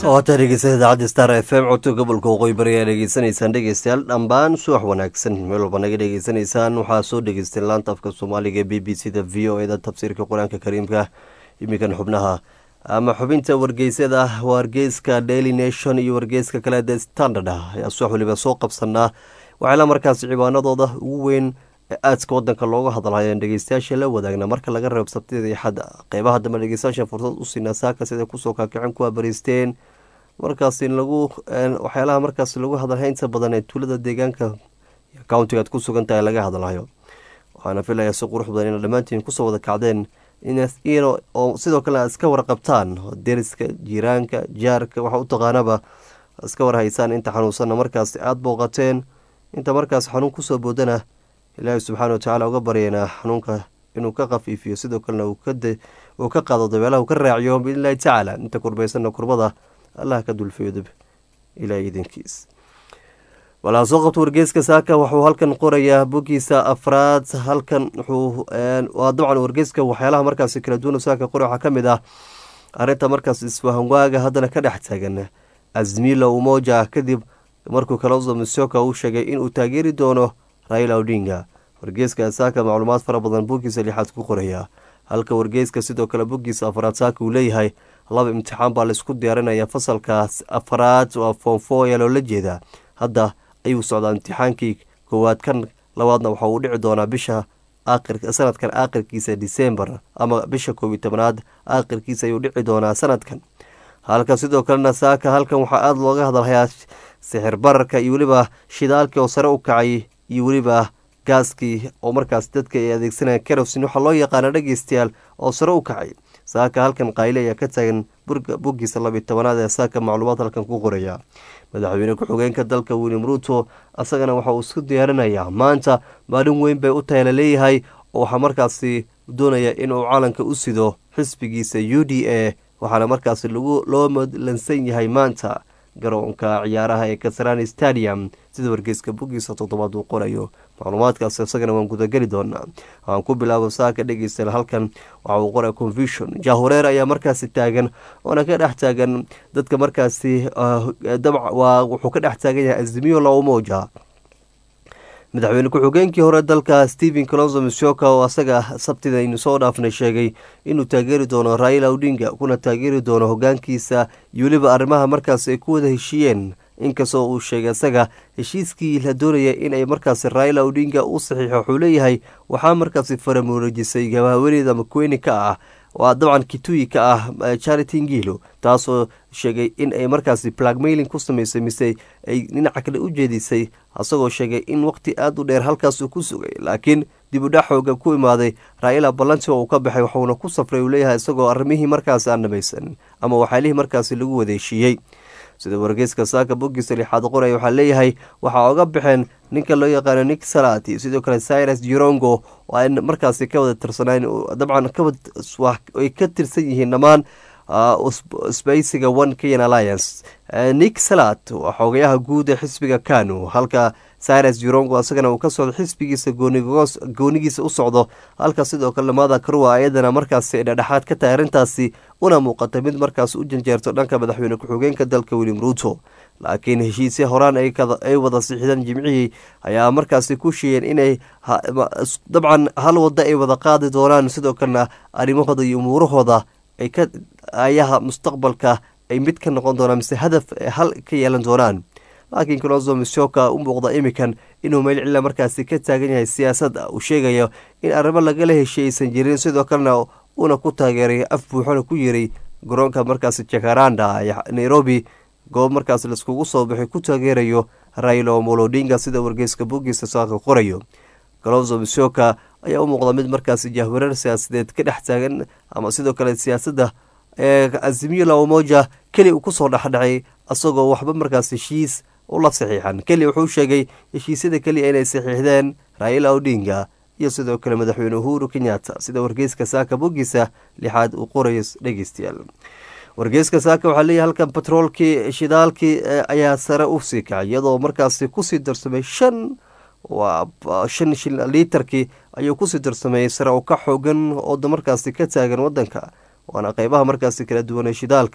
waata dhegeysta idaacadda star f m codka gobolka waqooyi bari ayaa dhegeysanaysaan dhegeystayaal dhambaan subax wanaagsan meel walba naga dhegeysanaysaan waxaa soo dhegeystay laanta afka soomaaliga b b c da v o eda tafsiirka qur-aanka kariimka iminkan xubnaha ama xubinta wargeysyada wargeyska daily nation iyo wargeyska kale the standard ayaa subax waliba soo qabsanaa waxaala markaasi cibaanadooda ugu weyn ee aadska wadanka looga hadlhayo dhegeystayaasha la wadaagna marka laga reebo sabtida iyo xadda qeybaha dambe dhegeystayaasha fursad u siinaa saaka sida kusoo kaakicin kuwa bariisteen markaasi lagu waxyaalaha markaas lagu hadalhay inta badan ee tuulada deegaanka countigaad ku sugan tahay laga hadalhayo waxaana filaya si qurux badan ina dhammaantiin kusoo wada kacdeen oo sidoo kale aad iska warqabtaan deriska jiiraanka jaarka waxa u taqaanaba iska warhaysaan inta xanuunsanna markaas aada booqateen inta markaas xanuun kusoo boodana ilaahay subxaana watacaala uga baryaynaa xanuunka inuu ka khafiifiyo sidoo kalena uu ka qaado dabeelaha uu ka raaciyo biidnillahi tacaala inta kurbaysanna kurbada allah ka dulfeedo ilaahay idinkiis walaa soo qabto wargeyska saaka wuxuu halkan qorayaa bogiisa afraad halkan wuxuu waa dabcan wargeyska waxyaalaha markaasi kala duwan saaka qoray waxaa ka mid ah arrinta markaas isfahanwaaga haddana ka dhex taagan azmila umoja kadib markuu kalonzo misoka uu sheegay inuu taageeri doono raila odinga wargeyska saaka macluumaad fara badan bogiisa lixaad ku qoraya halka wargeyska sidoo kale bogiisa afraad saaka uu leeyahay laba imtixaan baa laisku diyaarinaya fasalkaas afraad waa foonfo ayaa loola jeedaa hadda ayuu socdaa imtixaankii koowaad kan labaadna waxa uu dhici doonaa bisha sanadkan aakhirkiisa disembar ama bisha koob iyo tobanaad aakhirkiisa ayuu dhici doonaa sanadkan halka sidoo kalena saaka halkan waxaa aada looga hadalhayaa sixir bararka iyo weliba shidaalkii oo sare u kacay iyo weliba gaaskii oo markaas dadka ay adeegsanaya kerosin waxaa loo yaqaana dhegeystayaal oo sare u kacay saaka halkan qayle ayaa ka taagan boggiisa labiyo tobanaad ee saaka macluumaad halkan ku qoraya madaxweyne ku-xigeenka dalka william ruuto asagana waxa uu isku diyaarinayaa maanta maalin weyn bay u tahay laleeyahay oo waxaa markaasi doonaya inuu calanka u sido xisbigiisa u d a waxaana markaasi loo madlansan yahay maanta garoonka ciyaaraha ee kasarani stadium sida wargeyska boggiisa toddobaad uu qorayo macluumaadkaas isagana waan gudageli doonaa waxaan ku bilaabo saaka dhegeysta halkan waxa uu qoraya confusion jahureer ayaa markaasi taagan oona ka dhex taagan dadka markaasi waa wuxuu ka dhex taagan yahay azimiyo laumoja madaxweyne ku-xigeenkii hore dalka stephen colonzo misoka oo asaga sabtida aynu soo dhaafnay sheegay inuu taageeri doono raila odinga kuna taageeri doono hogaankiisa iyo weliba arrimaha markaas ay ku wada heshiiyeen inkastoo uu sheegay asaga heshiiskii la doonaya inay markaasi raila odinga u saxiixo wuxuu leeyahay waxaa markaasi faramuurajisay gabahaweeneyda makweni ka ah waa dabcan kituyi ka ah charity ngilo taasoo sheegay in ay markaasi plagmailing ku sameysay mise ay dhinaca kale u jeedisay asagoo sheegay in waqti aada u dheer halkaasuu ku sugay laakiin dib udhac xooga ku imaaday raila balanti oo uu ka baxay waxuuna ku safray uu leeyahay isagoo arrimihii markaasi aan dhamaysan ama waxyaalihii markaasi lagu wadeeshiiyey sida wargeyska saaka boggiisa lixaad qoraya waxaa leeyahay waxaa oga baxeen ninka loo yaqaano nick salati sidoo kale cyrus jirongo oo ay markaasi ka wada tirsanaan dabcan ay ka tirsan yihiin dhammaan sbeysiga one kenyan alliance nick salat waa xoogayaha guud ee xisbiga kanu halka cyrus jirongo isagana uu ka socdo xisbigiisa goonigiisa u socdo halka sidoo kale lamada karua ayadana markaasi dhedhexaad ka tahay arrintaasi una muuqata mid markaas u janjeerto dhanka madaxweyne ku-xigeenka dalka william ruuto laakiin heshiisya horaan ay wada sixideen jimcihii ayaa markaasi ku sheeyeen inay dabcan hal wada ay wada qaadi doonaan sidoo kalena arrimahooda iyo umuurahooda ay ka ayaha mustaqbalka ay mid ka noqon doonaan mise hadaf hal ka yeelan doonaan laakiin colonzo misoka u muuqda imikan inuu meel cilla markaasi ka taagan yahay siyaasadda uu sheegayo in arrimo lagala heshiy aysan jirin sidoo kalena uuna ku taageeray af buuxona ku yiray garoonka markaasi jakaranda ee nairobi goob markaas laiskugu soo baxay ku taageerayo railo molodinga sida wargeyska boggiisa saaka qorayo colonzo misoka ayaa u muuqda mid markaasi jahwareer siyaasadeed ka dhex taagan ama sidoo kale siyaasadda ee azimiyo laomoja keli uu kusoo dhexdhacay isagoo waxba markaas heshiis ula saxiixan keli wuxuu sheegay heshiisyada keliya inay saxiixdeen raila odinga iyo sidoo kale madaxweyne uhuru kenyatta sida wargeyska saaka boggiisa lixaad uu qorayo dhegeystayaal wargeyska saaka waxaa leeyahay halkan batroolkii shidaalkii ayaa sare usii kacay iyadoo markaasi kusii darsamay shan waa shan shil liitarkii ayuu kusii darsameeyey sare oo ka xoogan oo markaasi ka taagan wadanka waana qeybaha markaasi kala duwanee shidaalka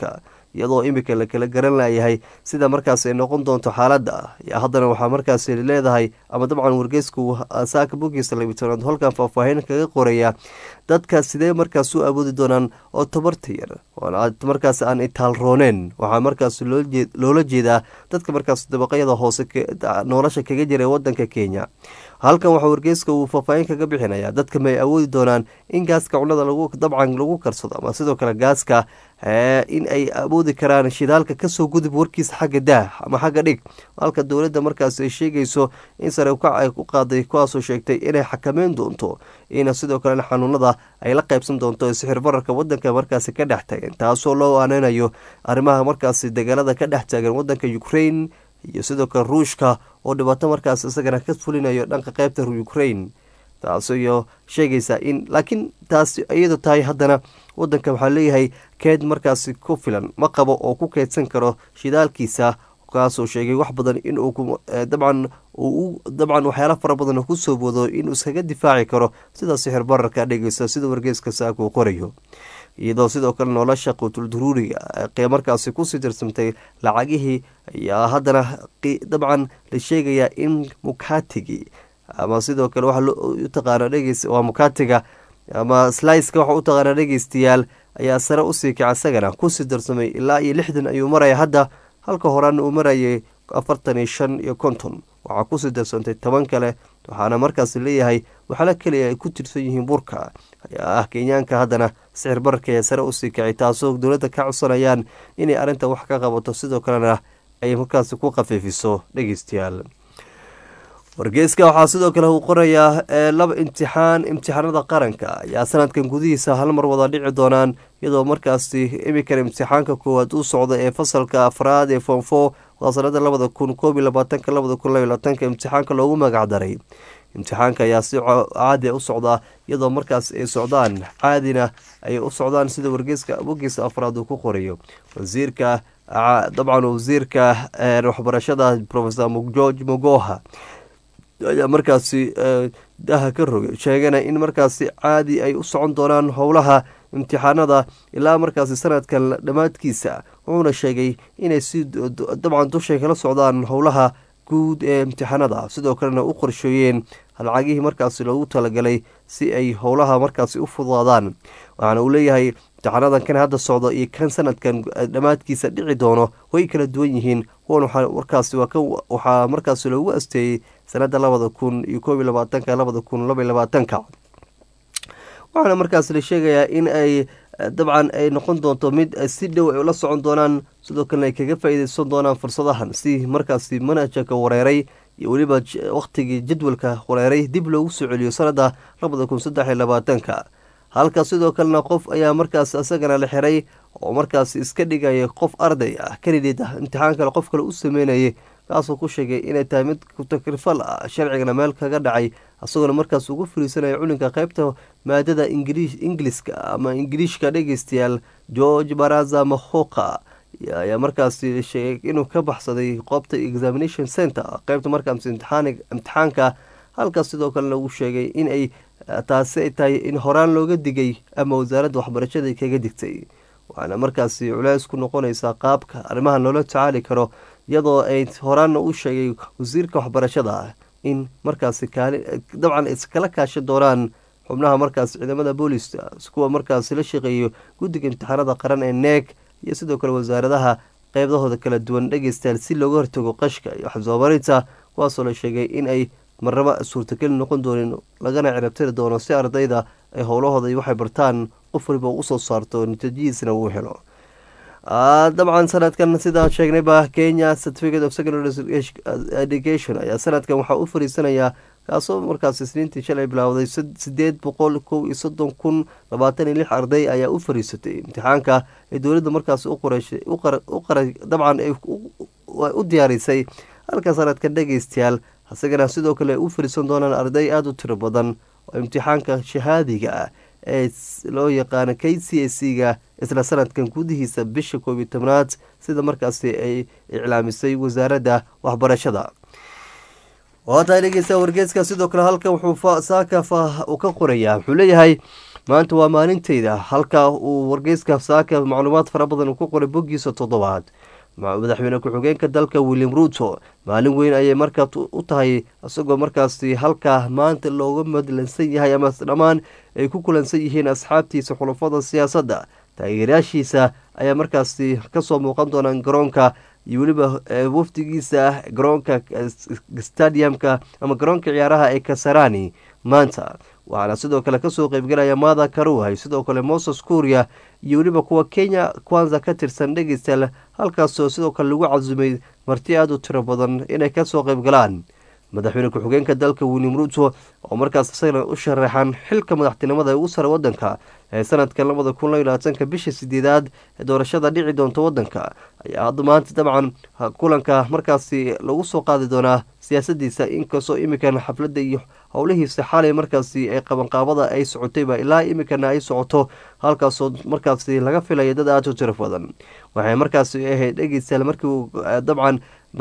iyadoo imika la kala garan layahay sida markaas ay noqon doonto xaaladda haddana waxaa markaas leedahay ama dabcan wargeysku saaka bogiisa labitanaad holkan faahfaahin kaga qoraya dadka sidee markaas u awoodi doonaan oo tabarta yar markaas aan itaalrooneen waxaa markaas loola jeedaa dadka markaas dabaqyada hoose nolosha kaga jira wadanka kenya halkan waxaa wargeyska uu faahfaahin kaga bixinaya dadka may awoodi doonaan in gaaska cunada dabcan lagu karsado ama sidoo kale gaaska in ay awoodi karaan shidaalka kasoo gudub warkiisa xagga daah ama xagga dhig halka dowladda markaas ay sheegayso in sare ukac ay u qaaday kuwaasoo sheegtay inay xakameyn doonto ina sidoo kalena xanuunada ay la qaybsan doonto sixir bararka wadanka markaasi ka dhex taagan taasoo loo aaneynayo arrimaha markaasi dagaalada ka dhex taagan wadanka ukraine iyo sidoo kale ruushka oo dhibaato markaas isagana ka fulinayo dhanka qeybta ukraine taasiyo sheegaysa in laakiin taas iyadu tahay haddana wadanka waxaa leeyahay keed markaasi ku filan ma qabo oo ku keydsan karo shidaalkiisa kaasoo sheegay wax badan inuu dabcan uu dabcan waxyaala fara badan kusoo wado inuu iskaga difaaci karo sida sixir bararka dhegeysta sida wargeeska saaka uu qorayo iyadoo sidoo kale nolosha quutul duruuriga ee markaasi kusii tirsamtay lacagihii ayaa haddana dabcan la sheegayaa in mukatigi ama sidoo kale waxa u taqaana dhegeys waa mukatiga ama sliceka waxa u taqaana dhegeystayaal ayaa sare usii kaca isagana kusii darsamay ilaa iyo lixdan ayuu maraya hadda halka horaana uu marayay afartan iyo shan iyo konton waxaa kusii darsantay toban kale waxaana markaas leeyahay waxaala keliya ay ku tirsan yihiin burka ayaa ah kenyaanka haddana sixir bararka ee sare usii kacay taasoo dowladda ka codsanayaan inay arrinta wax ka qabato sidoo kalena ay markaasi ku khafiifiso dhegeystayaal wargeyska waxaa sidoo kale uu qorayaa laba imtixaan imtixaanada qaranka ayaa sanadkan gudihiisa hal mar wada dhici doonaan iyadoo markaasi imikan imtixaanka koowaad u socda ee fasalka afraad ee fonfo waa sanada labada kun koob iyo labaatanka labada kun laba labaatanka imtixaanka loogu magacdaray imtixaanka ayaa si caadi u socdaa iyadoo markaas ay socdaan caadina ay u socdaan sida wargeyska bogiisa afraad uu ku qorayo wasiirka dabcan wasiirka waxbarashada profesor george mogoha ayaa markaasi daha ka rogay sheegana in markaasi caadi ay u socon doonaan howlaha imtixaanada ilaa markaasi sanadkan dhammaadkiisa wuxuuna sheegay inay si dabcan dushay kala socdaan howlaha guud ee imtixaanada sidoo kalena u qorsheeyeen lacagihii markaasi loogu talagalay si ay howlaha markaasi u fudaadaan waxaana uu leeyahay imtixaanadan kan hadda socdo iyo kan sanadkan dhammaadkiisa dhici doono way kala duwan yihiin kuwan markaasi waxaa markaasi loogu asteeyey sanada labada kun iyo koob iyo labaatanka labada kun laba iyo labaatanka waxaana markaas la sheegayaa in ay dabcan ay noqon doonto mid si dhow ay ula socon doonaan sidoo kalena ay kaga faa-iideysan doonaan fursadahan si markaasi manajaka wareeray iyo weliba wakhtigii jadwalka wareeray dib loogu soo celiyo sanada labada kun saddex iyo labaatanka halka sidoo kalena qof ayaa markaas isagana la xiray oo markaas iska dhigaya qof arday ah kanidid ah imtixaan kale qof kale u sameynayay kaasoo ku sheegay inay tahay mid kutakrifal ah sharcigana meel kaga dhacay isagoona markaas ugu fariisanaya culinka qeybta maadada ingiliiska ama ingiliishka dhegeystayaal george baraza mahoka ayaa markaasi sheegay inuu ka baxsaday qoobta examination center qeybta markaas imtixaanka halkaas sidoo kale lagu sheegay in ay taasi ay tahay in horaan looga digay ama wasaaradda waxbarashada kaga digtay waxaana markaasi culeys ku noqonaysaa qaabka arrimaha loola tacaali karo iyadoo ay horaanna u sheegay wasiirka waxbarashada in markaasi kaali dabcan iskala kaashan doonaan xubnaha markaas ciidamada booliska kuwa markaasi la shaqeeyo guddiga imtixaanada qaran ee neeg iyo sidoo kale wasaaradaha qeybdahooda kala duwan dhegeystayaal si looga hortago qashka iyo waxsoomarinta kuwaasoo la sheegay in ay marnaba suurtageli noqon doonin lagana cirabtiri doono si ardayda ay howlahooda waxay bartaan qof waliba usoo saarto natiijadiisna uu helo dabcan sanadkan sidaan sheegnayba kenya certificate of secondary education ayaa sanadkan waxaa u fariisanayaa kaasoo markaas isniintii shalay bilaawday sideed boqol kow iyo soddon kun labaatan iyo lix arday ayaa u fariisatay imtixaanka ee dowladda markaas dabcan u diyaarisay halka sanadkan dhegeystayaal isagana sidoo kale ay u fariisan doonaan arday aada u tiro badan oo imtixaanka shahaadiga ah ee loo yaqaano k c a c ga isla sanadkan gudihiisa bisha koob iyo tobnaad sida markaasi ay iclaamisay wasaaradda waxbarashada waa tahay dhegeysta wargeeska sidoo kale halkan wuxuu saaka uu ka qorayaa wuxuu leeyahay maanta waa maalinteyda halka uu wargeyska saaka macluumaad fara badan uu ku qoray boggiisa toddobaad madaxweyne ku-xigeenka dalka william ruuto maalin weyn ayay markaa u tahay isagoo markaasi halkaa maanta looga madlansan yahay ama dhammaan ay ku kulansan yihiin asxaabtiisa xulafada siyaasadda taageerayaashiisa ayaa markaasi kasoo muuqan doonaan garoonka iyo weliba wafdigiisa garoonka stadiumka ama garoonka ciyaaraha ee kasarani maanta waxaana sidoo kale kasoo qeybgalaya mada karuhay sidoo kale moses kuuriya iyo weliba kuwa kenya kwanza ka tirsan dhegeystayaal halkaasoo sidoo kale lagu casumay marti aada u tiro badan inay kasoo qeyb galaan madaxweyne ku-xigeenka dalka william ruuto oo markaas isagana u sharaxan xilka madaxtinimada ee ugu sare wadanka ee sanadka labada kun iyo labaatanka bisha sideedaad ee doorashada dhici doonta wadanka ayaa hadda maanta dabcan kulanka markaasi lagu soo qaadi doonaa siyaasadiisa inkastoo imikan xafladda iyo howlihiisa xalay markaasi ee qabanqaabada ay socotayba ilaa imikana ay socoto halkaasoo markaasi laga filaya dad aada u tiro badan waxay markaasi ahayd dhegeystayaal markii dabcan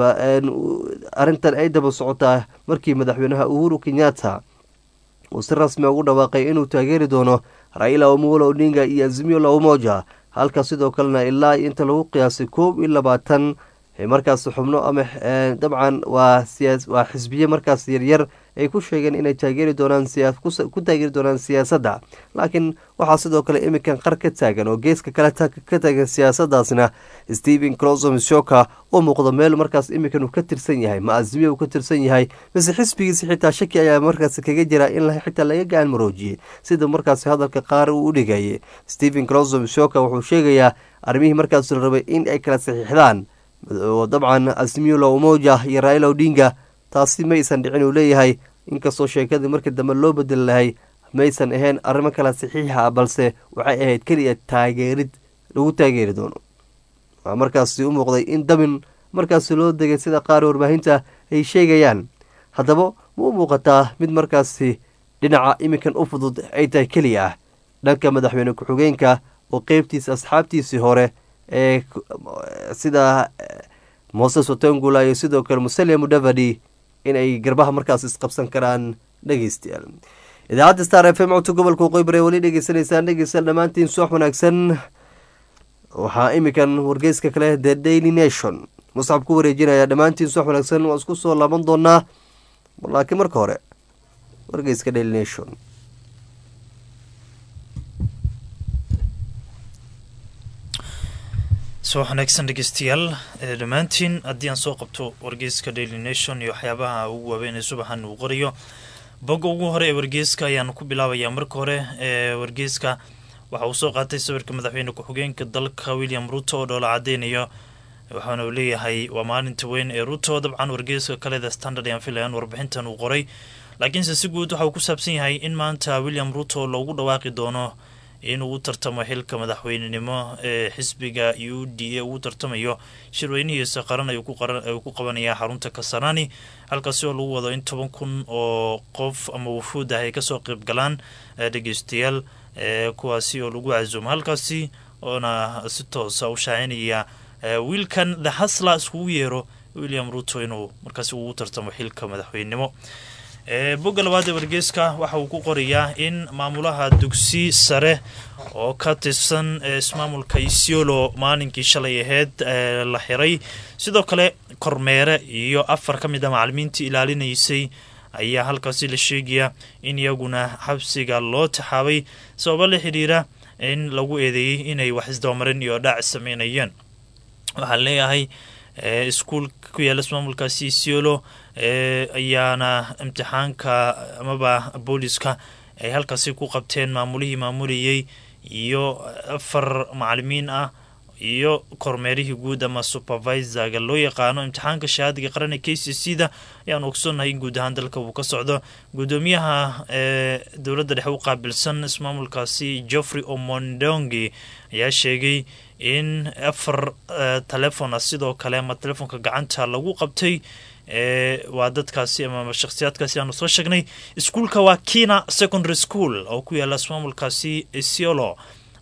arrintan ay daba socotaa markii madaxweynaha uhuru kenyatta uu si rasmi ugu dhawaaqay inuu taageeri doono raila omolo odinga iyo azimio la umoja halka sidoo kalena ilaa inta lagu qiyaasay koob iyo labaatan markaas xubno ama dabcan waa waa xisbiye markaas yaryar ay ku sheegeen inay taageeri doonaan ku taageeri doonaan siyaasadda laakiin waxaa sidoo kale iminkan qar ka taagan oo geeska kale ka taagan siyaasadaasna stephen closom shoka oo muuqdo meel markaas iminkan uu ka tirsan yahay ma azimiya uu ka tirsan yahay mise xisbigiisa xitaa shaki ayaa markaas kaga jira in xitaa laga gacan maroojiyey sida markaas hadalka qaar uu u dhigayay stephen closom shoka wuxuu sheegayaa arrimihii markaas la rabay in ay kala saxiixdaan dabcan asmiula umoja iyo raila odinga taasi maysan dhicin uu leeyahay inkastoo sheekadii markii dambe loo bedeli lahay maysan ahayn arrimo kala saxiixa ah balse waxay ahayd keliya taageerid lagu taageeri doono waa markaasi u muuqday in dabin markaasi loo degay sida qaar warbaahinta ay sheegayaan haddaba ma u muuqataa mid markaasi dhinaca iminkan u fudud ay tahay keliya ah dhanka madaxweyne ku-xigeenka oo qeybtiisa asxaabtiisii hore ee sida moses watengula iyo sidoo kale musalia mudavadi inay garbaha markaas isqabsan karaan dhegeystayaal idaacadda star f m codka gobolka waqooyi weli dhegeysanaysaan dhegeysta dhammaantiin suwax wanaagsan waxaa iminkan wargeyska kale the daily nation musxab ku wareejinaya dhammaantiin suwax wanaagsan waa isku soo laaban doonaa laakiin marka hore wargeyska daily nation subax wanaagsan dhegeystayaal dhammaantiin haddii aan soo qabto wargeyska daily nation iyo waxyaabaha ugu waaweyn ee subaxan uu qorayo bogga ugu hore ee wargeyska ayaanu ku bilaabayaa marka hore ee wargeyska waxa uu soo qaatay sawirka madaxweyne ku-xigeenka dalka william ruto oo dhoola cadeynayo waxaana uu leeyahay waa maalinta weyn ee ruto dabcan wargeyska kale the standard ayaan filayaan warbixintan uu qoray laakiinse si guud waxa uu ku saabsan yahay in maanta william ruto loogu dhawaaqi doono inuu u tartamo xilka madaxweynenimo ee xisbiga u d a uu tartamayo shirweynihiisa qaran ayuu ku qabanayaa xarunta kasarani halkaasi oo lagu wado in toban kun oo qof ama wufuud ah ay kasoo qeyb galaan dhegeystayaal kuwaasi oo lagu casuumo halkaasi oona si toosa u shaacinaya wiilkan the hasla iskugu yeero william ruto inuu markaasi ugu tartamo xilka madaxweynenimo bogga labaad ee wargeyska waxa uu ku qorayaa in maamulaha dugsi sare oo ka tirsan ismaamulka isiolo maalinkii shalay aheyd la xiray sidoo kale kormeere iyo afar ka mid a macalimiintii ilaalinaysay ayaa halkaasi la sheegaya in iyaguna xabsiga loo taxaabay sababo la xidhiira in lagu eedeeyey inay wax isdabamarin iyo dhaac sameynayeen waxaan leeyahay iskuul ku yaala ismaamulkaasi isiolo ayaana imtixaanka amaba booliska ay halkaasi ku qabteen maamulihii maamulayay iyo afar macalimiin ah iyo kormeerihii guud ama supervisorga loo yaqaano imtixaanka shahaadiga qaran ee k c c da ayaan ogsoonnahay in guud ahaan dalka uu ka socdo guddoomiyaha ee dowladda dhexe u qaabilsan ismaamulkaasi geoffrey omondongi ayaa sheegay in afar telefon ah sidoo kale ama telefoonka gacanta lagu qabtay waa dadkaasi ama shakhsiyaadkaasi aanu soo sheegnay iskuulka waa kina secondary school oo ku yaala ismaamulkaasi isiolo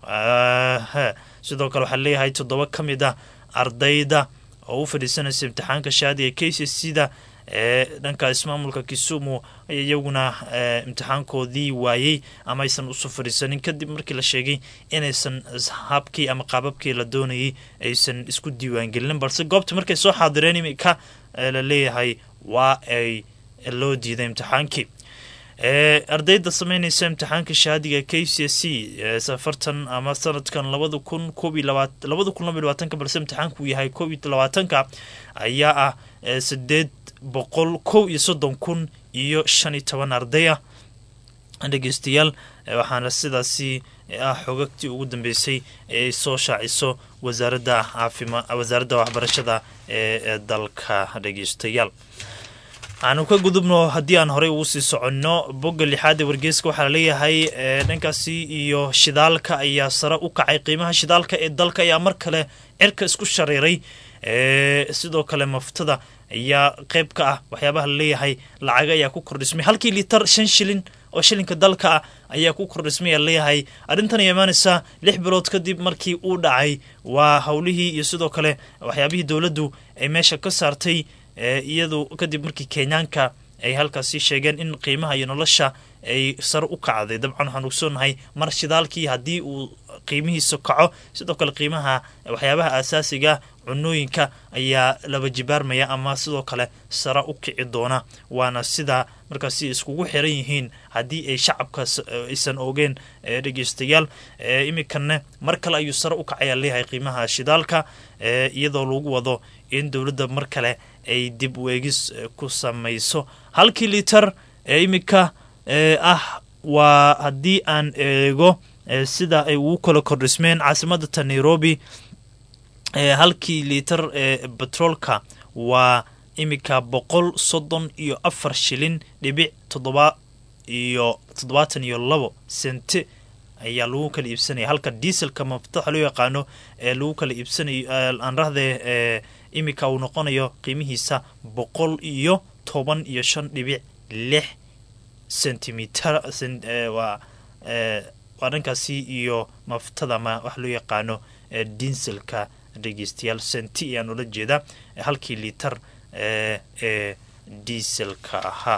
sidoo kale waxaa leeyahay toddoba ka mid ah ardayda oo u fadhiisanaysa imtixaanka shaadiga k c c da dhanka ismaamulka kisumu iyaguna imtixaankoodii waayey ama aysan usoo fadhiisanin kadib markii la sheegay inaysan habkii ama qaababkii la doonayay aysan isku diiwaangelinin balse goobta markay soo xaadireen imika la leeyahay waa ay loo diiday imtixaankii ardayda sameynaysa imtixaanka shahaadiga k c s c safartan ama sanadkan labada kun koob iyo labaat labada kun laba iyo labaatanka balse imtixaanka uu yahay koob iyo labaatanka ayaa ah sideed boqol kow iyo soddon kun iyo shan iyo toban arday ah dhegeystayaal waxaana sidaasi ah xogagtii ugu dambeysay ee ay soo shaaciso wasaaradda caafima wasaaradda waxbarashada ee dalka dhegeystayaal aanu ka gudubno haddii aan horey ugu sii soconno bogga lixaad ee wargeyska waxaa laleeyahay dhankaasi iyo shidaalka ayaa sare u kacay qiimaha shidaalka ee dalka ayaa mar kale cirka isku shareeray sidoo kale maftada ayaa qeyb ka ah waxyaabaha laleeyahay lacaga ayaa ku kordhismay halkii litar shan shilin oo shilinka dalka ah ayaa ku kordhismay leeyahay arrintan ayaa imaanaysaa lix bilood kadib markii uu dhacay waa howlihii iyo sidoo kale waxyaabihii dowladdu ay meesha ka saartay iyadu kadib markii kenyaanka ay halkaasi sheegeen in qiimaha iyo nolosha ay sare u kacday dabcan waxaan ogsoonahay mar shidaalkii haddii uu qiimihiisa kaco sidoo kale qiimaha waxyaabaha aasaasiga cunooyinka ayaa laba jibaarmaya ama sidoo kale sare u kici doona waana sida markaasi iskugu xiran yihiin haddii ay shacabka aysan ogeen dhegeystayaal iminkana mar kale ayuu sare u kacaya leeyahay qiimaha shidaalka iyadoo lagu wado in dowladda mar kale ay dib weegis ku samayso halkii litar ee iminka ah waa haddii aan eego sida ay ugu kala kordhismeen caasimadata nairobi halkii litar ee betroolka waa iminka boqol soddon iyo afar shilin dhibic toddoba iyo toddobaatan iyo labo sente ayaa lagu kala iibsanaya halka dieselka maftaxa loo yaqaano ee lagu kala iibsanayo aan rahdee iminka uu noqonayo qiimihiisa boqol iyo toban iyo shan dhibic lix centimeter waa waa dhankaasi iyo maftada ma wax loo yaqaano dieselka dhegeystayaal senti ayaan ula jeedaa halkii litar ee dieselka ahaa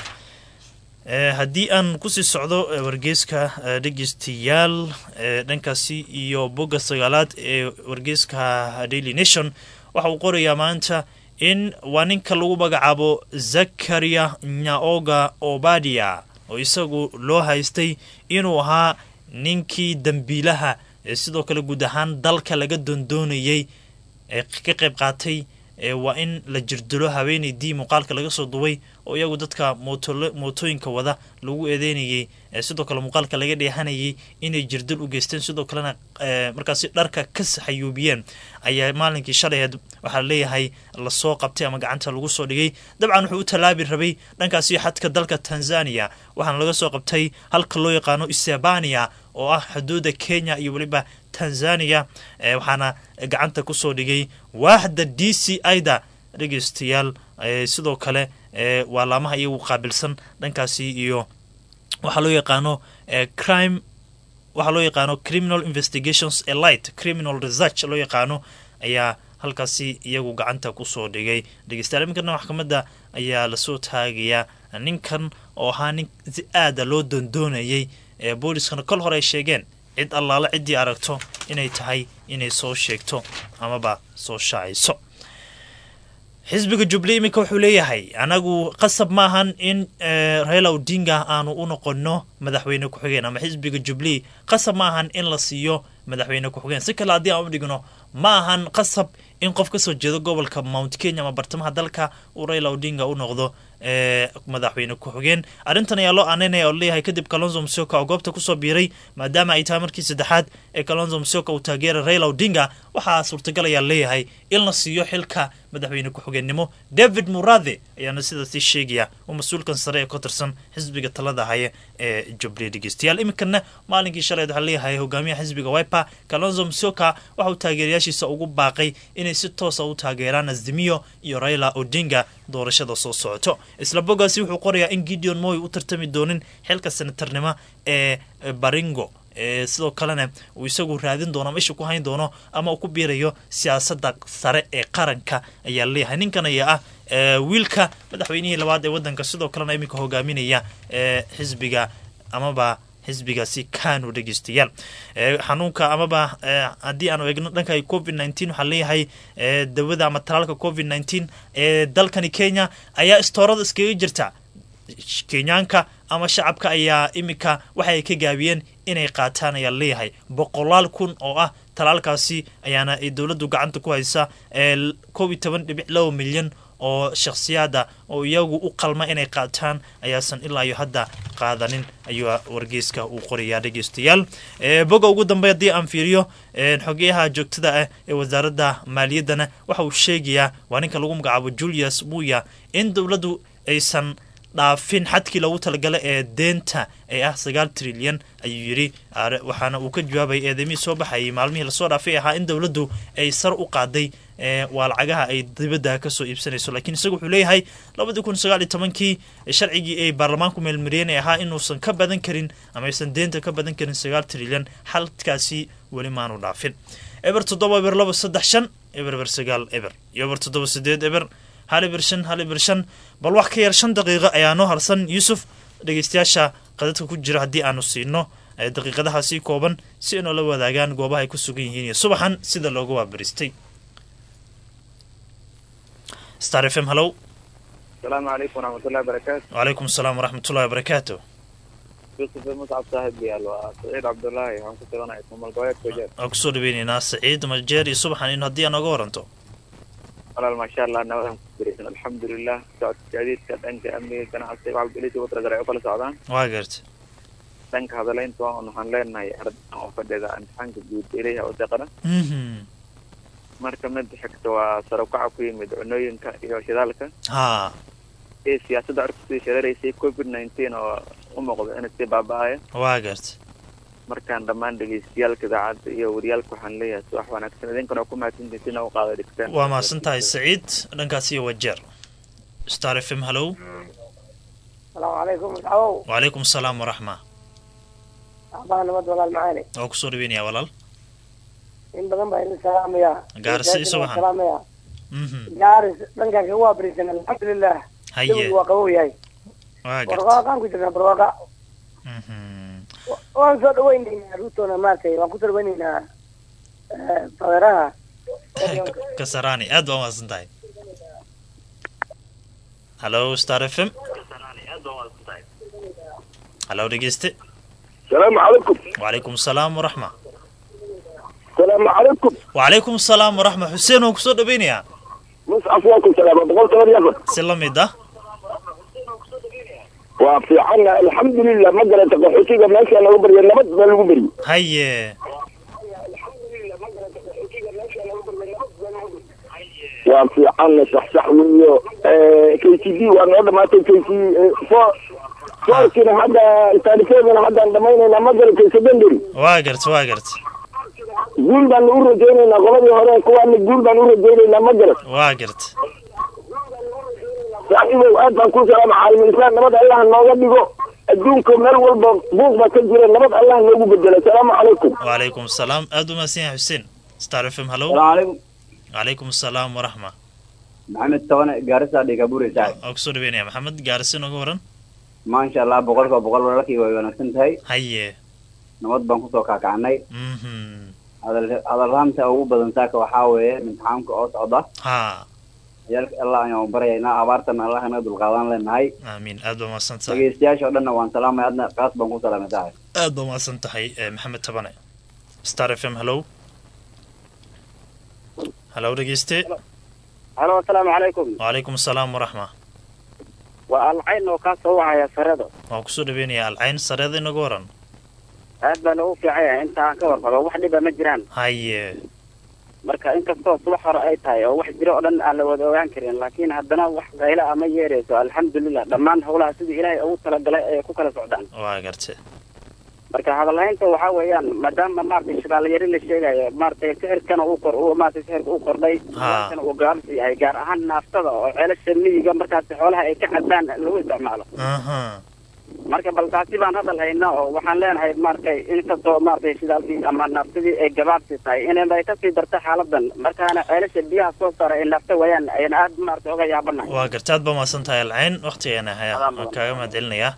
haddii aan kusii socdo wargeyska dhegeystayaal dhankaasi iyo bogga sagaalaad ee wargeyska daily nation waxa uu qorayaa maanta in waa ninka lagu magacaabo zakaria nyaoga obadia oo isagu loo haystay inuu ahaa ninkii dambiilaha ee sidoo kale guud ahaan dalka laga doondoonayay ee ka qayb qaatay waa in la jirdilo haweeneydii muuqaalka laga soo duway oo iyagu dadka mootooyinka wada lagu eedeynayay sidoo kale muuqaalka laga dheehanayay inay jirdil u geysteen sidoo kalena markaasi dharka ka saxayuubiyeen ayaa maalinkii shalaheed waxaa leeyahay lasoo qabtay ama gacanta lagu soo dhigay dabcan wuxuu u tallaabi rabay dhankaasi xadka dalka tanzania waxaana laga soo qabtay halka loo yaqaano isebania oo ah xuduuda kenya iyo weliba tanzania waxaana gacanta kusoo dhigay waaxda d c ida dhegeystayaal sidoo kale waa laamaha iyagu qaabilsan dhankaasi iyo waxaa loo yaqaano crime waxaa loo yaqaano criminal investigations elite criminal research loo yaqaano ayaa halkaasi iyagu gacanta kusoo dhigay dhegeystayaal iminkana maxkamadda ayaa lasoo taagayaa ninkan oo ahaa nin si aada loo doondoonayay ee booliskana kol hore ay sheegeen cid allaale ciddii aragto inay tahay inay soo sheegto amaba soo shaacayso xisbiga jubli iminka wuxuu leeyahay anagu qasab maahan in raila odinga aanu u noqono madaxweyne ku-xigeen ama xisbiga jubli qasab maahan in la siiyo madaxweyne ku-xigeen si kale haddii aan u dhigno ma ahan qasab in qof kasoo jeedo gobolka mount kenya ama bartamaha dalka uu raila odinga u noqdo madaxweyne ku-xigeen arrintan ayaa loo aaneynaya oo leeyahay kadib kalonzo msioka oo goobta kusoo biiray maadaama ay tahay markii saddexaad ee kalonzo msioka uu taageeray raila odinga waxaa suurtagal ayaa leeyahay in la siiyo xilka madaxweyne ku-xigeennimo david murathe ayaana sidaasi sheegaya oo mas-uulkan sare ee ka tirsan xisbiga talada haya ee jubilee dhegeystayaal iminkana maalinkii shaleed waxaa leeyahay hogaamiyaha xisbiga wiper kalonzo msioka waxa uu taageerayaashiisa ugu baaqay inay si toosa u taageeraan azimiyo iyo raila odinga doorashada soo socoto isla bogaasi wuxuu qorayaa in gideon moy u tartami doonin xilka senatarnimo ee baringo sidoo kalena uu isagu raadin doono ama isha ku hayn doono ama uu ku biirayo siyaasadda sare ee qaranka ayaa leeyahay ninkan ayaa ah wiilka madaxweynihii labaad ee waddanka sidoo kalena iminka hogaaminaya ee xisbiga amaba xisbigaasi kanu dhegeystayaal xanuunka amaba haddii aanu eegno dhanka covid nneteen waxaa leeyahay dawada ama talaalka covid nneteen ee dalkani kenya ayaa istoorada iskaga jirta kenyaanka ama shacabka ayaa iminka waxa ay ka gaabiyeen inay qaataan ayaa leeyahay boqolaal kun oo ah talaalkaasi ayaana ay dowladdu gacanta ku haysa ee koob iyo toban dhibic laba milyan oo shakhsiyaada oo iyagu u qalma inay qaataan ayaasan ilaa iyo hadda qaadanin ayuu wargeyska uu qorayaa dhegeystayaal boga ugu dambe haddii aan fiiriyo xogeyaha joogtada ah ee wasaaradda maaliyaddana waxa uu sheegayaa waa ninka lagu magacaabo julius muya in dowladdu aysan dhaafin xadkii loogu talagalay ee deenta ee ah sagaal trilyan ayuu yidhi waxaana uu ka jawaabay eedamihii soo baxayay maalmihii lasoo dhaafay ahaa in dowladdu ay sar u qaaday waa lacagaha ay dibadda kasoo iibsanayso lakiin isagu wuxuu leeyahay labadii kun sagaal iyo tobankii sharcigii ay baarlamaanku meelmariyeen ee ahaa inuusan ka badan karin ama aysan deenta ka badan karin sagaal trilyan xalkaasi weli maanu dhaafin eber toddoba eber laba saddex shan eber eber sagaal eber iyo eber toddoba sideed eber hal eber shan hal eber shan bal wax ka yar shan daqiiqo ayaa noo harsan yuusuf dhegeystayaasha qadadka ku jira haddii aanu siino daqiiqadahaasi kooban si inoo la wadaagaan goobaha ay ku sugan yihiin iyo subaxan sida looga waabaristay star f m hallow asalaamu calaykum waraxmatullahi wabarakaatu wacalaykum asalaam waraxmatullahi wabarakaatu yusuf muscab saaxib yaal waa saciid cabdullaahi waxaan ku taganaya ismamal goboleedka jeer waan kusoo dhaweyneynaa saciid majeer iyo subaxan in haddii aa nooga waranto walaal maasha allah nabadan ku biraysan alxamdulilah socodka gaadiidka dhanka amniga ganacsiga waxbalisi watragare ay u kala socdaan waa garta dhanka hadalaynta waan waxaan leenahay ardadan oo fadhida imtixaanka guud ilayha oo deqana marka mid xigta waa sarukaca ku yimid cunooyinka iyo shidaalka ha iyo siyaasadda arku sii shararaysay covid nineteen oo u muuqda inay sii baaba-aya waa garta markaan dhammaan dhegeystayaalka idaacadda iyo wariyaalka waxaan leeyahay subax wanaagsan idinkana ku mahadsantihin sina u qaada dhigteen waa mahadsan tahay saciid dhankaas iyo wajeer star f m hallow asalaamu calaykum madaxwow wacalaykum asalaam waraxma aabbaha nabad walaal macaali waa kusoo dhaweynaya walaal in badan baa idin salaamaya Gaarsi isu waxan. salaamaya mhm gaaris dhankaaka waa barisan alxamdulilah haye jawigu waa qabow yahay waa garta barwaaqaan ku jirnaa barwaaqa mhm Wa- waan soo dhawaynaynaa ruutona maaragtay waan ku soo dhawaynaynaa fadeeraha kasarani aad baa mahadsan tahay hallo star f m hallo dhegeyste السلام عليكم wacalaykum asalaam waraxma السلام عليكم wacalaykum asalaam waraxma xuseen oo kusoo dhaweynayaa مصعب واكم سلام بقول سلام يا si la mid ah وفي عنا الحمد لله ما قرأت قحوتيك ماشي انا وبري النبض ما لو بري haye وفي عنا صح صح ويو كي سي دي وانا ما كي سي فو فوركنا هذا التاريخين هذا عندما ما قرأت كي سبندري waa garta waa garta قول بان نور رجينا قولي هورين كوان قول بان نور رجينا ما قرأت waa garta صاحبي aad baan ku salaam caalamilisaan nabad allah nooga dhigo adduunka meel walba buuq baa ka jira nabad allah noogu bedelo asalaamu calaykum wacalaykum asalaam aad u mahadsan yahay xuseen star f m hallow السلام عليكم wacalaykum asalaam waraxma maxamed toban gaarisa dhigaburi saaxib waa kusoo dhaweynaya maxamed gaarisi nooga waran maasha allah boqolkiiba boqol walaalkii way wanaagsan tahay haye nabad baan kusoo kaakacnay mhm hadal hadalhaanta ugu badan saaka waxaa weeye imtixaamka oo socda ha ciyaalka allah ayaan baryaynaa abaartana allah inaga dulqaadan leenahay aamiin aad baa mahadsan tahay dhegeystayaasha oo dhanna waan salaamay adna qaas baan ku salaamay saaxib aad baa mahadsan tahay eh, maxamed tabane star f m hallow hallow dhegeyste halo asalaamu calaykum wacalaykum asalaam waraxma waa alcayn oo kaa soo wacaya sarada waan kusoo dhaweynaya alcayn sareeda inaga waran aad baa loogu fiican yahay inta aan ka warqabo wax dhiba ma jiraan haye marka inkastoo subax hore ay tahay oo wax jiro oo dhan aan la wada ogaan karin laakiin haddana wax qayla ama yeerayso alxamdulilah dhammaan howlaha sidii ilaahay ugu talagalay ay ku kala socdaan waa garte marka hadalhaynta waxaa weeyaan maadaama maaragtay shaqaalayari la sheegayo maaragtay sixirkana uu kor uu maaragtay sixirka uu kordhay Ha. kana uu gaabsi yahay gaar ahaan naaftada oo ceelasha miyiga markaasi xoolaha ay ka cadaan lagu isticmaalo aha marka bal taasi baan hadal hayna oo waxaan leenahay maaragtay inkastoo maaragtay shidaalkii ama naftadii ay gabaabsi tahay inay ay kasii darta xaaladan markaana ceelasha biyaha soo saara ay naafta wayaan ayaan aad maaragtay oga yaabanahay waa garta aad baa mahadsan tahay alcayn waktigeena haya waan kaaga mahad celinayaa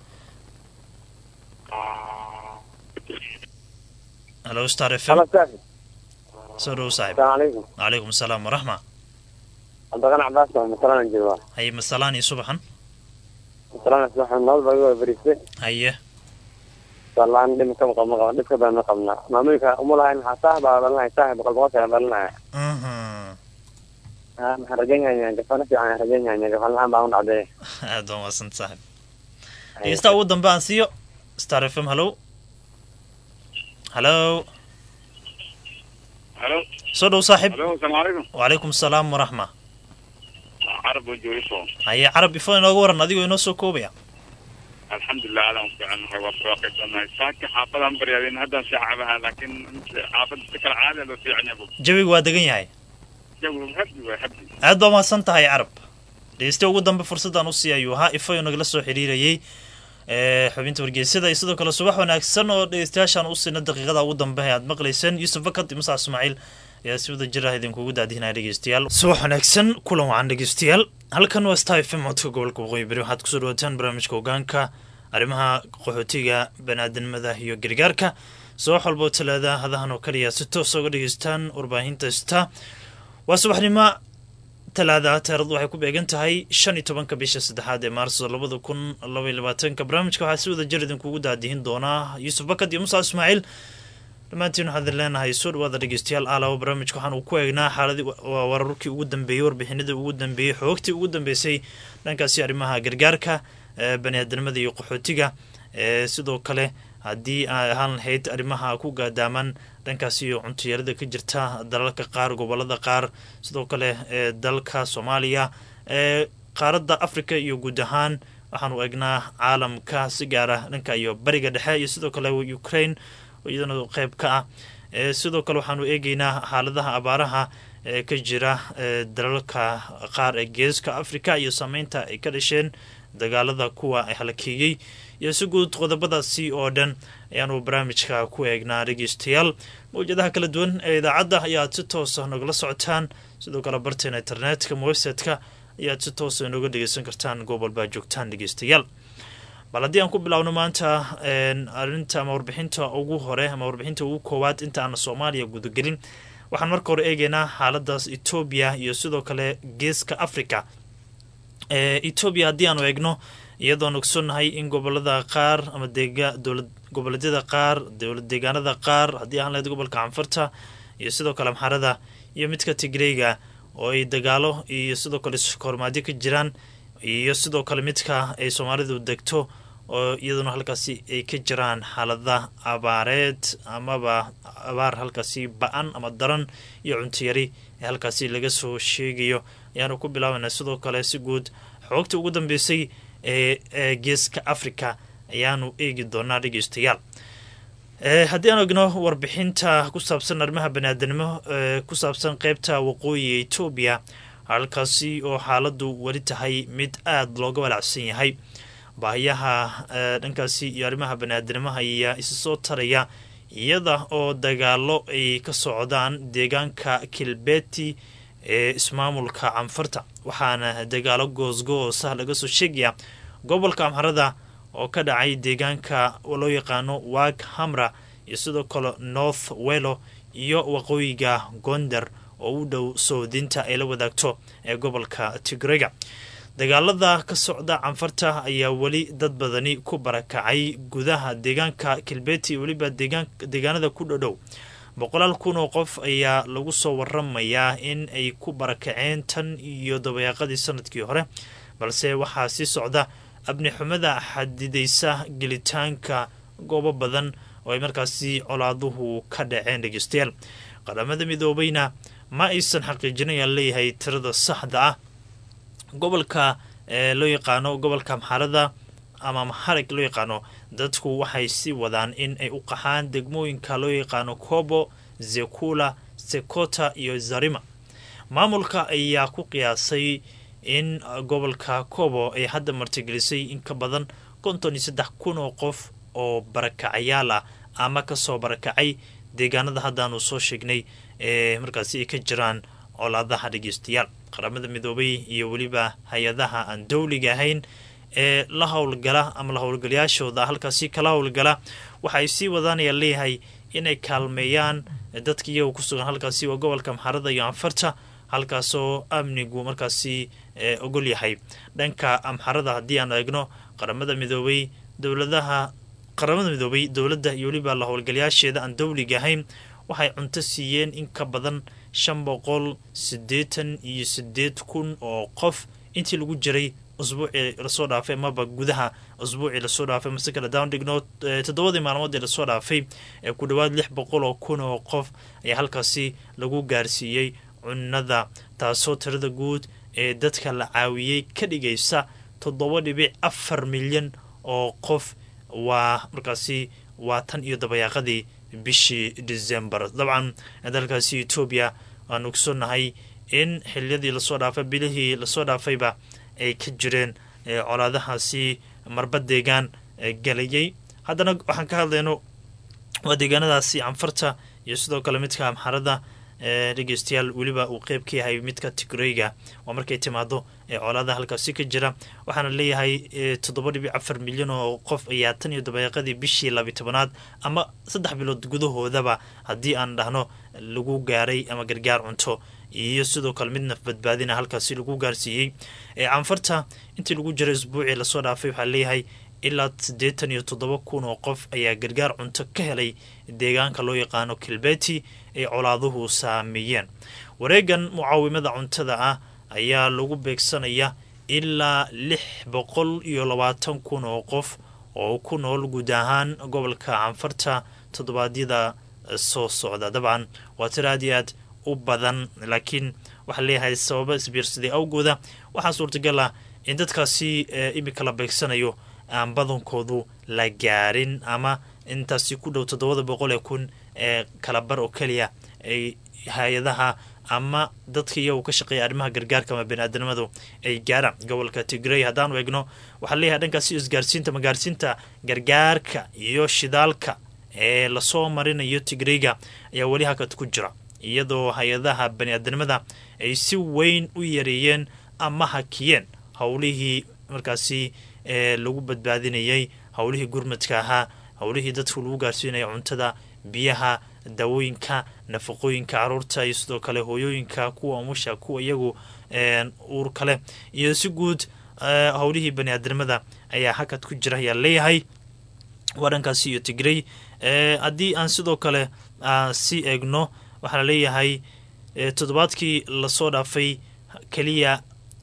halo star f m soo dhow saaxib calaykum calaykum asalaam waraxma cabdiqan cabaas waa masalaan jooga haye masalaan iyo subaxan masalaan waxaan nabad baa iga berisay haye salaan dhib ka maqab maqab dhibka baa ma qabnaa maamulka uma lahayn maxaa saax baa dhalinaya saax boqol boqol kale dhalinaya Mhm. maxaan rajaynaya gafana fiican rajaynaya gafan la-aan baa u dhacday aad baa mahadsan saaxib dhegeystaha ugu dambe aan siiyo star f m hallo hallo halo soo dhow saaxib halo asalaamu calaykum wacalaykum asalaam waraxma carab oo joogiso haye carab ifo inooga waran adigoo inoo soo koobaya alxamdulilah aadaan ku fiicannahay waa soo qaybsanahay saaka xaafadaan baryaadeen haddaan shaacabaha laakiin xaafadda si kale caadi loo fiican yahay jawiga waa degan yahay jawi habdi waa habdi aad baa mahadsan tahay carab dhegeyste ugu dambe fursaddan u sii ayuu ahaa ifo nagala soo xiriirayey ee, xubinta wargeysada iyo sidoo kale subax wanaagsan oo dhegeystayaashaan u siina daqiiqada ugu dambe ee aad maqlayseen yuusuf fakad iyo musac ismaaciil ayaa si wada jir ah idinkugu daadihinaya dhegeystayaal subax wanaagsan kulan wacan dhegeystayaal halkan waa star f m codka gobolka waqooyi bari waxaad kusoo dhawaataan barnaamijka hogaanka arrimaha qaxootiga banaadamada iyo gargaarka subax walboo talaada hadahan oo kaliya si toos uga dhegeystaan warbaahinta star waa subaxnimo talaada taarikhdu waxay ku beegan tahay shan iyo tobanka bisha saddexaad ee maarso labada kun laba iyo labaatanka barnaamijka waxaa si wada jir idinkugu daadihin doonaa yuusuf bakad iyo musa ismaaciil dhammaantiin waxaan idin leenahay soo dhawaada dhegeystayaal alaaba barnaamijka waxaan uu ku eegnaa xaaladii waa wararkii ugu dambeeyey warbixinadii ugu dambeeyey xoogtii ugu dambeysay dhankaasi arrimaha gargaarka ee baniaadanimada iyo qaxootiga ee sidoo kale haddii ay ahaan lahayd arrimaha ku gaadaaman dhankaasi iyo cuntuyarada ka jirta dalalka qaar gobolada qaar sidoo kale ee dalka soomaaliya ee qaaradda africa iyo guud ahaan waxaanu eegnaa caalamka si gaara dhanka iyo bariga dhexe iyo sidoo kale ukraine oo iyadana qeyb ka ah ee sidoo kale waxaanu eegeynaa xaaladaha abaaraha ee ka jira ee dalalka qaar ee geeska africa iyo saameynta ay ka dhasheen dagaalada kuwa halakeeyey iyo si guud qodobadaasi oo dhan ayaanu barnaamijka ku eegnaa dhegeystayaal mawjadaha kala duwan ee idaacadda ayaad si toosa nogala socotaan sidoo kale barteena internetka website-ka ayaad si toosa inooga dhegeysan kartaan goob baa joogtaan dhegeystayaal bal haddii aan ku bilaawno maanta arinta ama warbixinta ugu hore ama warbixinta ugu koowaad inta aan soomaaliya gudagelin waxaan marka hore eegeynaa xaaladaas etoobiya iyo sidoo kale geeska africa etoobiya haddii aanu eegno iyadoon ogsoonnahay in gobolada qaar ama goboleedyada qaar dowlad deegaanada qaar haddii ahaan lahayd gobolka canfarta iyo sidoo kale amxarada iyo midka tigreyga oo ay dagaalo iyo sidoo kale kormaadyo ka jiraan iyo sidoo kale midka ay soomaalidu degto oo iyaduna halkaasi ay ka jiraan xaalada abaareed amaba abaar halkaasi ba-an ama daran iyo cuntiyari ee halkaasi laga soo sheegayo ayaanu ku bilaabanaa sidoo kale si guud xoogta ugu dambeysay ee geeska africa ayaanu eegi doonaa dhegeystayaal haddii aan egno warbixinta ku saabsan arrimaha baniaadanimo ee ku saabsan qeybta waqooyiga etoobiya halkaasi oo xaaladu weli tahay mid aada looga walacsan yahay baahiyaha dhankaasi iyo arrimaha baniaadanimaha ayaa isa soo taraya iyada oo dagaalo ay ka socdaan deegaanka kilbeti ee ismaamulka canfarta waxaana dagaalo goosgoosa laga soo sheegaya gobolka amxarada oo ka dhacay deegaanka loo yaqaano wag hamra iyo sidoo kale north welo iyo waqooyiga gonder oo u dhow soodinta ay la wadaagto ee gobolka tigrega dagaalada ka socda canfarta ayaa weli dad badani ku barakacay gudaha deegaanka kilbeti weliba deegaanada ku dhodhow boqolaal kun oo qof ayaa lagu soo waramayaa in ay ku barakaceen tan iyo dabayaaqadii sanadkii hore balse waxaa sii socda abnixumada xadidaysa gelitaanka goobo badan oo ay markaasi colaaduhu ka dhaceen dhegeystayaal qaramada midoobeyna ma aysan xaqiijinayaan leeyahay tirada saxda ah gobolka ee loo yaqaano gobolka amxarada ama maxarig loo yaqaano dadku waxay sii wadaan in ay u qaxaan degmooyinka loo yaqaano kobo zekula sekota iyo zarima maamulka ayaa ku qiyaasay in gobolka kobo ay hadda martigelisay in ka badan konton iyo saddex kun oo qof oo barakacayaal ah ama kasoo barakacay deegaanada haddaanu soo sheegnay ee markaasi ay ka jiraan colaadaha dhegeystayaal qaramada midoobay iyo weliba hay-adaha aan dowliga ahayn ee la howlgala ama la howlgalayaashooda halkaasi kala howlgala waxa ay sii wadaanaya leeyahay inay kaalmeeyaan dadka iyaga ku sugan halkaasi waa gobolka maxarada iyo anfarta halkaasoo amnigu markaasi ogol yahay dhanka amxarada haddii aan eegno qaramada midoobay dowladaha qaramada midoobay dowladda iyo weliba la howlgalayaasheeda aan dowliga ahayn waxay cunto siiyeen in ka badan shan boqol siddeetan iyo sideed kun oo qof intii lagu jiray usbuucii lasoo dhaafay amaba gudaha usbuucii lasoo dhaafay mase kale down dhigno toddobadii maalmood ee lasoo dhaafay ee ku dhowaad lix boqol oo kun oo qof ayaa halkaasi lagu gaarsiiyey cunada taasoo tirada guud ee dadka la caawiyey ka dhigaysa toddoba dhibic afar milyan oo qof waa markaasi waa tan iyo dabayaaqadii bishii december dabcan dalkaasi etoobiya waan ogsonahay in xiliyadii lasoo dhaafay bilihii lasoo dhaafayba ay ka jireen colaadahaasi marba deegaan galayay haddana waxaan ka hadlayno waa deegaanadaasi canfarta iyo sidoo kale midka amxarada dhegeystayaal weliba uu qeyb ka yahay midka tigreyga waa markay timaado colaada halkaasi ka jira waxaana leeyahay toddoba dhibic afar milyan oo qof ayaa tan iyo dabaeeqadii bishii labi tobanaad ama saddex bilood gudahoodaba haddii aan dhahno lagu gaaray ama gargaar cunto iyo sidoo kale mid naf badbaadina halkaasi lagu gaarsiiyey canfarta intii lagu jiray isbuucii lasoo dhaafay waxaa leeyahay ilaa siddeetan iyo toddoba kun oo qof ayaa gargaar cunto ka helay deegaanka loo yaqaano kilbeti ay colaaduhu saameeyeen wareegan mucaawimada cuntada ah ayaa lagu beegsanaya ilaa lix boqol iyo labaatan kun oo qof oo ku nool guud ahaan gobolka canfarta toddobaadyada soo socda dabcan waa tir aad iyo aad u badan laakiin waxaa leeyahay sababa isbiirsaday awgooda waxaa suurtagal ah in dadkaasi imika la beegsanayo aan badankoodu la gaarin ama intaasi ku dhow toddobada boqol ee kun ee kalabar oo keliya ay hay-adaha ama dadka iyagu ka shaqeeya arrimaha gargaarka ama bani-aadanimadu ay gaaraan gobolka tigrey haddaanu eegno waxaa leeyahay dhankaasi isgaarsiinta magaarsiinta gargaarka iyo shidaalka ee lasoo marinayo tigreyga ayaa weli hakad ku jira iyadoo hay-adaha bani-aadanimada ay si weyn u yareeyeen ama hakiyeen howlihii markaasi ee lagu badbaadinayay howlihii gurmadka ahaa howlihii dadku lagu gaarsiinaya cuntada biyaha daawooyinka nafaqooyinka caruurta iyo sidoo kale hooyooyinka kuwa umusha kuwa iyagu uur kale iyo si guud howlihii bani-aadanimada ayaa hakad ku jira ayaa leeyahay waa dhankaasi iyo tigrey haddii aan sidoo kale si eegno waxaa la leeyahay toddobaadkii lasoo dhaafay keliya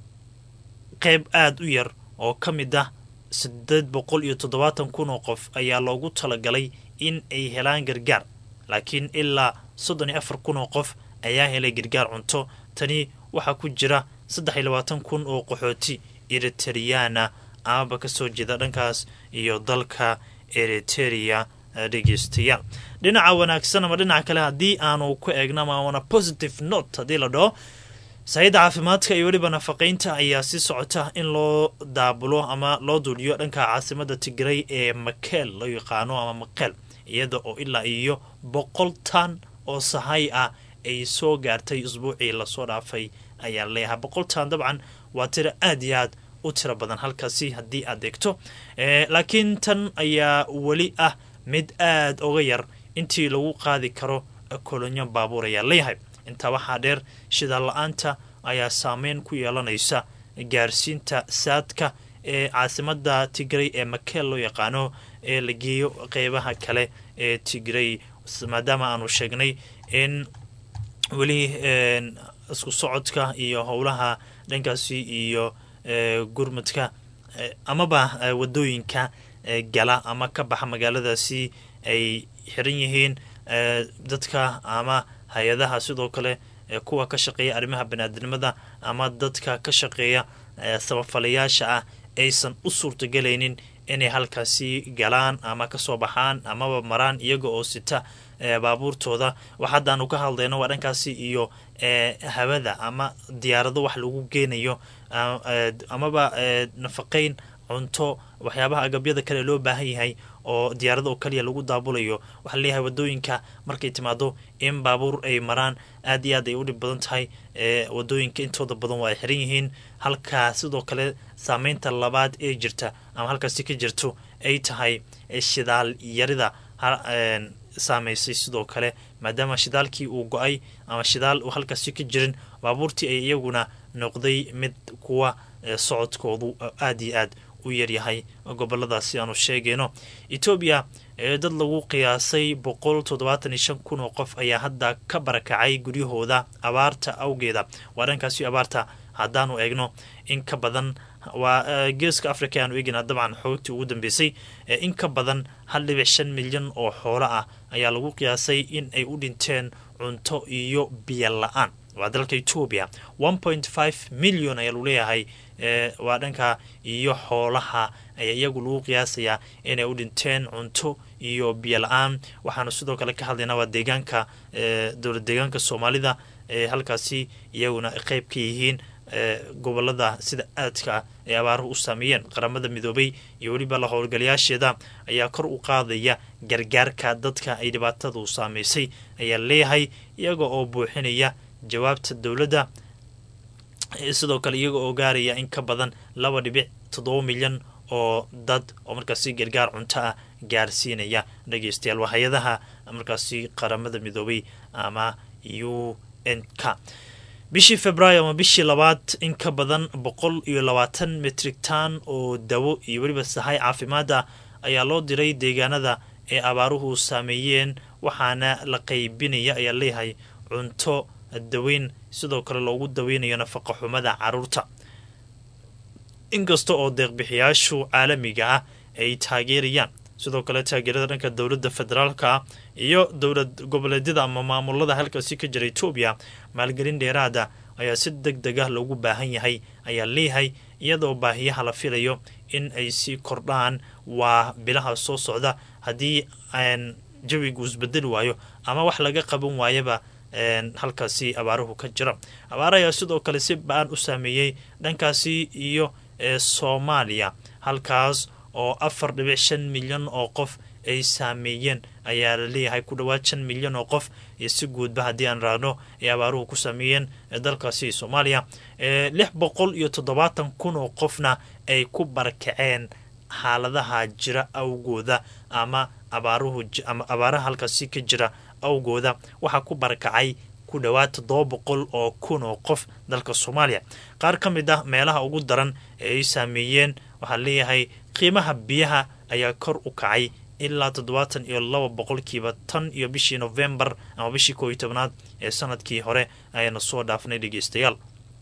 qeyb aada u yar oo ka mid ah sideed boqol iyo toddobaatan kun oo qof ayaa loogu talagalay in ay helaan gargaar laakiin ilaa soddon iyo afar kun oo qof ayaa helay gargaar cunto tani waxaa ku jira saddex iyo labaatan kun oo qaxooti eriteriyana amaba kasoo jeeda dhankaas iyo dalka eriteria dhegeystayaal dhinaca wanaagsan ama dhinaca kale haddii aanu ku eegno ama wana positive note haddii la dhaho saayidda caafimaadka iyo weliba nafaqeynta ayaa si socota in loo daabulo ama loo duuliyo dhanka caasimada tigray ee makeel loo yaqaano ama makeel iyada oo ilaa iyo boqol tan oo sahay ah ay soo gaartay usbuucii lasoo dhaafay ayaa leeyahay boqol tan dabcan waa tiro aad iyo aad u tiro badan halkaasi haddii aad eegto laakiin tan ayaa weli ah mid aada uga yar intii lagu qaadi karo kolonyo baabuur ayaa leeyahay intaa waxaa dheer shidaal la-aanta ayaa saameyn ku yeelanaysa gaarsiinta saadka ee caasimada tigray ee makeel loo yaqaano ee la geeyo qeybaha kale ee tigray maadaama aanu sheegnay in weli isku socodka iyo howlaha dhankaasi iyo gurmudka amaba wadooyinka gala ama ka baxa magaaladaasi ay xiran yihiin dadka ama hay-adaha sidoo kale kuwa ka shaqeeya arrimaha baniaadamada ama dadka ka shaqeeya sabafalayaasha ah aysan u suurtagelaynin inay halkaasi galaan ama kasoo baxaan amaba maraan iyaga oo sita baabuurtooda wax haddaanu ka hadlayno waa dhankaasi iyo hawada ama diyaarado wax lagu geenayo amaba nafaqeyn cunto waxyaabaha agabyada kale loo baahan yahay oo diyaarada oo kaliya lagu daabulayo waxaa leeyahay wadooyinka markay timaado in baabuur ay maraan aad iyo aad ay u dhib badan tahay wadooyinka intooda badan waa ay xiran yihiin halka sidoo kale saameynta labaad ee jirta ama halkaasi ka jirto ay tahay shidaal yarida saameysay sidoo kale maadaama shidaalkii uu go-ay ama shidaal uu halkaasi ka jirin baabuurtii ay iyaguna noqday mid kuwa socodkoodu aad iyo aad u yaryahay goboladaasi aanu sheegayno etoobiya dad lagu qiyaasay boqol toddobaatan iyo shan kun oo qof ayaa hadda ka barakacay guryahooda abaarta awgeeda waa dhankaasi abaarta haddaanu eegno in ka badan waa geeska africa aanu eegina dabcan xoogtii ugu dambeysay in ka badan hal dhibic shan milyan oo xoolo ah ayaa lagu qiyaasay in ay u dhinteen cunto iyo biyo la-aan waa dalka etoobiya one point five milyon ayaa lagu leeyahay waa dhanka iyo xoolaha ayaa iyagu lagu qiyaasayaa inay u dhinteen cunto iyo biyo la-aan waxaanu sidoo kale ka hadlaynaa waa deegaanka dowlad deegaanka soomaalida halkaasi iyaguna qeyb ka yihiin gobolada sida aadka ay abaaruhu u saameeyeen qaramada midoobay iyo weliba la howlgalayaasheeda ayaa kor u qaadaya gargaarka dadka ay dhibaatadu saameysay ayaa leeyahay iyaga oo buuxinaya jawaabta dowladda sidoo kale iyaga oo gaaraya in ka badan laba dhibic toddoba milyan oo dad oo markaasi gargaar cunto ah gaarsiinaya dhegeystayaal waa hay-adaha markaasi qaramada midoobay ama u n k bishii februaayo ama bishii labaad in ka badan boqol iyo labaatan metrik tan oo dawo iyo weliba sahay caafimaad ah ayaa loo diray deegaanada ee abaaruhu saameeyeen waxaana la qaybinaya ayaa leeyahay cunto daweyn sidoo kale loogu daweynayo nafaqa xumada caruurta inkasta oo deeqbixiyaashu caalamiga ah ay taageerayaan sidoo kale taageerada dhanka dowladda federaalka iyo dowlad goboleedyada ama maamulada halkaasi ka jira etoobiya maalgelin dheeraada ayaa si deg deg ah loogu baahan yahay ayaa leeyahay iyadoo baahiyaha la filayo in ay sii kordhaan waa bilaha soo socda haddii jawigu isbedeli waayo ama wax laga qaban waayaba halkaasi abaaruhu ka jira abaar ayaa sidoo kale si ba-an u saameeyey dhankaasi iyo soomaaliya halkaas oo afar dhibic shan milyan oo qof ay saameeyeen ayaa la leeyahay ku dhowaad shan milyan oo qof iyo si guudba haddii aan raadno ay abaaruhu ku saameeyeen dalkaasi soomaaliya lix boqol iyo toddobaatan kun oo qofna ay ku barakaceen xaaladaha jira awgooda ama abaaruhu ama abaaraha halkaasi ka jira awgooda waxaa ku barakacay ku dhowaad toddoba boqol oo kun oo qof dalka soomaaliya qaar ka mid ah meelaha ugu daran ee ay saameeyeen waxaa leeyahay qiimaha biyaha ayaa kor u kacay ilaa toddobaatan iyo laba boqolkiiba tan iyo bishii novembar ama bishii koo iyo tobnaad ee sanadkii hore ayaana soo dhaafnay dhegeystayaal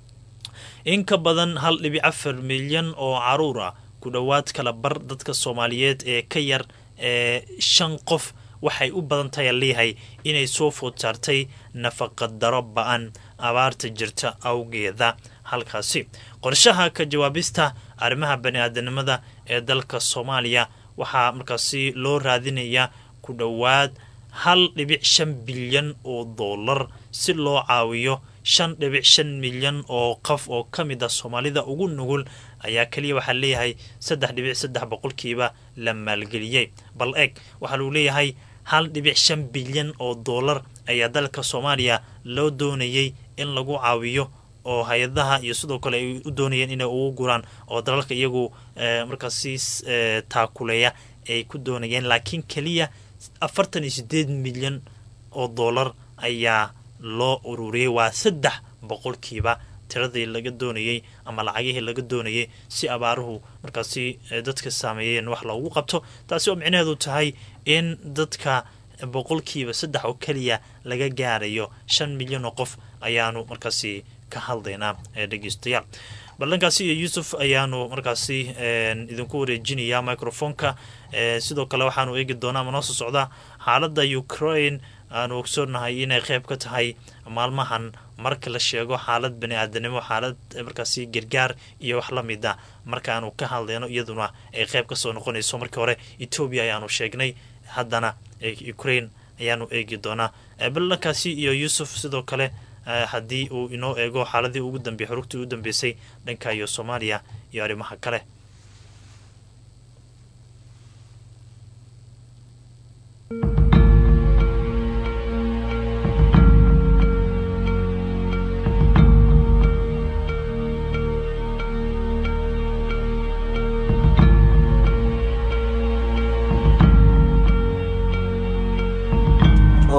in ka badan hal dhibic afar milyan oo caruur ah ku dhowaad kala bar dadka soomaaliyeed ee ka yar ee shan qof waxay u badan tahay leeyahay inay soo food saartay nafaqa daro ba-an abaarta jirta awgeeda halkaasi qorshaha ka jawaabista arrimaha bani-aadanimada ee dalka soomaaliya waxaa markaasi loo raadinayaa ku dhowaad hal dhibic shan bilyan oo dollar si loo caawiyo shan dhibic shan milyan oo qof oo ka mid ah soomaalida ugu nugul ayaa keliya waxaa leeyahay saddex dhibic saddex boqolkiiba la maalgeliyey bal eeg waxaa lagu leeyahay hal dhibic shan bilyan oo dollar ayaa dalka soomaaliya loo doonayay in lagu caawiyo oo hay-adaha iyo sidoo kale ay u doonayeen inay ugu guraan oo dalalka iyagu markaasi taakuleeya ay ku doonayeen laakiin keliya afartan iyo sideed milyan oo dollar ayaa loo ururiyey waa saddex boqolkiiba tiradii laga doonayey ama lacagihii laga doonayay si abaaruhu markaasi dadka saameeyeen wax loogu qabto taasi oo micnaheedu tahay in dadka boqolkiiba saddex oo keliya laga gaarayo shan milyan oo qof ayaanu markaasi ka hadlaynaa dhegeystayaal ballankaasi iyo yuusuf ayaanu markaasi idinku wareejinayaa microfonka sidoo kale waxaanu eegi doonaa ama noo soo socdaa xaaladda ukraine aanu ogsoonahay inay qeyb ka tahay maalmahan marka la sheego xaalad bani-aadanimo xaalad markaasi gargaar iyo wax la mid a markaanu ka hadlayno iyaduna ay qeyb kasoo noqonayso markii hore etoobiya ayaanu sheegnay haddana ukraine ayaanu eegi doonaa ballankaasi iyo yuusuf sidoo kale haddii uu inoo eego xaaladii ugu dambeeyey xurugtii ugu dambeysay dhanka iyo soomaaliya iyo arrimaha kale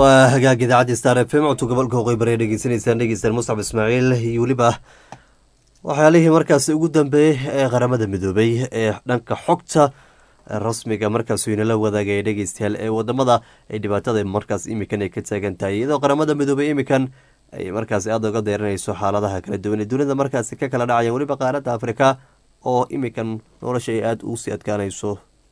waa hagaag idaacadda star f m codka gobolka waqooyi bari dhegeysanaysaan dhegeystaan muscab ismaaciil iyo weliba waxyaalihii markaasi ugu dambeeyey ee qaramada midoobay ee dhanka xogta rasmiga markaas inala wadaagaya dhegeystayaal ee wadamada ay dhibaatada markaas imikan ay ka taagan tahay iyadoo qaramada midoobay imikan ay markaasi aada uga deeranayso xaaladaha kala duwan ee dunida markaasi ka kala dhacayaan weliba qaaradda afrika oo imikan nolosha ay aada ugu sii adkaanayso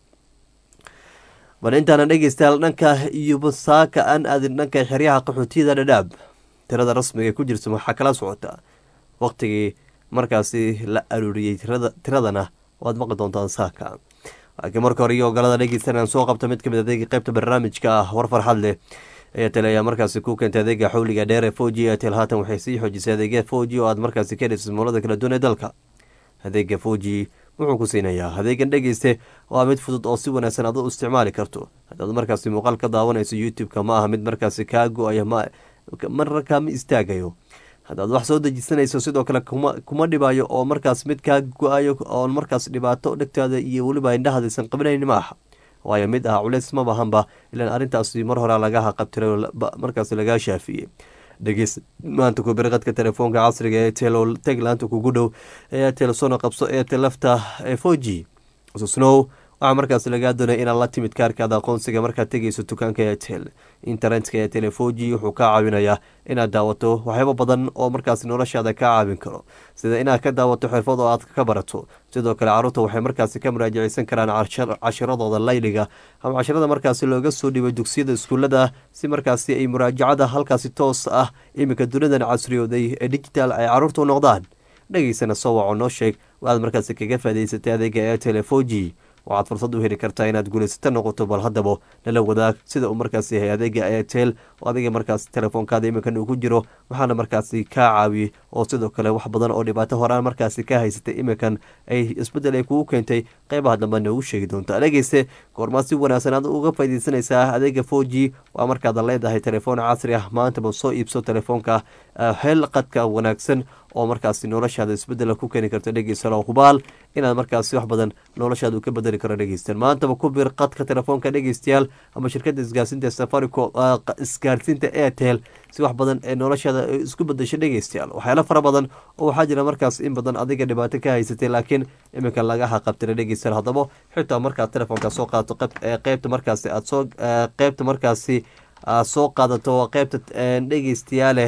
bal intaana dhegeystayaal dhanka iyo basaaka aan aadin dhanka xeryaha qaxootiyada dhadhaab tirada rasmiga ku jirta waxaa kala socota waqtigii markaasi la aruuriyey tiradana waad maqli doontaan saaka laakiin marka hore iyo ogolada dhegeystan aan soo qabta mid kamid adeega qeybta barnaamijka ah war farxad leh airtel ayaa markaasi ku keentay adeega xawliga dheer ee foji airtel haatan waxay sii xoojisay adeegya foji oo aad markaasi ka heliso moolada kala duwan ee dalka adeega foji wuxuu ku siinayaa adeegan dhegeyste waa mid fudud oo si wanaagsan aad u isticmaali karto haddaad markaasi muuqaal ka daawanayso youtube-ka ma aha mid markaasi kaa go-aya marna kaama istaagayo haddaad wax soo dejisanayso sidoo kale kuma dhibayo oo markaas mid kaa go-ayo oo markaas dhibaato dhegtaada iyo weliba indhahadaysan qabinayn ma aha waayo mid ah culeys ma bahanba ilaan arrintaasi mar hore lagaha qabtira markaas lagaa shaafiyey dhegeys maanta kubirqadka telefoonka casriga ee tel taglaanta kugu dhow ee tel sono qabso ee tel lafta ee foji snow waxaa markaas lagaa doonaya inaad la timid kaarkaada aqoonsiga markaad tegayso dukaanka etel internetka ee telefoji wuxuu kaa caawinayaa inaad daawato waxyaabo badan oo markaas noloshaada kaa caawin karo sida inaad ka daawato xirfad oo aad ka barato sidoo kale caruurta waxay markaasi ka muraajaceysan karaan cashiradooda layliga ama cashirada markaasi looga soo dhibay dugsiyada iskuulada si markaasi ay muraajacada halkaasi toos ah iminka dunidan casriyooday ee digital ay caruurta u noqdaan dhegeysana soo waco noo sheeg waaad markaasi kaga faa'idaysatay adeega ee telefoji waxaad fursad u heli kartaa inaad guulaysato noqoto bal haddaba nala wadaag sida uu markaasi yahay adeega airtel oo adiga markaas telefoonkaada iminkan uu ku jiro waxaana markaasi kaa caawiyey oo sidoo kale wax badan oo dhibaato horaan markaasi ka haysatay iminkan ay isbeddel ay kugu keentay qeybaha dambe noogu sheegi doonta dhegeyste goormaa si wanaagsan aad uga faaideysanaysaa adeega four g waa markaad leedahay telefoon casri ah maantaba soo iibso telefoonka hel qadka wanaagsan oo markaasi noloshaada isbedela ku keeni karto dhegeysalo hubaal inaad markaasi wax badan noloshaada ka bedeli karo dhegeystan maantaba ku bir qadka telefoonka dhegeystayaal ama shirkada isgaarsiinta safaricom isgaarsiinta airtel si wax badan ee noloshaada isku bedesho dhegeystayaal waxyaalo fara badan oo waxaa jira markaas in badan adiga dhibaato ka haysatay laakiin iminka laga haqabtira dhegeystayaal haddaba xitaa markaad telefoonka soo qaadato qeybta markaasi aad soo qeybta markaasi aad soo qaadato qeybta dhegeystayaale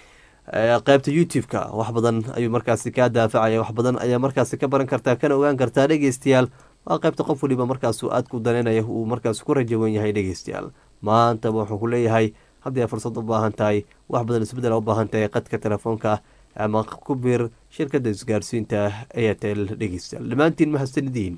qeybta youtube-ka wax badan ayuu markaasi kaa daafacaya wax badan ayaa markaasi ka baran kartaa kana ogaan kartaa dhegeystayaal waa qeybta qof waliba markaas aad ku daneynaya uu markaas ku rajawan yahay dhegeystayaal maantaba wuxuu ku leeyahay haddii aad fursad u baahan tahay wax badan isbedel u baahan tahay qadka telefoonka ama ku bir shirkada isgaarsiinta airtel dhegeystayaal dhammaantiin mahadsanidin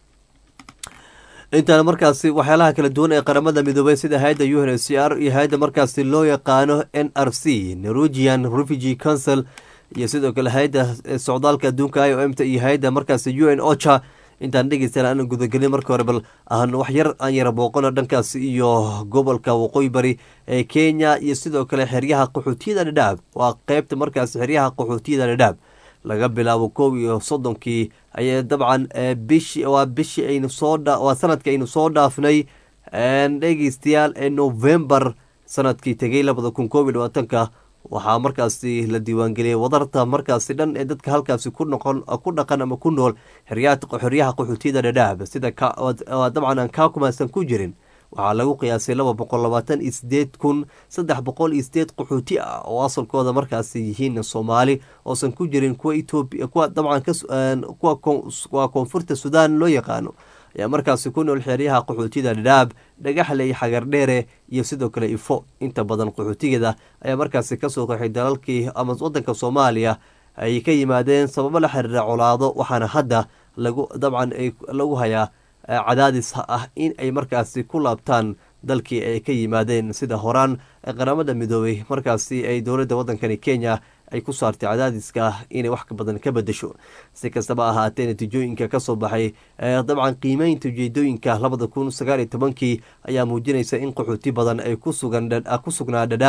intaana markaasi waxyaalaha kala duwan ee qaramada midoobay sida hay-adda u n c r iyo hay-adda markaasi loo yaqaano n r c norwegian refugee council iyo sidoo kale hay-adda socdaalka adduunka i o m ta iyo hay-adda markaasi u n ocha intaan dhegeystaan aan gudagelin marka hore bal aan wax yar aan yara booqano dhankaasi iyo gobolka waqooyi bari ee kenya iyo sidoo kale xeryaha qaxootiyada dhadhaab waa qeybta markaasi xeryaha qaxootiyada dhadhaab laga bilaabo kow iyo soddonkii ayay dabcan bishi waa bishii aynu soo waa sanadkii aynu soo dhaafnay dhegeystayaal ee novembar sanadkii tegay labada kun koob iyo labaatanka waxaa markaasi la diiwaangeliyey wadarta markaasi dhan ee dadka halkaasi ku noqon ku dhaqan ama ku nool xeryaha qaxootiyada dhadhaab sida dabcan aan kaa kumaasan ku jirin waxaa lagu qiyaasay laba boqol labaatan iyo sideed kun saddex boqol iyo sideed qaxooti ah oo asalkooda markaasi yihiin soomaali oosan ku jirin kuwa etoobiya kuwa dabcan kuwa koonfurta sudan loo yaqaano ayaa markaasi ku nool xeeryaha qaxootiyada dhadhaab dhagaxley xagardheere iyo sidoo kale ifo inta badan qaxootigeeda ayaa markaasi kasoo qaxay dalalkii ama wadanka soomaaliya ay ka yimaadeen sababo la xiriira colaado waxaana hadda lagu dabcan lagu hayaa cadaadis ah in ay markaasi ku laabtaan dalkii ay ka yimaadeen sida horaan qaramada midoobay markaasi ay dowladda waddankani kenya ay ku saartay cadaadiska inay wax badan ka bedesho si kastaba ahaatee natiijooyinka kasoo baxay dabcan qiimeynta ujeedooyinka labada kun sagaal iyo tobankii ayaa muujinaysa in qaxooti badan ay ku sugnaa dhadhaab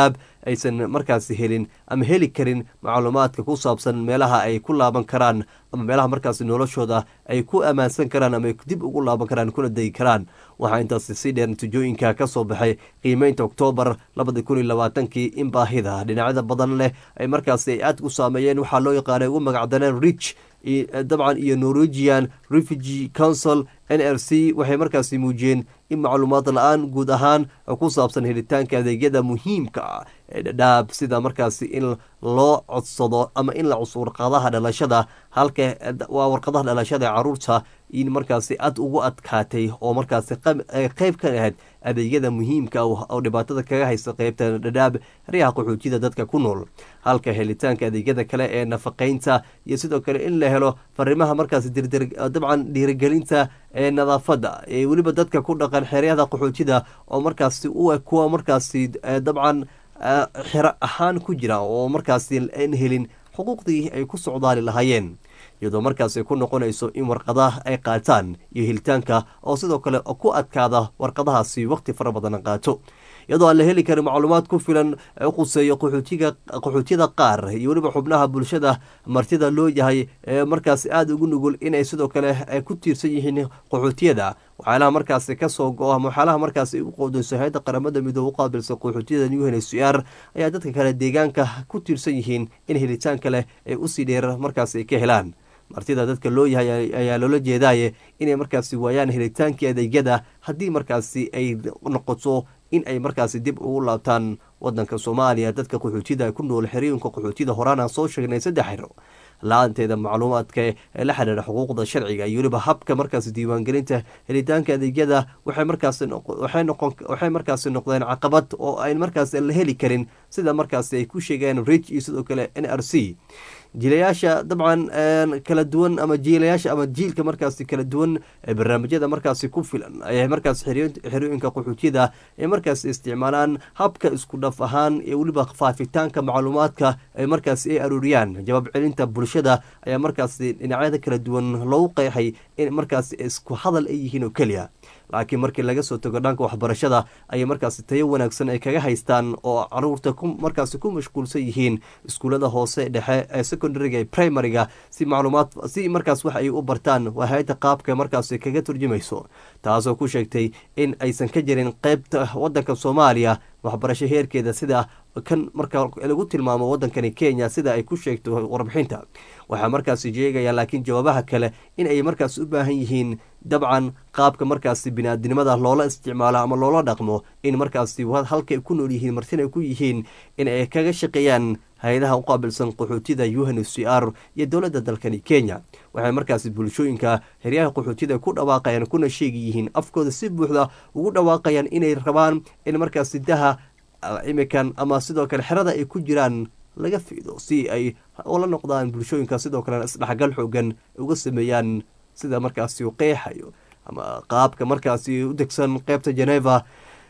aysan markaasi helin ama heli karin macluumaadka ku saabsan meelaha ay ku laaban karaan ama meelaha markaasi noloshooda ay ku ammaansan karaan ama ay dib ugu laaban karaan kuna degi karaan waxaa intaasi si dheer natiijooyinka ka soo baxay qiimeynta oktoobar labada kun iyo labaatankii in baahida dhinacyada badan leh ay markaasi ay aad u saameeyeen waxaa loo yaqaanay ugu magacdaneen rich dabcan iyo norwegian refugee council n r c waxay markaasi muujiyeen in macluumaad la-aan guud ahaan ku saabsan helitaanka adeegyada muhiimka ah ee dhadhaab sida markaasi in loo codsado ama in la cusbo warqadaha dhalashada halka waa warqadaha dhalashada ee caruurta in markaasi aad ugu adkaatay oo markaasi qeyb ka ahayd adeegyada muhiimka oo dhibaatada kaga haysta qeybta dhadhaab haryaha qaxootida dadka ku nool halka helitaanka adeegyada kale ee nafaqeynta iyo sidoo kale in la helo fariimaha markaasi dabcan dhiirigelinta ee nadaafadda ee weliba dadka ku dhaqan xeryada qaxootida oo markaasi u eg kuwa markaasi dabcan xero ahaan ku jira oo markaasi aan helin xuquuqdii ay ku socdaali lahaayeen iyadoo markaasi ku noqonayso in warqadaha ay qaataan iyo helitaanka oo sidoo kale ku adkaada warqadahaasi waqti fara badan qaato iyadoo aan la heli karin macluumaad ku filan quseeyo qaxootiyada qaar iyo weliba xubnaha bulshada martida loo yahay ee markaasi aada ugu nugul inay sidoo kale ku tiirsan yihiin qaxootiyada waxyaalaha markaasi kasoo go ama waxyaalaha markaasi u qoodeyso hay-adda qaramada midoobe u qaabilsan qaxootiyada new hnsr ayaa dadka kale deegaanka ku tiirsan yihiin in helitaanka leh ee usii dheer markaasi ay ka helaan martida dadka loo yahay ayaa loola jeedaaye inay markaasi waayaan helitaankii adeegyada haddii markaasi ay noqoto in ay markaasi dib ugu laabtaan wadanka soomaaliya dadka qaxootida ku nool xerooyinka qaxootida horaan aan soo sheegnay saddex xero la-aanteeda macluumaadka ee la xidhiira xuquuqda sharciga iyo weliba habka markaasi diiwaangelinta helitaanka adeegyada waxay markaaswaxay markaasi noqdeen caqabad oo ayn markaasi la heli karin sida markaasi ay ku sheegeen rich iyo sidoo kale n r c jiilayaasha dabcan kala duwan ama jiilayaasha ama jiilka markaasi kala duwan ee barnaamijyada markaasi ku filan ayay markaas xerooyinka qaxootiyada ay markaasi isticmaalaan habka isku dhaf ahaan iyo weliba faafitaanka macluumaadka ay markaasi ay arooriyaan jawaab celinta bulshada ayaa markaasi dhinacyada kala duwan loogu qeexay in markaasi isku hadal ay yihiin oo keliya laakiin markii laga soo tago dhanka waxbarashada ayay markaasi tayo wanaagsan ay kaga haystaan oo caruurta markaasi ku mashquulsan yihiin iskuullada hoose dhexe ee secondariga ee primariga si macluumaad si markaas wax ay u bartaan waa hay-adda qaabka markaasi kaga turjumayso taasoo ku sheegtay in aysan ka jirin qeybta wadanka soomaaliya waxbarasho heerkeeda sida kan marka lagu tilmaamo wadankani kenya sida ay ku sheegto warbixinta waxaa markaasi sheegaya laakiin jawaabaha kale in ay markaasi u baahan yihiin dabcan qaabka markaasi biniaadinimada loola isticmaalo ama loola dhaqmo in markaasi halkay ku nool yihiin martina ay ku yihiin in ay kaga shaqeeyaan hay-adaha u qaabilsan qaxootida un c r iyo dowladda dalkani kenya waxay markaasi bulshooyinka heryaha qaxootida ku dhawaaqayaan kuna sheegi yihiin afkooda si buuxda ugu dhawaaqayaan inay rabaan in markaasi daha imikan ama sidoo kale xerada ay ku jiraan laga fiido si ay ula noqdaan bulshooyinka sidoo kalena isdhexgal xoogan uga sameeyaan sida markaasi u qeexayo ama qaabka markaasi u degsan qeybta geneva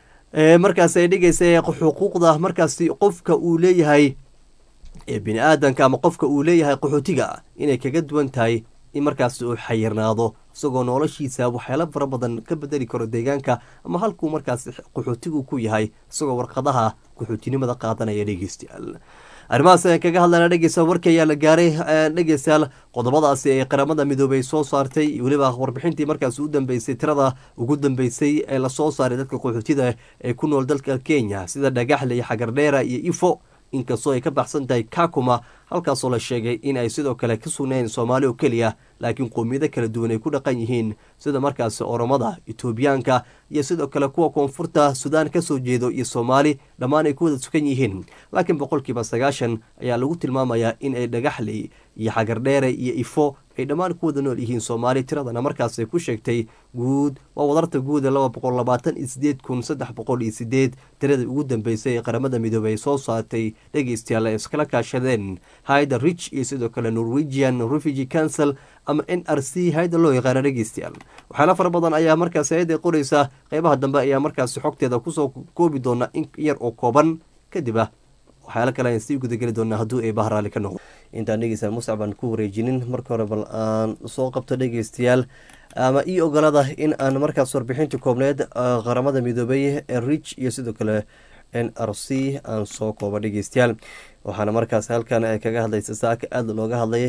ee markaasi ay dhigaysa xuquuqda markaasi qofka uu leeyahay ee bini aadanka ama qofka uu leeyahay qaxootiga inay kaga duwan tahay in markaasi uu xayirnaado isagoo noloshiisa waxyaala fara badan ka bedeli karo deegaanka ama halkuu markaasi qaxootigu ku yahay isagoo warqadaha qaxootinimada qaadanaya dhegeystayaal arrimahaas ayaan kaga hadlayna dhegeysta warkii ayaa la gaaray dhegeystayaal qodobadaasi ee qaramada midoobey soo saartay weliba warbixintii markaasi u dambeysay tirada ugu dambeysay ee lasoo saaray dadka qaxootida ee ku nool dalka kenya sida dhagaxle iyo xagardheera iyo ifo inkastoo ay ka baxsan tahay kakuma halkaasoo la sheegay in ay sidoo kale ka sugnayn soomaali oo keliya laakiin qoomiyado kala duwan ay ku dhaqan yihiin sida markaasi oromada etoobiyaanka iyo sidoo kale kuwa koonfurta suudaan kasoo jeedo iyo soomaali dhammaan ay ku wada sugan yihiin laakiin boqolkiiba sagaashan ayaa lagu tilmaamayaa in ay dhagaxley iyo xagardheere iyo ifo ay dhammaan ku wada nool yihiin soomaali tiradana markaasay ku sheegtay guud waa wadarta guuda laba boqol labaatan iyo sideed kun saddex boqol iyo sideed tiradii ugu dambeysay ee qaramada midoobey ay soo saartay dhegeystayaal ay iskala kaashadeen hayda rich iyo sidoo kale norwegian refugee council ama n r c hay-da loo yaqaana dhegeystayaal waxyaala fara badan ayaa markaasi hay-adda qoreysa qeybaha dambe ayaa markaasi xogteeda kusoo koobi doona in yar oo kooban kadib ah waxyaala kale ayaan sii gudageli doonaa hadduu eebaha raalli ka noqdo intaan dhegeystayaal muscab aan ku wareejinin marka hore bal aan soo qabto dhegeystayaal ama ii ogolada in aan markaas warbixinta koobneed qaramada midoobey ee rich iyo sidoo kale n r c aan soo kooba dhegeystayaal waxaana markaas halkan ay kaga hadlaysa saaka aada looga hadlay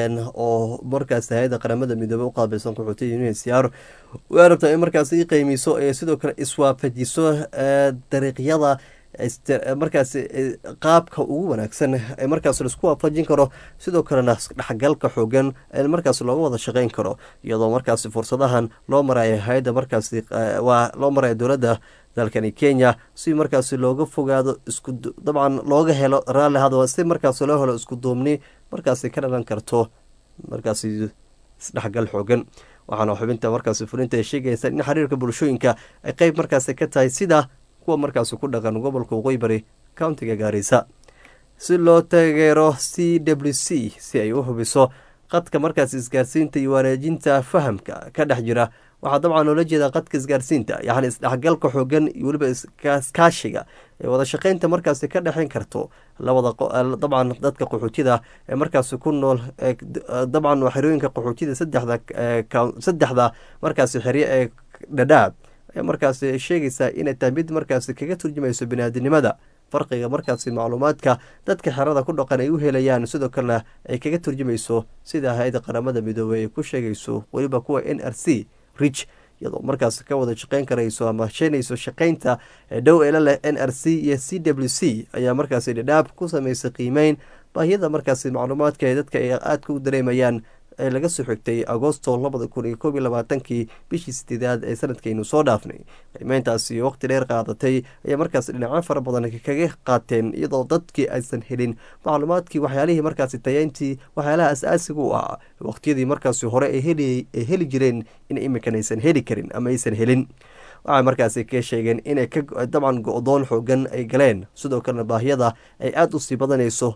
oo markaas hay-adda qaramada midoobey u qaabilsan qaxootiya unhcr way rabtaa in markaas i qeymiso ee sidoo kale iswaafajiso dariiqyada markaas qaabka ugu wanaagsan ee markaas laisku waafajin karo sidoo kalena dhexgalka xoogan ee markaas looga wada shaqeyn karo iyadoo markaas fursadahan loo marayo hay-adda markaas waa loo marayo dowladda dalkani kenya si markaas looga fogaado isku dabcan looga helo raalli hadwa si markaas loo helo isku duubni markaas ka dhalan karto markaas isdhexgal xoogan waxaana xubinta markaas fulinta ay sheegaysa in xiriirka bulshooyinka ay qeyb markaas ka tahay sida kuwa markaas ku dhaqan gobolka waqooyi bari countiga gaarisa si loo taageero c w c si ay u hubiso qadka markaas isgaarsiinta iyo wanaajinta fahamka ka dhex jira waxaa dabcan loola jeedaa qadka isgaarsiinta yacni isdhexgalka xoogan iyo weliba iskaashiga ee wada shaqeynta markaasi ka dhexeyn karto labada dabcan dadka qaxootida ee markaasi ku nool dabcan xerooyinka qaxootida saddexda saddexda markaasi xerye ee dhadhaab ayaa markaasi sheegaysaa inay tahay mid markaasi kaga turjumayso biniaadinimada farqiga markaasi macluumaadka dadka xerada ku dhaqan ay u helayaan sidoo kalena ay kaga turjumayso sida hay-adda qaramada midoobey ay ku sheegayso weliba kuwa n r c rich iyadoo markaas ka wada shaqeyn karayso ama sheenayso shaqeynta dhow eela leh n r c iyo c w c ayaa markaasi dhadhaab ku sameysay qiimeyn baahiyada markaasi macluumaadka ee dadka ay aadka u dareemayaan ee laga soo xigtay agosto labada kun iyo koob iyo labaatankii bishii sideedaad ee sanadkaynu soo dhaafnay qiimeyntaasi waqti dheer qaadatay ayaa markaas dhinacyo fara badan kaga qaateen iyadoo dadkii aysan helin macluumaadkii waxyaalihii markaasi tayeyntii waxyaalaha as-aasiga u ahaa waqtiyadii markaasi hore ay heli jireen in iminkan aysan heli karin ama aysan helin waxay markaasi ka sheegeen inay ka dabcan go-doon xoogan ay galeen sidoo kalena baahiyada ay aada usii badanayso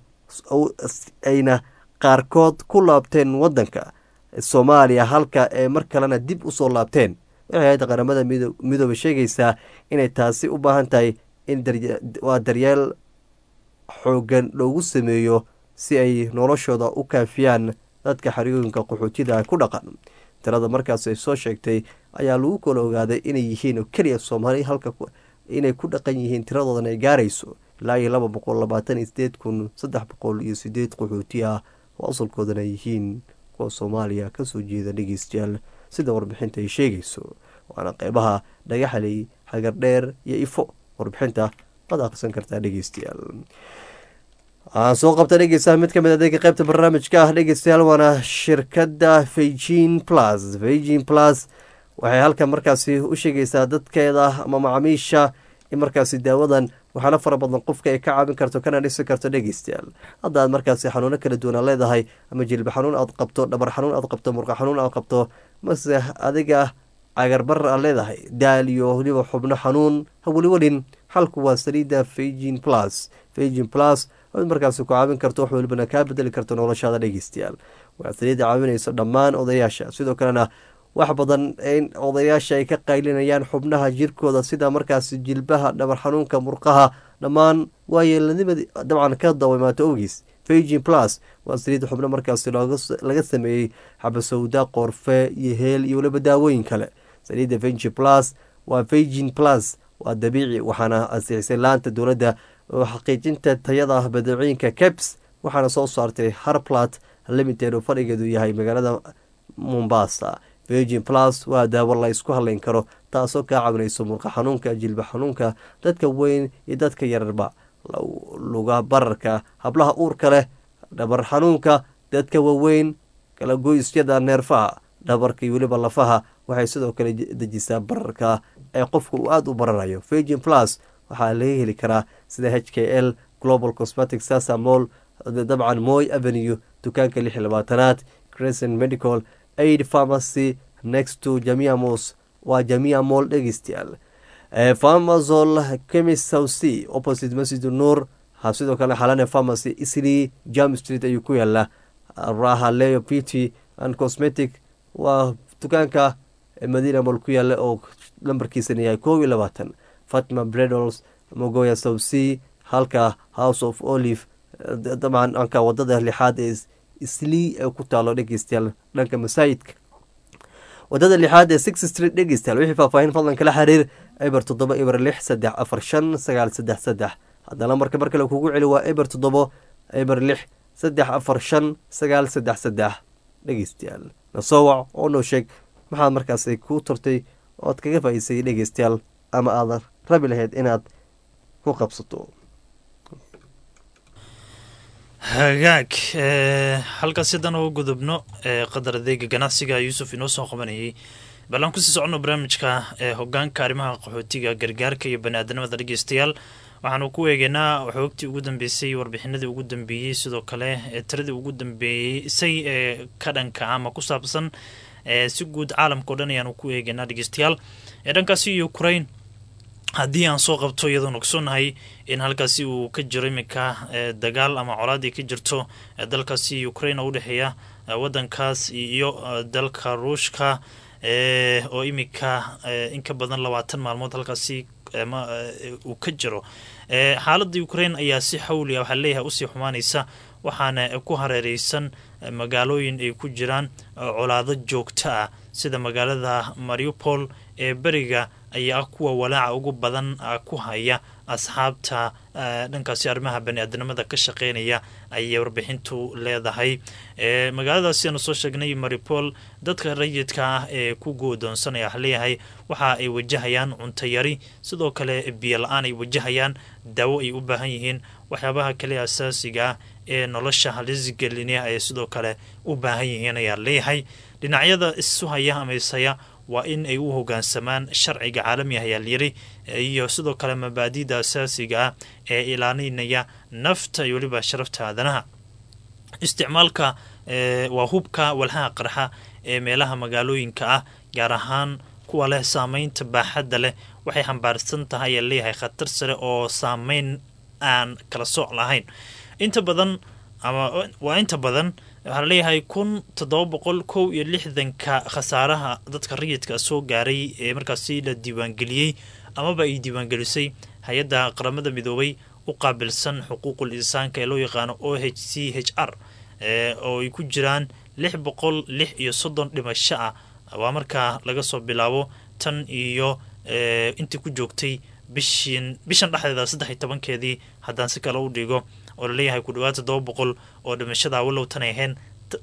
ayna qaarkood ku laabteen wadanka soomaaliya halka ee mar kalena dib usoo laabteen waxay hay-adda qaramada midoobe sheegaysaa inay taasi u baahan tahay in waa daryeel xoogan loogu sameeyo si ay noloshooda u kaafiyaan dadka xeriyooyinka qaxootida ku dhaqan tirada markaas ay soo sheegtay ayaa lagu kala ogaaday inay yihiin keliya soomaali halka inay ku dhaqan yihiin tiradoodan ay gaarayso ilaa iyo laba boqol labaatan iyo sideed kun saddex boqol iyo sideed qaxooti ah oo asalkoodana yihiin kuwa soomaaliya kasoo jeeda dhegeystayaal sida warbixinta ay sheegayso waana qeybaha dhagaxaley xagardheer iyo ifo warbixinta waad akhrisan kartaa dhegeystayaal waxaan soo qabta dhegeystaha mid kamid adeega qeybta barnaamijka ah dhegeystayaal waana shirkadda feijin plus feijin plus waxay halkan markaasi u sheegaysaa dadkeeda ama macaamiisha in markaasi daawadan waxaana fara badan qofka ay ka caawin karto kana dhisi karto dhegeystayaal hadda aad markaasi xanuuno kala duwan aad leedahay ama jilba xanuun aad qabto dhabar xanuun aad qabto murqa xanuun aad qabto mase adiga cagarbar aad leedahay daal iyo weliba xubno xanuun ha weliwelin xalku waa saliida feijin plus feijin plus oad markaasi ku caawin karto wax welibana kaa bedeli karto noloshaada dhegeystayaal waa saliida caawinayso dhammaan odayaasha sidoo kalena wax badan in odayaasha ay ka qaylinayaan xubnaha jirkooda sida markaasi jilbaha dhabar xanuunka murqaha dhammaan waa yeelanimadi dabcan ka dawamaato ogiis feijin plus waa saliid xubno markaasi laga sameeyey xabasowda qoorfe iyo heel iyo weliba daawooyin kale saliidda feijin plus waa feijin plus waa dabiici waxaana ansixisay laanta dowladda oo xaqiijinta tayada badeecooyinka caps waxaana soo saartay harplat limited oo fadhigeedu yahay magaalada mombasa virgin plus waa daawo la ysku hadlayn karo taasoo kaa caawinayso murqa xanuunka jilba xanuunka dadka weyn iyo dadka yararba luga bararka hablaha uurka leh dhabar xanuunka dadka waaweyn kala goysyada neerfaha dhabarka iyo weliba lafaha waxay sidoo kale dejisaa bararka ee qofka uu aada u bararayo virgin plus waxaa laga heli karaa sida h k l global cosmetic sasamol dabcan moy avenue dukaanka lix iyo labaatanaad crescent medical aid pharmacy next to jamia mos waa jamia mol dhegeystayaal farmazol chemis south c opposite masjid nur sidoo kale xalane pharmacy isli jam street ayuu ku yaala raha leo pt and cosmetic waa dukaanka madina mol ku yaala oo lambarkiisana yahay koob iyo labaatan fatima bredols mogoya south c halka house of olive dabcan dhanka wadada lixaad ee islii ee ku taalo dhegeystayaal dhanka masaajidka wadada lixaad ee six street dhegeystayaal wixii faahfaahin fadlan kala xiriir eber toddoba eber lix saddex afar shan sagaal saddex saddex haddana marka mar kale kugu celi waa eber toddobo eber lix saddex afar shan sagaal saddex saddex dhegeystayaal nasoo wac oo noo sheeg maxaad markaasi ku turtay ood kaga faa'iisay dhegeystayaal ama aadan rabi lahayd inaad ku qabsato hagaag halkaas haddaan uga gudubno qadar adeega ganacsiga yuusuf inoo soo qabanayay bal aan kusii soconno barnaamijka hogaanka arrimaha qaxootiga gargaarka iyo bani-aadanimada dhegeystayaal waxaanu ku eegeynaa xoogtii ugu dambeysay warbixinadii ugu dambeeyey sidoo kale tiradii ugu dambeeysay ee ka dhanka ama ku saabsan si guud caalamka o dhan ayaanu ku eegeynaa dhegeystayaal ee dhankaasi ukraine haddii aan soo qabto iyadoon ogsoonnahay in halkaasi uu ka jiro iminka dagaal ama colaadii ka jirto dalkaasi ukraine oo udhexeeya wadankaas iyo dalka ruushka oo iminka in ka badan labaatan maalmood halkaasi uu ka jiro xaaladda ukraine ayaa si xawliya waxaa leeyahay usii xumaanaysa waxaana ku hareereysan magaalooyin ay ku jiraan colaado joogto ah sida magaalada mariupol ee beriga ayaa ah kuwa walaaca ugu badan ku haya asxaabta dhankaasi arrimaha bani-aadanimada ka shaqeynaya ayay warbixintu leedahay magaaladaasi aanu soo sheegnay maripol dadka rayidka ah ee ku goodoonsanaya waxa leeyahay waxa ay wajahayaan cunto yari sidoo kale biyo la-aan ay wajahayaan daawo ay u baahan yihiin waxyaabaha kale asaasiga ah ee nolosha halisgelinaya ay sidoo kale u baahan yihiin ayaa leeyahay dhinacyada isu haya ama ishaya waa in ay u hogaansamaan sharciga caalamiga ayaa layiri iyo sidoo kale mabaadida asaasiga ah ee ilaalinaya nafta iyo weliba sharafta aadanaha isticmaalka waa hubka walhaha qarxa ee meelaha magaalooyinka ah gaar ahaan kuwa leh saameynta baaxadda leh waxay xambaarsan tahay ayaa leeyahay khatar sare oo saameyn aan kala sooc lahayn inta badan ama waa inta badan waxaa leeyahay kun toddoba boqol kow iyo lixdanka khasaaraha dadka rayidka soo gaaray ee markaasi la diiwaangeliyey amaba ay diiwaangelisay hay-adda qaramada midoobay u qaabilsan xuquuqul insaanka ee loo yaqaano o h c h r oo ay ku jiraan lix boqol lix iyo soddon dhimasho ah waa markaa laga soo bilaabo tan iyo intii ku joogtay bishin bishan dhexdeeda saddex iyo tobankeedii haddaan si kale u dhigo oo laleeyahay ku dhawaad toddoba boqol oo dhimashada walow tan ay ahayn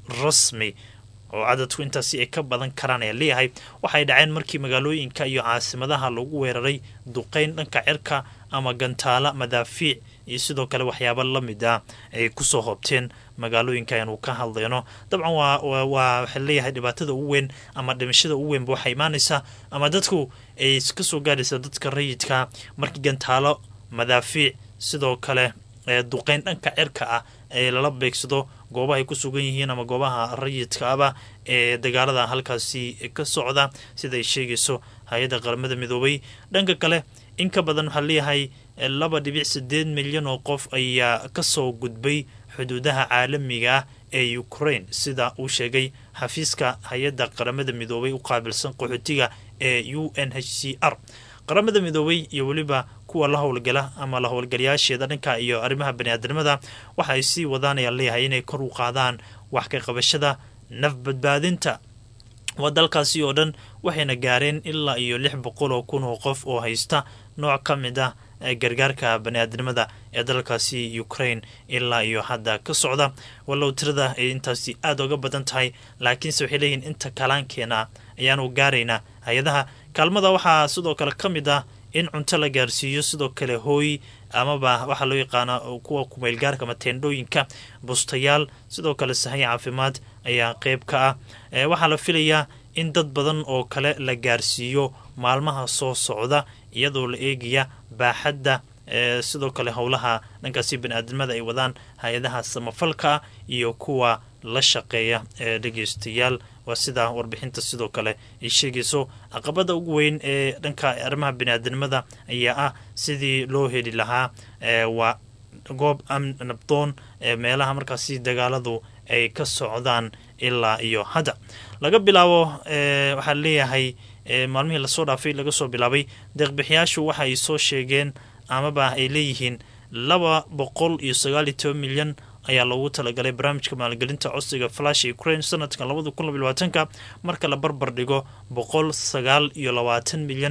rasmi oo cadadku intaasi ay ka badan karaan ayaa leeyahay waxay dhaceen markii magaalooyinka iyo caasimadaha lagu weeraray duqeyn dhanka cirka ama gantaala madaafiic iyo sidoo kale waxyaaba la mid ah ay kusoo hoobteen magaalooyinka aynu ka hadlayno dabcan waa waa waxaa leeyahay dhibaatada ugu weyn ama dhimashada ugu weynba waxay imaanaysaa ama dadku ay kasoo gaaraysaa dadka rayidka markii gantaalo madaafiic sidoo kale duqeyn dhanka cirka ah ee lala beegsado goobaha ay ku sugan yihiin ama goobaha rayidka aba ee dagaalada halkaasi ka socda sida ay sheegayso hay-adda qaramada midoobay dhanka kale in ka badan waxaa leeyahay laba dhibic sideed milyan oo qof ayaa kasoo gudbay xuduudaha caalamiga ah ee ukraine sida uu sheegay xafiiska hay-adda qaramada midoobay u qaabilsan qaxootiga ee u n h c r qaramada midoobay iyo weliba kuwa la howlgala ama la howlgalayaasheeda dhanka iyo arrimaha bani-aadanimada waxa ay sii wadaanaya leeyahay inay kor u qaadaan wax ka qabashada naf badbaadinta waa dalkaasi oo dhan waxayna gaareen ilaa iyo lix boqol oo kun oo qof oo haysta nooc ka mid ah gargaarka bani-aadamada ee dalkaasi ukraine ilaa iyo hadda ka socda wallow tirada ay intaasi aada uga badan tahay laakiinse waxay leeyihiin inta kalaankeena ayaanu gaaraynaa hay-adaha kaalmada waxaa sidoo kale ka mid ah in cunto la gaarsiiyo sidoo kale hooy amaba waxaa loo yaqaana kuwa kumeylgaarka ama teendhooyinka bustayaal sidoo kale sahay caafimaad ayaa qeyb ka ah waxaa la filayaa in dad badan oo kale la gaarsiiyo maalmaha soo socda iyadoo la eegaya baaxadda sidoo kale howlaha dhankaasi bani-aadamada ay wadaan hay-adaha samafalka iyo kuwa la shaqeeya ee dhegeystayaal waa sidaa warbixinta sidoo kale ay sheegayso caqabada ugu weyn ee dhanka arrimaha bani-aadanimada ayaa ah sidii loo heli lahaa waa goob nabdoon ee meelaha markaasi dagaaladu ay ka socdaan ilaa iyo hadda laga bilaabo waxaa leeyahay maalmihii lasoo dhaafay laga soo bilaabay deeqbixiyaashu waxa ay soo sheegeen amaba ay leeyihiin laba boqol iyo sagaal iyo toban milyan ayaa loogu talagalay barnaamijka maalgelinta codsiga flash ukraine sanadkan labada kun laba labaatanka marka la barbar dhigo boqol sagaal iyo labaatan milyan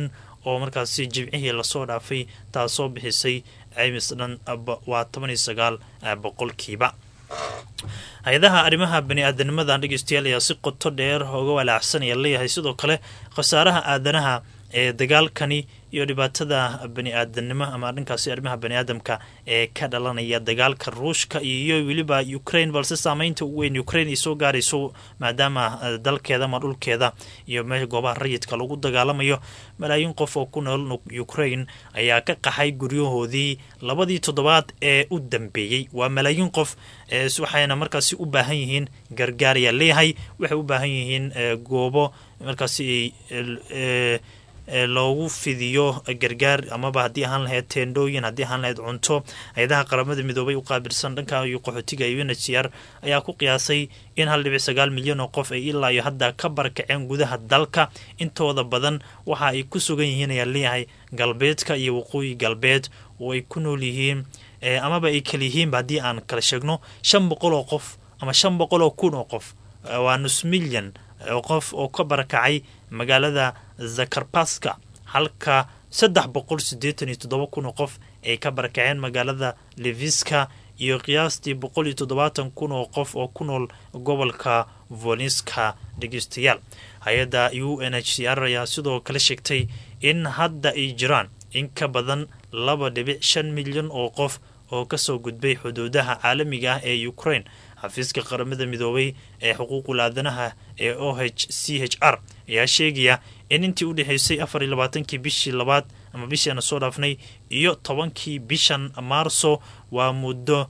oo markaasi jimcihii lasoo dhaafay taasoo bixisay caymis dhan waa toban iyo sagaal boqolkiiba hay-adaha arrimaha bani-aadanimada dhegeystayaal ayaa si qoto dheer oga walaacsanaya leeyahay sidoo kale khasaaraha aadanaha ee dagaalkani iyo dhibaatada bani-aadanimo ama dhankaasi arrimaha bani-aadamka ee ka dhalanaya dagaalka ruushka iyo weliba ukraine balse saameynta ugu weyn ukraine ay soo gaarayso maadaama dalkeeda ama dhulkeeda iyo meel goobaha rayidka lagu dagaalamayo malaayiin qof oo ku nool ukraine ayaa ka qaxay guryahoodii labadii toddobaad ee u dambeeyey waa malaayiin qof waxayna markaasi u baahan yihiin gargaar ayaa leeyahay waxay u baahan yihiin goobo markaasi loogu fidiyo gargaar amaba haddii ahaan lahayd teendhooyin haddii ahaan lahayd cunto hay-adaha qaramada midoobay u qaabilsan dhanka iyo qaxootiga iyo unhcr ayaa ku qiyaasay in hal dhibic sagaal milyan oo qof ay ilaa iyo hadda ka barakaceen gudaha dalka intooda badan waxa ay ku sugan yihiin ayaa leeyahay galbeedka iyo waqooyi galbeed oo ay ku nool yihiin amaba ay kala yihiinba haddii aan kala sheegno shan boqol oo qof ama shan boqol oo kun oo qof waa nus milyan qof oo ka barakacay magaalada zakarbaska halka saddex boqol siddeetan iyo toddoba kun oo qof ay ka barakaceen magaalada leviska iyo qiyaastii boqol iyo toddobaatan kun oo qof oo ku nool gobolka volinska dhegeystayaal hay-adda u n h c r ayaa sidoo kale sheegtay in hadda ay jiraan in ka badan laba dhibic shan milyan oo qof oo kasoo gudbay xuduudaha caalamiga ah ee ukraine xafiiska qaramada midoobay ee xuquuqul aadanaha ee o h c h r ayaa sheegaya in intii u dhexeysay afar iyo labaatankii bishii labaad ama bishii aana soo dhaafnay iyo tobankii bishan maarso waa muddo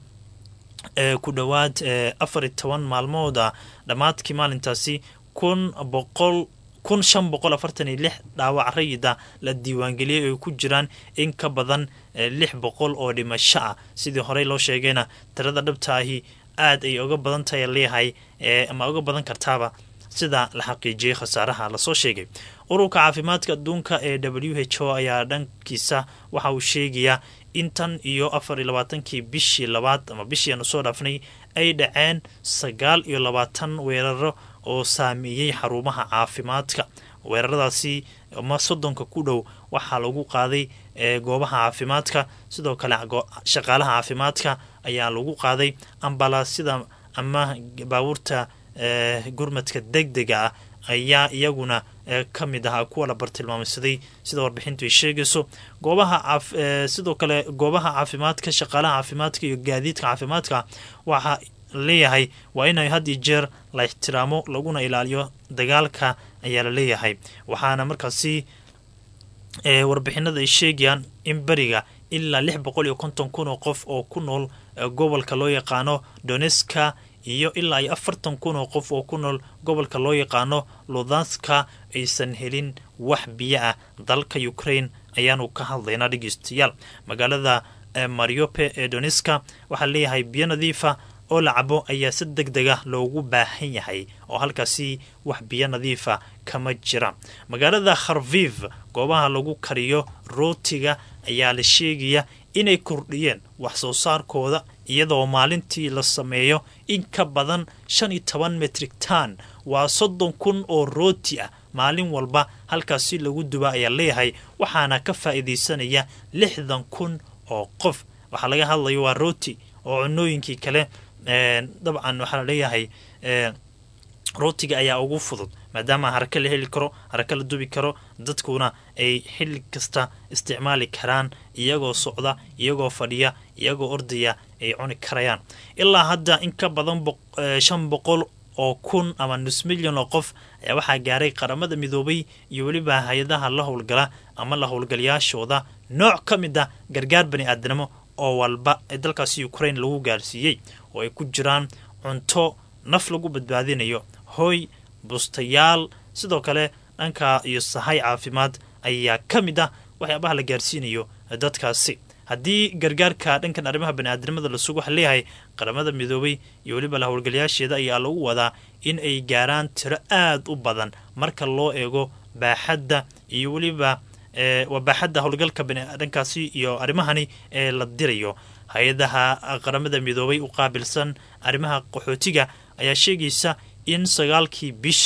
ku dhowaad afar iyo toban maalmooda dhammaadkii maalintaasi kun boqol kun shan boqol afartan iyo lix dhaawac rayida la diiwaangeliyey oo ay ku jiraan in ka badan lix boqol oo dhimasho ah sidii horey loo sheegayna tirada dhabta ahi aad ay uga badan tahay leeyahay ama uga badan kartaaba sida la xaqiijiyey khasaaraha lasoo sheegay ururka caafimaadka adduunka ee w h o ayaa dhankiisa waxa uu sheegayaa in tan iyo afar iyo labaatankii bishii labaad ama bishii aanu soo dhaafnay ay dhaceen sagaal iyo labaatan weeraro oo saameeyey xarumaha caafimaadka weeraradaasi ma soddonka ku dhow waxaa lagu qaaday goobaha caafimaadka sidoo kale shaqaalaha caafimaadka ayaa lagu qaaday ambalaasyada ama baabuurta gurmadka deg dega ah ayaa iyaguna ka mid ahaa kuwa la bartilmaameysaday sida warbixintu ay sheegayso goobaha sidoo kale goobaha caafimaadka shaqaalaha caafimaadka iyo gaadiidka caafimaadka waxaa leeyahay waa inay had iyo jeer la ixtiraamo laguna ilaaliyo dagaalka ayaa la leeyahay waxaana markaasi warbixinada ay sheegayaan in beriga ilaa lix boqol iyo konton kun oo qof oo ku nool gobolka loo yaqaano doneska iyo ilaa iyo afartan kun oo qof oo ku nool gobolka loo yaqaano ludanska aysan helin wax biyo ah dalka ukraine ayaanu ka hadlaynaa dhegeystayaal magaalada mariope ee doneska waxaa leeyahay biyo nadiifa oo la cabo ayaa si deg dega loogu baahan yahay oo halkaasi wax biyo nadiifa kama jira magaalada kharviv goobaha lagu kariyo rootiga ayaa la sheegaya inay kordhiyeen wax soo saarkooda iyadoo maalintii la sameeyo in ka badan shan iyo toban metrik tan waa soddon kun oo rooti ah maalin walba halkaasi lagu duba ayaa leeyahay waxaana ka faa'iidaysanaya lixdan kun oo qof waxaa laga hadlayo waa rooti oo cunooyinkii kale dabcan waxaa la leeyahay rootiga ayaa ugu fudud maadaama haraka la heli karo haraka la dubi karo dadkuna ay xilli kasta isticmaali karaan iyagoo socda iyagoo fadhiya iyagoo ordaya ay cuni karayaan ilaa hadda in ka badan shan boqol oo kun ama nus milyan oo qof ayaa waxaa gaaray qaramada midoobay iyo weliba hay-adaha la howlgala ama la howlgalayaashooda nooc ka mid ah gargaar bani aadnimo oo walba ee dalkaasi ukraine lagu gaarsiiyey oo ay ku jiraan cunto naf lagu badbaadinayo hoy bustayaal sidoo kale dhanka iyo sahay caafimaad ayaa ka mid ah waxyaabaha la gaarsiinayo dadkaasi haddii gargaarka dhankan arrimaha baniaadamada lasugu waxa leeyahay qaramada midoobay iyo weliba la howlgalayaasheeda ayaa lagu wadaa in ay gaaraan tiro aad u badan marka loo eego baaxadda iyo weliba waa baaxadda howlgalka dhankaasi iyo arrimahani ee la dirayo hay-adaha qaramada midoobay u qaabilsan arrimaha qaxootiga ayaa sheegaysa in sagaalkii bishan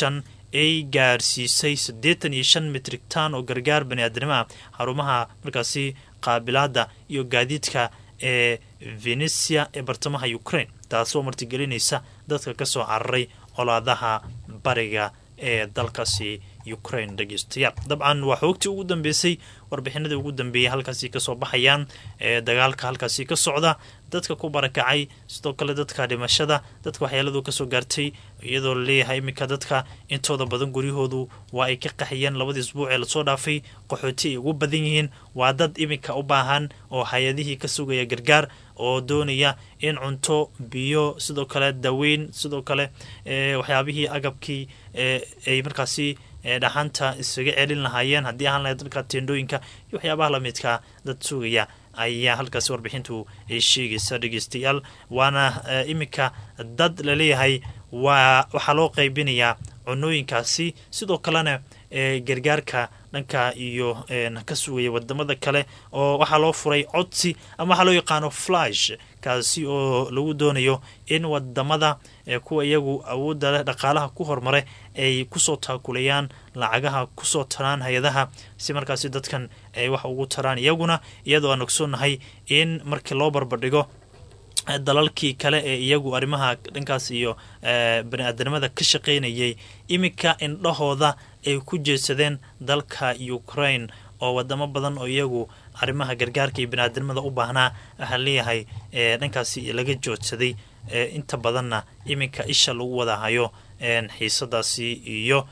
ay gaarsiisay siddeetan iyo shan mitrig tan oo gargaar bani-aadnimo ah xarumaha markaasi qaabilaada iyo gaadiidka ee venesia ee bartamaha ukraine taasoo martigelinaysa dadka kasoo cararay colaadaha bariga ee dalkaasi ukraine dhegeystayaal dabcan waa xoogtii ugu dambeysay warbixinadii ugu dambeeyay halkaasi kasoo baxayaan ee dagaalka halkaasi ka socda dadka ku barakacay sidoo kale dadka dhimashada dadka waxyaaladu kasoo gaartay iyadoo laleeyahay iminka dadka intooda badan guryahoodu waa ay ka qaxiyeen labadii isbuuc ee lasoo dhaafay qaxooti ay ugu badan yihiin waa dad iminka u baahan oo hay-adihii ka sugaya gargaar oo doonaya in cunto biyo sidoo kale daweyn sidoo kale waxyaabihii agabkii ay markaasi dhaxanta isaga celin lahaayeen haddii ahaan lahayd dadka teendhooyinka iyo waxyaabaha lamidka dad sugaya ayaa halkaasi warbixintu ay sheegaysa dhegeystayaal waana iminka dad laleeyahay waa waxaa loo qaybinayaa cunooyinkaasi sidoo kalena gargaarka dhanka iyo ka sugaya wadamada kale oo waxaa loo furay codsi ama waxaa loo yaqaano flash kaasi oo lagu doonayo in wadamada kuwa iyagu awoodda leh dhaqaalaha ku horumare ay kusoo taakulayaan lacagaha kusoo taraan hay-adaha si markaasi dadkan ay wax ugu taraan iyaguna iyadoo aan ogsoonahay in markii loo barbardhigo dalalkii kale ee iyagu arrimaha dhankaas iyo bani-aadanimada ka shaqaynayay iminka indhahooda ay ku jeedsadeen dalka ukraine oo wadamo badan oo iyagu arrimaha gargaarka iyo bani-aadanimada u baahnaa waxaa leeyahay dhankaasi laga joodsaday inta badanna iminka isha lagu wada hayo xiisadaasi iyo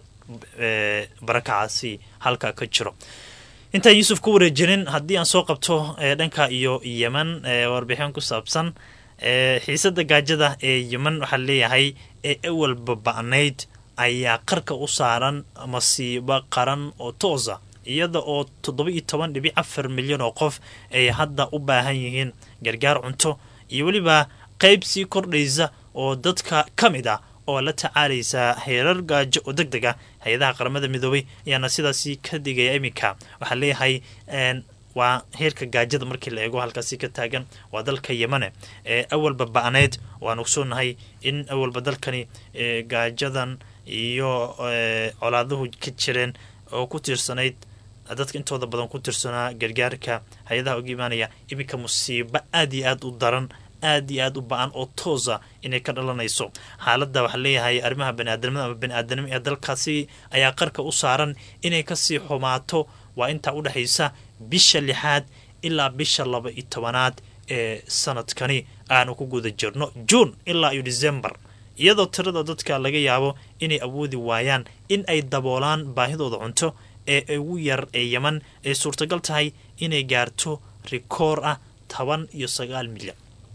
barakacaasi halka ka jiro intaan yuusuf ku wareejinin haddii aan soo qabto dhanka iyo yeman warbixin ku saabsan xiisada gaajada ee yeman waxaa leeyahay ee ewalba ba'nayd ayaa qarka u saaran masiibo qaran oo toosa iyada oo toddoba iyo toban dhibic afar milyan oo qof ay hadda u baahan yihiin gargaar cunto iyo weliba qayb sii kordhaysa oo dadka ka mid ah oo la tacaalaysa heerar gaajo oo deg deg ah hay-adaha qaramada midoobay ayaana sidaasi ka digaya iminka waxaa leeyahay waa heerka gaajada markii la eego halkaasi ka taagan waa dalka yemane ee awalba ba'neyd waan ogsoonahay in awalba dalkani gaajadan iyo colaaduhu ka jireen oo ku tiirsanayd dadka intooda badan ku tiirsanaa gargaarka hay-adaha uga imaanaya iminka musiibo aada iyo aada u daran aada iyo aada u ba-an oo toosa inay ka dhalanayso xaaladda waxaa leeyahay arrimaha baniaadamada ama bani-aadanimo ee dalkaasi ayaa qarka u saaran inay kasii xumaato waa intaa u dhexaysa bisha lixaad ilaa bisha laba iyo tobanaad ee sanadkani aanu ku guda jirno juun ilaa iyo december iyadoo tirada dadka laga yaabo inay awoodi waayaan in ay daboolaan baahidooda cunto ee ugu yar ee yeman ay suurtagal tahay inay gaarto rikoor ah toban iyo sagaal milyan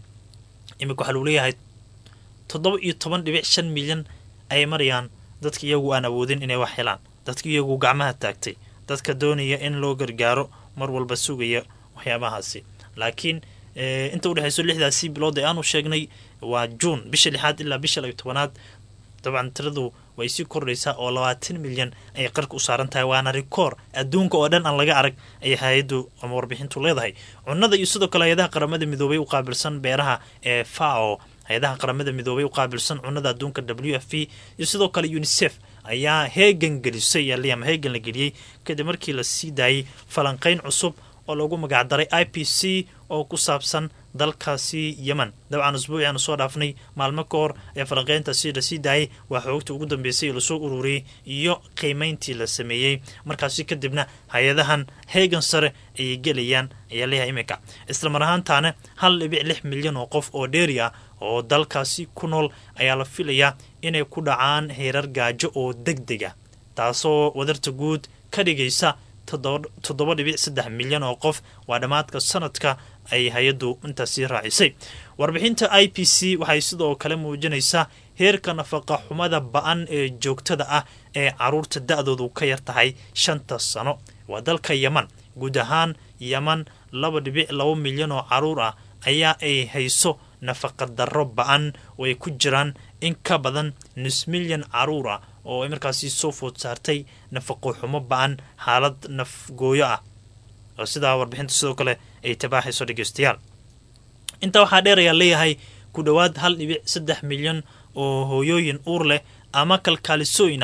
iminka waxaa lagu leeyahay toddoba iyo toban dhibic shan milyan ayay marayaan dadka iyagu aan awoodin inay wax helaan dadka iyagu gacmaha taagtay dadka doonaya in loo gargaaro mar walba sugaya waxyaabahaasi laakiin inta udhexayso lixdaasi bilood ee aanu sheegnay waa juun bisha lixaad ilaa bisha labiyo tobanaad dabcan tiradu way sii kordhaysaa oo labaatan milyan ayay qarka u saaran tahay waana rikoor adduunka oo dhan aan laga arag ayay hay-addu ama warbixintu leedahay cunada iyo sidoo kale hay-adaha qaramada midoobay u qaabilsan beeraha ee fao hay-adaha qaramada midoobay u qaabilsan cunada adduunka w f p iyo sidoo kale unisef ayaa heegan gelisay ama heegan la geliyey kadib markii la sii daayey falanqeyn cusub oo lagu magacdaray i p c oo ku saabsan dalkaasi yemen dabcan usbuuci aanu soo dhaafnay maalmo ka hor ee falanqeyntaasi lasii daayay waa xoogta ugu dambeysay ee lasoo ururiyey iyo qiimeyntii la sameeyey markaasi kadibna hay-adahan heegan sare ayay gelayaan ayaa leeyahay iminka islamar ahaantaana hal dhibic lix milyan oo qof oo dheeri ah oo dalkaasi ku nool ayaa la filayaa inay ku dhacaan heerar gaajo oo deg deg ah taasoo wadarta guud ka dhigaysa toddoba dhibic saddex milyan oo qof waa dhammaadka sanadka ay hay-addu intaasi raacisay warbixinta i p c waxay sidoo kale muujinaysaa heerka nafaqa xumada ba-an ee joogtada ah ee caruurta da-doodu ka yar tahay shanta sano waa dalka yeman guud ahaan yeman laba dhibic laba milyan oo caruur ah ayaa ay hayso nafaqa darro ba-an oo ay ku jiraan in ka badan nus milyan caruur ah oo ay markaasi soo food saartay nafaqo xumo ba-an xaalad nafgooyo ah oo sidaa warbixinta sidoo kale ay tabaaxayso dhegeystayaal intaa waxaa dheer ayaa leeyahay ku dhowaad hal dhibic saddex milyan oo hooyooyin uur leh ama kalkaalisooyin ah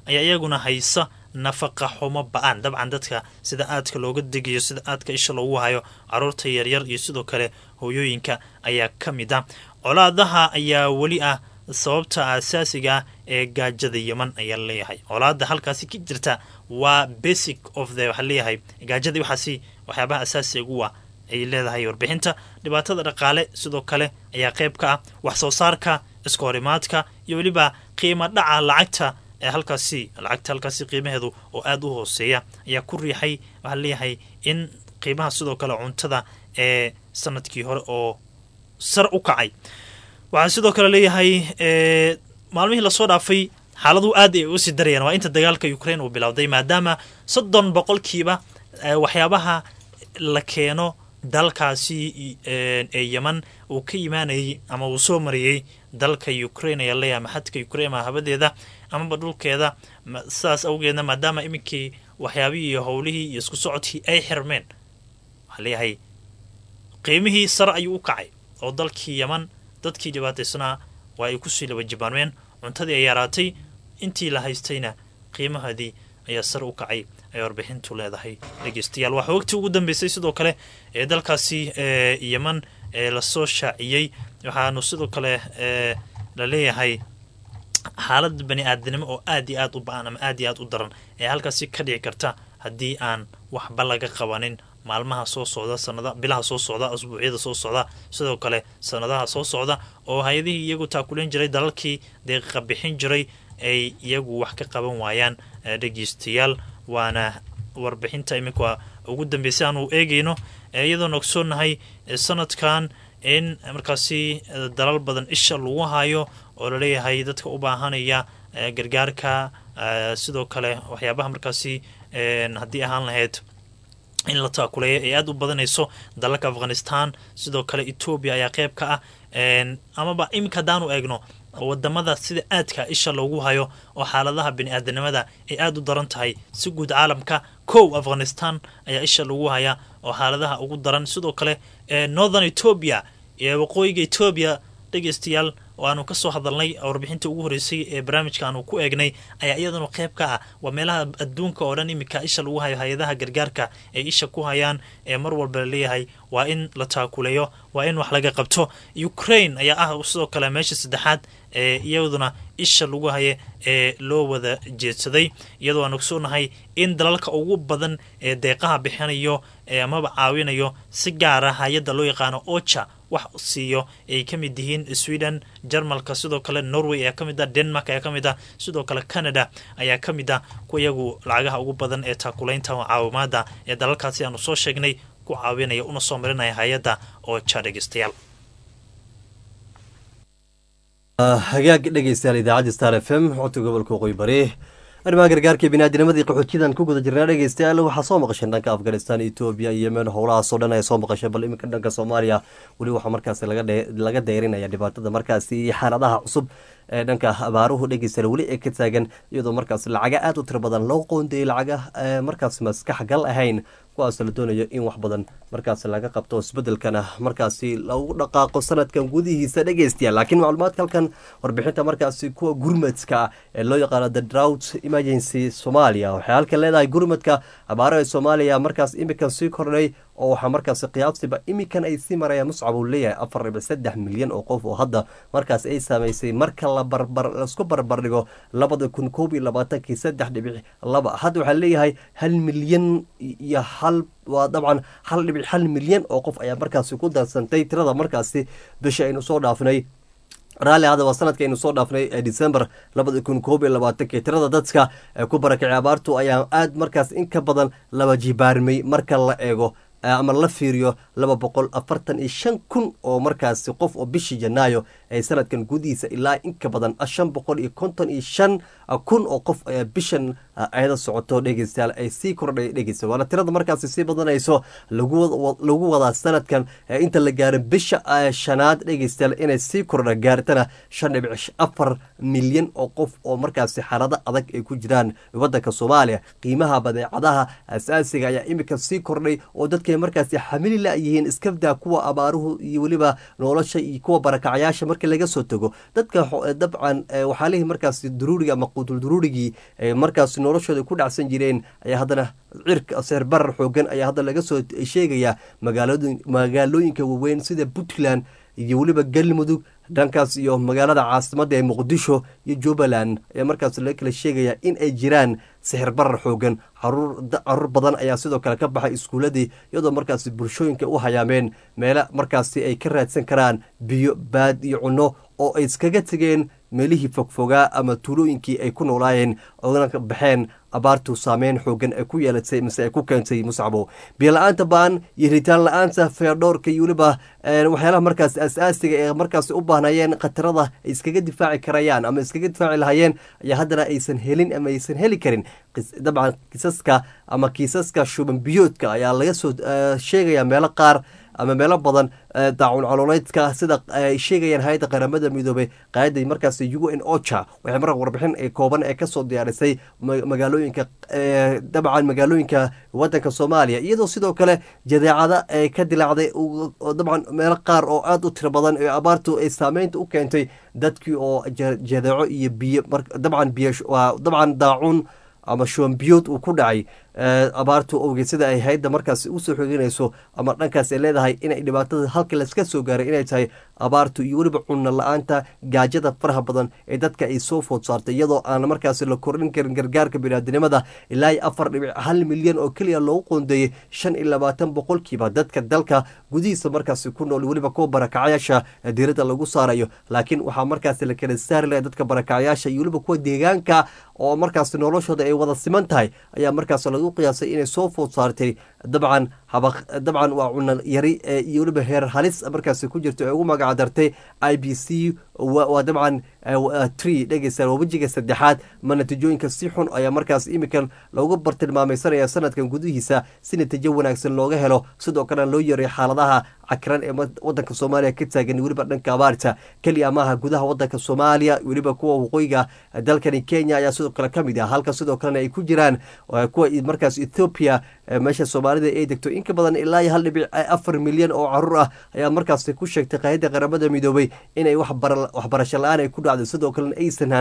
ayaa iyaguna haysa nafaqa xumo ba-aan dabcan dadka sida aadka looga degayo sida aadka isha loogu hayo caruurta yaryar iyo sidoo kale hooyooyinka ayaa ka mid ah colaadaha ayaa weli ah sababta asaasiga ah ee gaajada yeman ayaa leeyahay colaada halkaasi ka jirta waa basic of the waxaa leeyahay gaajada waxaasi waxyaabaha asaasiga uwa ay leedahay warbixinta dhibaatada dhaqaale sidoo kale ayaa qayb ka ah wax soo saarka iska horimaadka iyo weliba qiimo dhaca lacagta ee halkaasi lacagta halkaasi qiimaheedu oo aada u hooseeya ayaa ku riixay waxaa leeyahay in qiimaha sidoo kale cuntada ee sanadkii hore oo sar u kacay waxaa sidoo kale leeyahay maalmihii lasoo dhaafay xaaladuhu aad ay usii darayaan waa inta dagaalka ukraine uu bilowday maadaama soddon boqolkiiba waxyaabaha la keeno dalkaasi ee yeman uu ka yimaanayay ama uu soo mariyey dalka ukraine ayaa leeyahay maxadka ukraine ma habadeeda amaba dhulkeeda sidaas awgeedna maadaama iminkii waxyaabihii iyo howlihii iyo isku socodkii ay xirmeen waxaa leeyahay qiimihii sare ayuu u kacay oo dalkii yeman dadkii dhibaataysnaa waa ay kusii laba jibaanmeen cuntadii ay yaraatay intii la haystayna qiimahoodii ayaa sare u kacay ay warbixintu leedahay dhegeystayaal waxaa waqti ugu dambeysay sidoo kale ee dalkaasi yeman ee lasoo shaaciyey waxaanu sidoo kale la leeyahay xaalad bani aadinimo oo aad iyo aad u ba-an ama aad iyo aad u daran ee halkaasi ka dhici karta haddii aan waxba laga qabanin maalmaha soo socda sanada bilaha soo socda asbuucyada soo socda sidoo kale sanadaha soo socda oo hay-adihii iyagu taakuleen jiray dalalkii deeqa bixin jiray ay iyagu wax ka qaban waayaan dhegeystayaal waana warbixinta iminka ugu dambeysay aanu eegayno iyadoona ogsoonahay sanadkan in markaasi dalal badan isha lagu hayo oo laleeyahay dadka u baahanaya gargaarka sidoo kale waxyaabaha markaasi haddii ahaan lahayd in la taakuleeya ay aada u badanayso dalalka afghanistan sidoo kale etoobiya ayaa qeyb ka ah amaba iminka haddaanu eegno wadamada sida aadka isha loogu hayo oo xaaladaha bini-aadanimada ay aada u daran tahay si guud caalamka kow afghanistan ayaa isha lagu haya oo xaaladaha ugu daran sidoo kale northern etoobiya iyo waqooyiga etoobiya dhegeystayaal oo aanu kasoo hadalnay warbixinta ugu horeysay ee barnaamijka aanu ku eegnay ayaa iyaduna qeyb ka ah waa meelaha adduunka oo dhan iminka isha lagu hayo hay-adaha gargaarka ay isha ku hayaan ee mar walba laleeyahay waa in la taakuleeyo waa in wax laga qabto ukraine ayaa ah sidoo kale meesha saddexaad ee iyaduna isha lagu haya ee loo wada jeedsaday iyadoo aan ogsoonahay in dalalka ugu badan ee deeqaha bixinayo ee amaba caawinayo si gaara hay-adda loo yaqaano ocha wax siiyo ay ka mid yihiin sweden jarmalka sidoo kale norway ayaa ka mid ah denmark ayaa ka mid ah sidoo kale canada ayaa ka mid ah kuwa iyagu lacagaha ugu badan ee taakulaynta caawimaada ee dalalkaasi aanu soo sheegnay ku caawinaya una soo marinaya hay-adda ocha dhegeystayaal hagaag dhegeystayaal idaacadda star f m xogta gobolka waqooyi bari arrimaha gargaarka biniaadinimadii qaxootiyadan ku guda jirnaa dhegeystayaal waxaa soo maqasheen dhanka afghanistan etoobiya iyo yemen howlahaasoo dhan ay soo maqasheen bal iminka dhanka soomaaliya weli waxaa markaasi laga dayrinaya dhibaatada markaasi iyo xaaladaha cusub ee dhanka abaaruhu dhegeystayaal weli ay ka taagan iyadoo markaas lacaga aada u tiro badan loo qoondayay lacaga markaas maskax gal ahayn kuwaasoo la doonayo in wax badan markaas laga qabto isbedelkana markaasi lagu dhaqaaqo sanadkan gudihiisa dhegeystayaal laakiin macluumaadka halkan warbixinta markaasi kuwa gurmadka ee loo yaqaano the drought emergency somalia waxay halkan leedahay gurmadka abaaraha soomaaliya markaas imikan sii kordhay oo waxaa markaasi qiyaabsiba imikan ay sii marayaan muscab uu leeyahay afar dhibic saddex milyan oo qof oo hadda markaas ay saamaysay marka la barbar laisku barbardhigo labada kun koob iyo labaatankii saddex dhibic laba hadda waxaa leeyahay hal milyan iyo hal waa dabcan hal dhibic hal milyan oo qof ayaa markaasi ku darsantay tirada markaasi bisha aynu soo dhaafnay raalli hadaba sanadka aynu soo dhaafnay ee december labada kun koob iyo labaatanki tirada dadka ee ku barakacay abaartu ayaa aada markaas in ka badan laba jibaarmay marka la eego ama la fiiriyo laba boqol afartan iyo shan kun oo markaasi qof oo bishii janaayo ee sanadkan gudihiisa ilaa in ka badan shan boqol iyo konton iyo shan kun oo qof ayaa bishan ayada socoto dhegeystayaal ay sii kordhay dhegeysta waana tirada markaasi sii badanayso lagu wadaa sanadkan inta la gaaro bisha shanaad dhegeystayaal inay sii kordha gaartana shan dhibic afar milyan oo qof oo markaasi xaalado adag ay ku jiraan wadanka soomaaliya qiimaha badeecadaha asaasiga ayaa imika sii kordhay oo dadkay markaasi xamili la-yihiin iskabdaa kuwa abaaruhu iyo weliba nolosha iyo kuwa barakacayaasha marka laga soo tago dadka dabcan waxaalihii markaasi duruuriga ama quutul duruurigii markaasi noloshooda ku dhacsan jireen ayaa haddana cirka seer barar xoogan ayaa hadda laga soo sheegaya magaalooyinka waaweyn sida puntland iyo weliba galmudug dhankaas iyo magaalada caasimadda ee muqdisho iyo jubbaland ayaa markaas laga kala sheegaya in ay jiraan sixir barar xoogan caruur badan ayaa sidoo kale ka baxay iskuuladii iyadoo markaasi bulshooyinka u hayaameen meele markaasi ay ka raadsan karaan biyo baad iyo cunno oo ay iskaga tegeen meelihii fogfogaa ama tuulooyinkii ay ku noolaayeen oona baxeen abaartu saameyn xoogan ay ku yeelatay mise ay ku keentay muscabo biyola-aanta baan iyo ritaan la-aanta feerdhowrka iyo weliba waxyaalaha markaas asaasiga ee markaas u baahnayeen khatarada ay iskaga difaaci karayaan ama iskaga difaaci lahayeen ayaa haddana aysan helin ama aysan heli karin dabcan kiisaska ama kiisaska shuban biyoodka ayaa laga soo sheegaya meelo qaar ama meelo badan daacun colooleydka sida ay sheegayaan hay-adda qaramada midoobey qaayadda markaas u n ocha waxay mar warbixin kooban ee kasoo diyaarisay magaalooyinka dabcan magaalooyinka wadanka soomaaliya iyadoo sidoo kale jadeecada ay ka dilaacday dabcan meelo qaar oo aada u tiro badan ee abaartu ay saameynta u keentay dadkii oo jadeeco iyo biyo dabcan biyo dabcan daacun ama shuwanbiyood uu ku dhacay abaartu owgeed sida ay hayadda markaas usoo xogeynayso ama dhankaas ay leedahay inay dhibaatada halka laska soo gaaray inay tahay abaartu iyo weliba cunno la-aanta gaajada faraha badan ee dadka ay soo food saartay iyadoo aan markaas la kordhin karin gargaarka biniaadinimada ilaa iyo afar dhibic hal milyan oo keliya loogu qoondeeyey shan iyo labaatan boqolkiiba dadka dalka gudihiisa markaasi ku nool weliba kuwa barakacayaasha diiradda lagu saarayo laakiin waxaa markaas la kala saari laha dadka barakacayaasha iyo weliba kuwa deegaanka oo markaas noloshooda ay wada siman tahay ayaa markaas lagu qiyaasay inay soo food saartay dabcan dabcan waa cuno yari iyo weliba heer halis markaas ku jirto ee ugu magac dartay i b c waa dabcan tree dhegeysa waa wejiga saddexaad ma natiijooyinka si xun ayaa markaas imika loogu bartilmaamaysanaya sanadkan gudihiisa si natiijo wanaagsan looga helo sidoo kalena loo yaray xaaladaha cakiran ee wadanka soomaaliya ka taagan weliba dhanka abaarta keliya maaha gudaha wadanka soomaaliya weliba kuwa waqooyiga dalkani kenya ayaa sidoo kale kamid ah halka sidoo kalena ay ku jiraan kuwa markaas ethoopia meesha soomaalida ay degto inka badan ilaa iyo hal dhibic afar milyan oo caruur ah ayaa markaas ku sheegtay qaayadda qaramada midoobay inay waxbarasho la-aan ay ku dhacdo sidoo kalena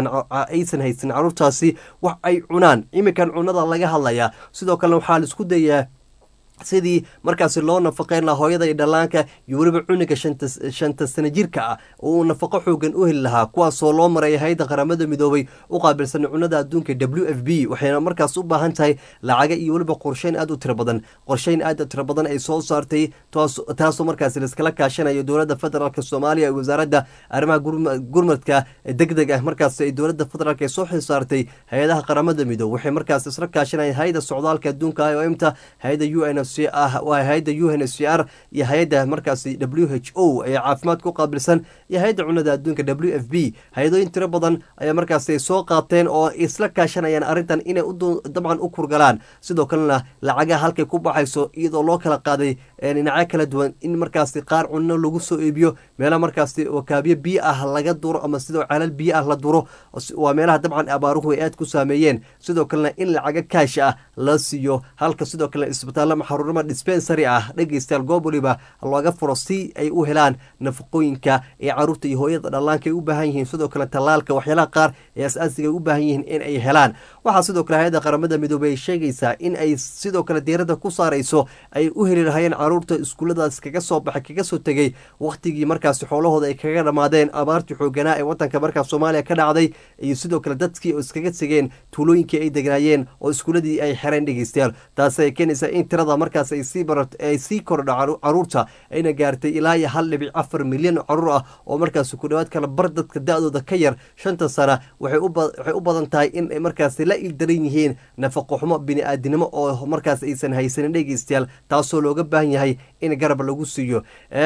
aysan haysan caruurtaasi wax ay cunaan iminkan cunada laga hadlayaa sidoo kalena waxaa la isku dayaa sidii markaasi loo nafaqeyn lahaa hooyada iyo dhallaanka iyo weliba cuniga shanta sana jirka ah oo uu nafaqo xoogan u heli lahaa kuwaasoo loo maray hay-adda qaramada midoobay u qaabilsan cunada adduunka w f b waxayna markaas u baahan tahay lacaga iyo weliba qorsheyn aad u tiro badan qorsheyn aad u tiro badan ay soo saartay taasoo markaas laiskala kaashanayo dowladda federaalk soomaaliya wasaaradda arrimaha gurmadka deg deg ah markaas ay dowladda federaalk soo xisaartay hay-adaha qaramada midoobe waxay markaas isla kaashanaya hay-adda socdaalka adduunka i o m ta hay-adda u n waa hay-adda u n c r iyo hay-adda markaasi w h o ee caafimaad ku qaabilsan iyo hay-adda cunada adduunka w f b hay-adooyin tiro badan ayaa markaas ay soo qaateen oo isla kaashanayaan arrintan inay dabcan u kurgalaan sidoo kalena lacagaha halkay ku baxayso iyadoo loo kala qaaday dhinacyo kala duwan in markaasi qaar cunno lagu soo iibiyo meelaha markaasi wakaabiyo biyo ah laga duro ama sidoo calal biyo ah la duro waa meelaha dabcan abaaruhu ay aad ku saameeyeen sidoo kalena in lacaga kaash ah la siiyo halka sidoo kalena isbitaalla xaruurama dispensary ah dhegeystayaal goob waliba looga furo si ay u helaan nafaqooyinka ee caruurta iyo hooyada dhallaanka ay u baahan yihiin sidoo kale tallaalka waxyaalaha qaar ee as-aasiga ay u baahan yihiin in ay helaan waxaa sidoo kale hay-adda qaramada midoobey ay sheegaysaa in ay sidoo kale diiradda ku saarayso ay u heli lahayeen caruurta iskuulladaas kaga soo baxay kaga soo tegey wakhtigii markaasi xoolahooda ay kaga dhammaadeen abaartii xooganaa ee wadanka markaas soomaaliya ka dhacday iyo sidoo kale dadkii oo iskaga tegeen tuulooyinkii ay degnaayeen oo iskuulladii ay xereen dhegeystayaal taasi ay keenaysaa in tirada markaas ay sii barat ay sii kordha caruurta ayna gaartay ilaa iyo hal dhibic afar milyan oo caruur ah oo markaas ku dhawaad kala bar dadka da-dooda ka yar shanta sana waxay u badan tahay in ay markaas la ildaran yihiin nafaqo xumo bini-aadinimo oo markaas aysan haysanin dhegeystayaal taasoo looga baahan yahay in garab lagu siiyo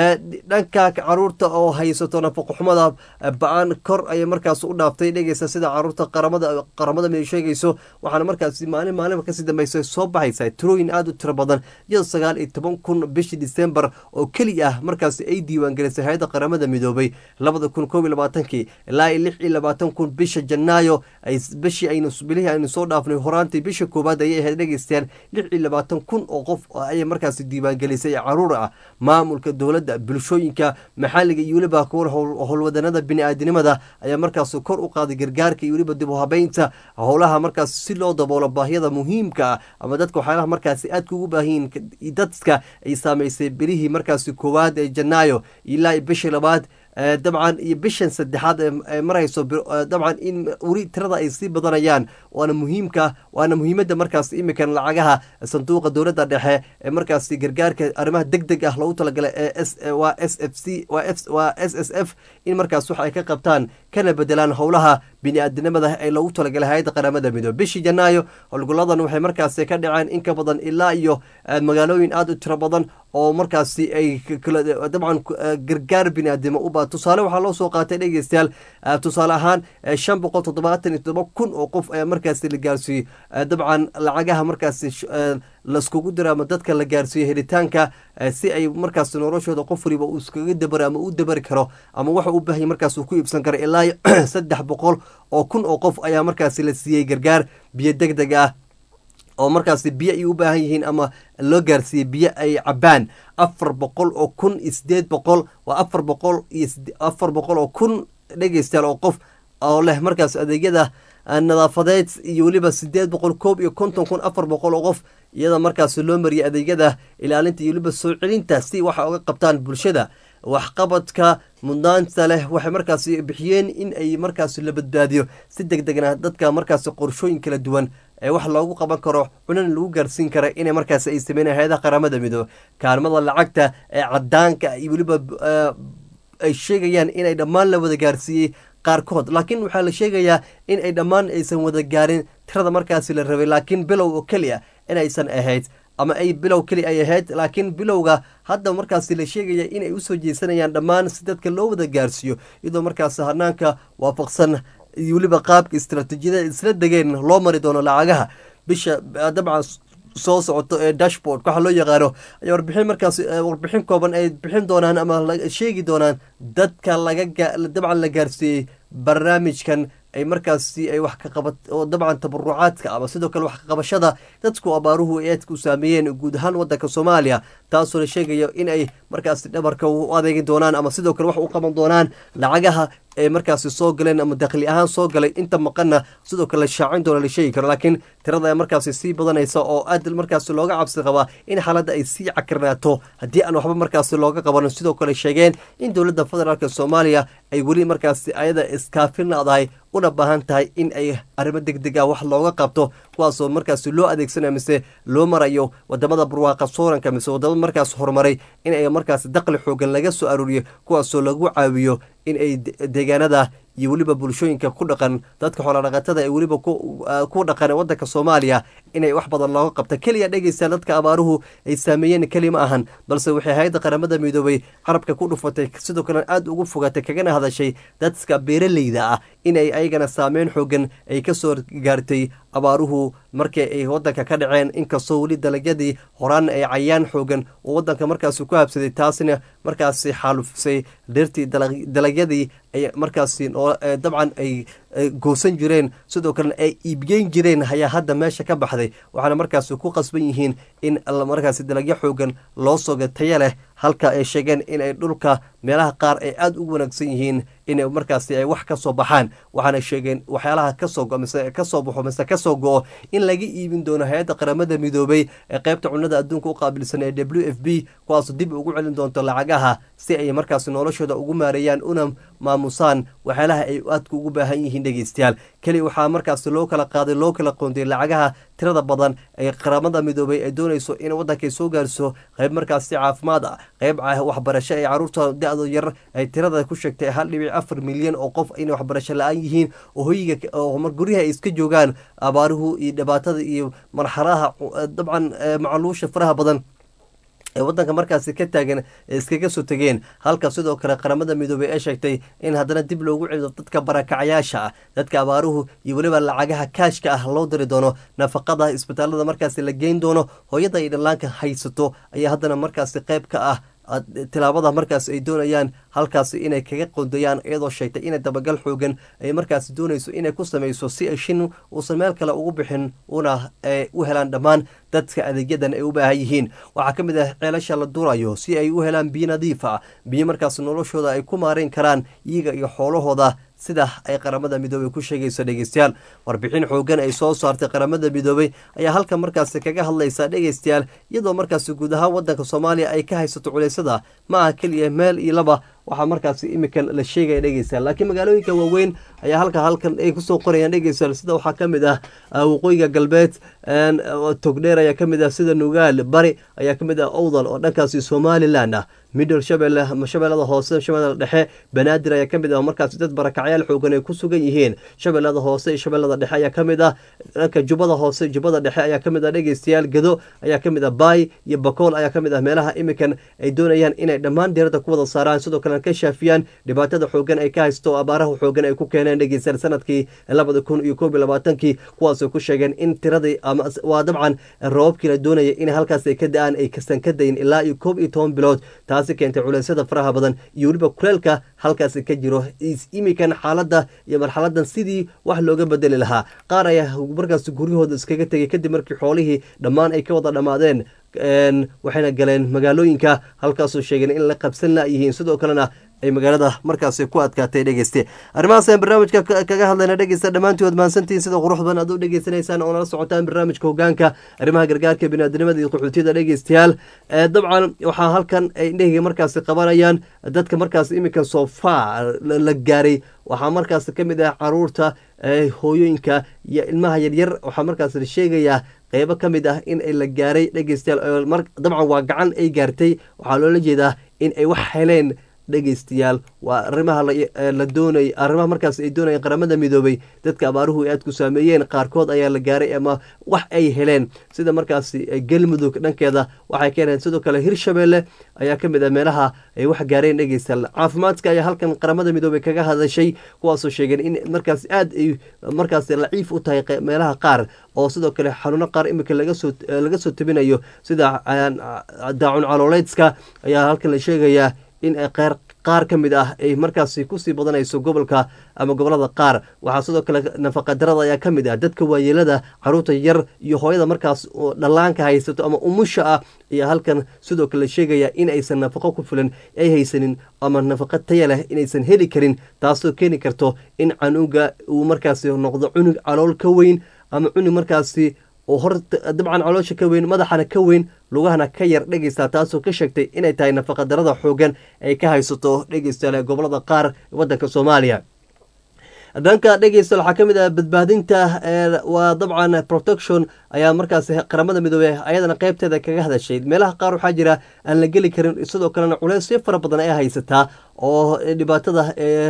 dhanka caruurta oo haysato nafaqo xumada ba-aan kor ayay markaas u dhaaftay dhegeysta sida caruurta qaramada qaramada may sheegayso waxaana markaas maalin maalinba kasii dambeysa soo baxaysa tirooyin aada u tiro badan iyadoo sagaal iyo toban kun bishii december oo keli ah markaas ay diiwaangelisay hay-adda qaramada midoobay labada kun koob iyo labaatankii ilaa iyo lix iyo labaatan kun bisha janaayo bishii aynu bilihii aynu soo dhaafnay horaantii bisha koowaad ayay ahayd dhegeystayaal lix iyo labaatan kun oo qof ayay markaas diiwaangelisay caruur ah maamulka dowladda bulshooyinka maxalliga iyo weliba kuwa howlwadanada bini-aadinimada ayaa markaas kor u qaaday gargaarka iyo weliba dib u habeynta howlaha markaas si loo daboolo baahiyada muhiimka ah ama dadka waxyaalaha markaasi aadka ugu baahiyin dadka ay saameysay bilihii markaasi koowaad ee janaayo ilaa bishii labaad dabcan iyo bishan saddexaad ee marayso dabcan in weli tirada ay sii badanayaan waana muhiimka waana muhiimadda markaas imikan lacagaha sanduuqa dowladda dhexe ee markaasi gargaarka arrimaha deg deg ah loogu talagalay ee waa s f c waa s s f in markaas wax ay ka qabtaan kana bedelaan howlaha bini-aadinimada ee loogu talagalay hay-adda qaramada midoobe bishii janaayo howlgoladan waxay markaasi ka dhaceen in ka badan ilaa iyo magaalooyin aada u tiro badan oo markaasi ay dabcan gargaar bini-aadimo uba tusaale waxaa loo soo qaatay dhegeystayaal tusaale ahaan shan boqol toddobaatan iyo toddoba kun oo qof ayaa markaasi la gaarsiiyey dabcan lacagaha markaasi laiskugu diro ama dadka la gaarsiiyo helitaanka si ay markaas noloshooda qof waliba uu iskaga dabaro ama u dabari karo ama waxa u baahanya markaas uu ku iibsan karo ilaa saddex boqol oo kun oo qof ayaa markaasi la siiyey gargaar biyo deg deg ah oo markaasi biyo ay u baahan yihiin ama loo gaarsiiyey biyo ay cabaan afar boqol oo kun iyo sideed boqol waa afar boqol iyo afar boqol oo kun dhegeystayaal oo qof oo leh markaas adeegyada nadaafadeed iyo weliba sideed boqol koob iyo konton kun afar boqol oo qof iyada markaas loo mariyay adeegyada ilaalinta iyo weliba soo celinta si waxa uga qabtaan bulshada waxqabadka mudnaanta leh waxay markaasi bixiyeen in ay markaas la badbaadiyo si deg degna dadka markaas qorshooyin kala duwan ee wax loogu qaban karo cunana lagu gaarsiin kara inay markaas ay sameynaya hay-adaha qaramada midoobe kaalmada lacagta ee cadaanka iyo weliba ay sheegayaan inay dhammaan la wada gaarsiiyey qaarkood laakiin waxaa la sheegayaa in ay dhammaan aysan wada gaarin tirada markaasi la rabay laakiin bilow oo keliya inaysan ahayd ama ay bilow keli ay ahayd laakiin bilowga hadda markaasi la sheegaya inay usoo jeesanayaan dhammaan si dadka loo wada gaarsiiyo iyadoo markaas hanaanka waafaqsan iyo weliba qaabka istaraatiijiyada isla degeen loo mari doono lacagaha bisha dabcan soo socoto ee dashboard waxaa loo yaqaano ayaa warbixin markaas warbixin kooban ay bixin doonaan ama sheegi doonaan dadka laga dabcan la gaarsiiyey barnaamijkan ay markaasi ay wax ka qabat oo dabcan tabarucaadka ama sidoo kale wax ka qabashada dadku abaaruhu ay aadka u saameeyeen guud ahaan wadanka soomaaliya taasoo la sheegayo in ay markaasi dhabarka u adeegi doonaan ama sidoo kale wax u qaban doonaan lacagaha ee markaasi soo galeen ama dakhli ahaan soo galay inta maqanna sidoo kale la shaacin doona la sheegi karo laakiin tirada ee markaasi sii badanaysa oo aad markaasi looga cabsi qabaa in xaaladda ay sii cakirnaato haddii aan waxba markaasi looga qabanin sidoo kale sheegeen in dowladda federaalk soomaaliya ay weli markaasi ayada iskaafin laadahay una baahan tahay in ay arrimo deg deg ah wax looga qabto kuwaasoo markaasi loo adeegsanayo mise loo marayo wadamada barwaaqa sooranka mise wadamo markaas horumaray in ay markaas daqli xoogan laga soo aruuriyo kuwaasoo lagu caawiyo in ay deegaanada iyo weliba bulshooyinka ku dhaqan dadka xoolodhaqatada ee weliba ku dhaqan wadanka soomaaliya inay wax badan looga qabta keliya dhegeysta dadka abaaruhu ay saameeyeen keli ma ahan balse waxay hay-adda qaramada midoobay carabka ku dhufatay sidoo kalena aada ugu fogatay kagana hadashay dadka beeraleyda ah inay ayagana saameyn xoogan ay kasoo gaartay abaaruhu markii ay wadanka ka dhaceen inkastoo weli dalagyadii horaan ay cayaan xoogan oo wadanka markaasi ku habsaday taasina markaasi xaalufisay dhirtii dalagyadii ay markaasi dabcan ay goosan jireen sidoo kalena ay iibgeyn jireen ayaa hadda meesha ka baxday waxaana markaasi ku qasban yihiin in markaasi dalagyo xoogan loo soga taya leh halka ay sheegeen inay dhulka meelaha qaar ay aada u wanaagsan yihiin inay markaasi ay wax ka soo baxaan waxaana sheegeen waxyaalaha kasoo go mise kasoo baxo mise kasoo go-o in laga iibin doono hay-adda qaramada midoobay ee qaybta cunada adduunka u qaabilsan ee w f b kuwaasoo dib ugu celin doonto lacagaha si ay markaasi noloshooda ugu maareeyaan una maamusaan waxyaalaha ay aadka ugu baahan yihiin yihiin dhegeystayaal keli waxaa markaasi loo kala qaaday loo kala qoonday lacagaha tirada badan ee qaramada midoobay ay doonayso in waddankay soo gaarso qayb markaasi caafimaad ah qayb waxbarasho ay caruurta da-do yar ay tirada ku sheegtay hal dhibic afar milyan oo qof inay waxbarasho la-aan yihiin oo hoyiga oo guryaha ay iska joogaan abaaruhu iyo dhibaatada iyo marxalaha dabcan macluusha faraha badan ee waddanka markaasi ka taagan ee iskaga soo tegeen halka sidoo kale qaramada midoobey ee sheegtay in haddana dib loogu celido dadka barakacyaasha ah dadka abaaruhu iyo weliba lacagaha kaashka ah loo diri doono nafaqada isbitaalada markaasi la geyn doono hooyada ay dhallaanka haysato ayaa haddana markaasi qayb ka ah tilaabada markaas ay doonayaan halkaasi inay kaga qondayaan iyadoo sheegtay inay dabagal xoogan ay markaasi doonayso inay ku sameyso si ay shin uusan meel kale ugu bixin una u helaan dhammaan dadka adeegyadan ay u baahan yihiin waxaa ka mid ah ceelasha la durayo si ay u helaan biyo nadiif ah biyo markaas noloshooda ay ku maareyn karaan iyaga iyo xoolahooda sida ay qaramada midoobey ku sheegayso dhegeystayaal warbixin xoogan ay soo saartay qaramada midoobey ayaa halkan markaasi kaga hadlaysa dhegeystayaal iyadoo markaasi guud ahaan wadanka soomaaliya ay ka haysato culeysada ma aha keliya meel iyo laba waxaa markaasi imikan la sheegaya dhegeystayaal laakiin magaalooyinka waaweyn ayaa halka halkan ay kusoo qorayaan dhegeystayaal sida waxaa ka mid ah waqooyiga galbeed togdheer ayaa ka mid ah sida nugaal bari ayaa ka mid ah owdal oo dhankaasi somalilan ah middle shabelle shabeellada hoose shabeellada dhexe banaadir ayaa ka mid ah markaasi dad barakacyaal xoogan ay ku sugan yihiin shabeellada hoose iyo shabeellada dhexe ayaa ka mid ah dhanka jubbada hoose jubbada dhexe ayaa ka mid ah dhegeystayaal gado ayaa ka mid ah baay iyo bakool ayaa ka mid ah meelaha imikan ay doonayaan inay dhammaan diiradda ku wada saaraan sidoo kale ka shaafiyaan dhibaatada xoogan ay ka haysto abaaraha xoogan ay ku keeneen dhegeystayaal sanadkii labada kun iyo koob iyo labaatankii kuwaasoo ku sheegeen in tiradii ama waa dabcan roobabkii la doonaya in halkaas ay ka da-aan ay kasan ka dayin ilaa iyo koob iyo toban bilood taasi keentay culeysyada faraha badan iyo weliba kuleelka halkaasi ka jiro imikan xaaladda iyo marxaladan sidii wax looga bedeli lahaa qaar ayaa markaas guryahooda iskaga tegay kadib markii xoolihii dhammaan ay ka wada dhammaadeen waxayna galeen magaalooyinka halkaasoo sheegeen in la qabsan layihiin sidoo kalena ay magaalada markaasi ku adkaatay dhegeyste arrimahaas ayaan barnaamijka kaga hadlayna dhegeysta dhammaantood mahansantihiin sida qurux badan aad u dhegeysanaysaan oo nala socotaan barnaamijka hogaanka arrimaha gargaarka biniaadamada iyo qaxootiyada dhegeystayaal dabcan waxaa halkan ay indheheyga markaasi qabanayaan dadka markaas iminka sofa la gaaray waxaa markaas ka mid ah caruurta hooyooyinka iyo ilmaha yaryar waxaa markaas la sheegayaa qeybo ka mid ah in ay la gaaray dhegeystayaal dabcan waa gacan ay gaartay waxaa loola jeedaa in ay wax heleen dhegeystayaal waa arrimaha la doonay arrimaha markaas ay doonayeen qaramada midoobay dadka abaaruhu aad ku saameeyeen qaarkood ayaa la gaaray ama wax ay heleen sida markaasi galmudug dhankeeda waxay ka heleen sidoo kale hirshabeelle ayaa ka mid ah meelaha ay wax gaareen dhegeystayaal caafimaadka ayaa halkan qaramada midoobay kaga hadashay kuwaasoo sheegeen in markaas aad ay markaas laciif u tahay meelaha qaar oo sidoo kale xanuuno qaar iminka lagasoo laga soo tabinayo sida daacun calooleydska ayaa halkan la sheegayaa in qaar qaar ka mid ah ay markaasi kusii badanayso gobolka ama gobolada qaar waxaa sidoo kale nafaqadarada ayaa ka mid ah dadka waayeelada caruurta yar iyo hooyada markaas dhallaanka haysato ama umusha ah ayaa halkan sidoo kale sheegaya in aysan nafaqo ku filan ay haysanin ama nafaqo taya leh inaysan heli karin taasoo keeni karto in canuga uu markaasi noqdo cunug calool ka weyn ama cunug markaasi oo hor dabcan caloosha ka weyn madaxana ka weyn lugahana ka yar dhegeysta taasoo ka sheegtay inay tahay nafaqadarada xoogan ay ka haysato dhegeystayaal ee gobolada qaar waddanka soomaaliya dhanka dhegeysta waxaa ka mid ah badbaadinta waa dabcan protection ayaa markaas qaramada midoobey ayadana qeybteeda kaga hadashay meelaha qaar waxaa jira aan la geli karin sidoo kalena culeysyo fara badan ay haysataa oo dhibaatada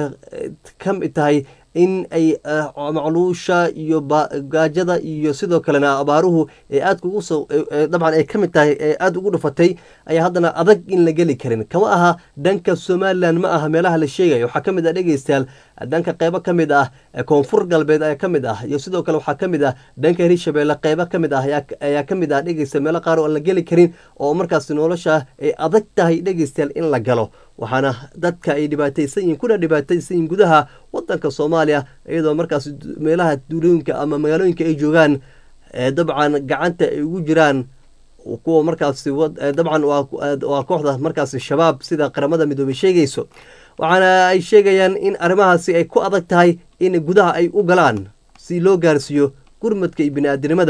ka mid tahay in ay macluusha iyo gaajada iyo sidoo kalena abaaruhu ee aadka ugu soo dabcan ay ka mid tahay ee aada ugu dhufatay ayaa haddana adag in la geli karin kama aha dhanka somalilan ma aha meelaha la sheegayo waxaa ka mid ah dhegeystayaal dhanka qeybo ka mid ah koonfur galbeed ayaa ka mid ah iyo sidoo kale waxaa ka mid ah dhanka hirshabeelle qeybo ka mid ah ayaa ka mid ah dhegeysta meelo qaar oo aan la geli karin oo markaas nolosha ay adag tahay dhegeystayaal in la galo waxaana dadka ay dhibaataysan yihiin kuna dhibaataysan yihiin gudaha wadanka soomaaliya iyadoo markaas meelaha duulooyinka ama magaalooyinka ay joogaan dabcan gacanta ay ugu jiraan kuwa markaasi dabcan waa kooxda markaasi shabaab sida qaramada midoobey sheegayso waxaana ay sheegayaan in arrimahaasi ay ku adag tahay in gudaha ay u galaan si loo gaarsiiyo gurmadka iyo bini-aadinimada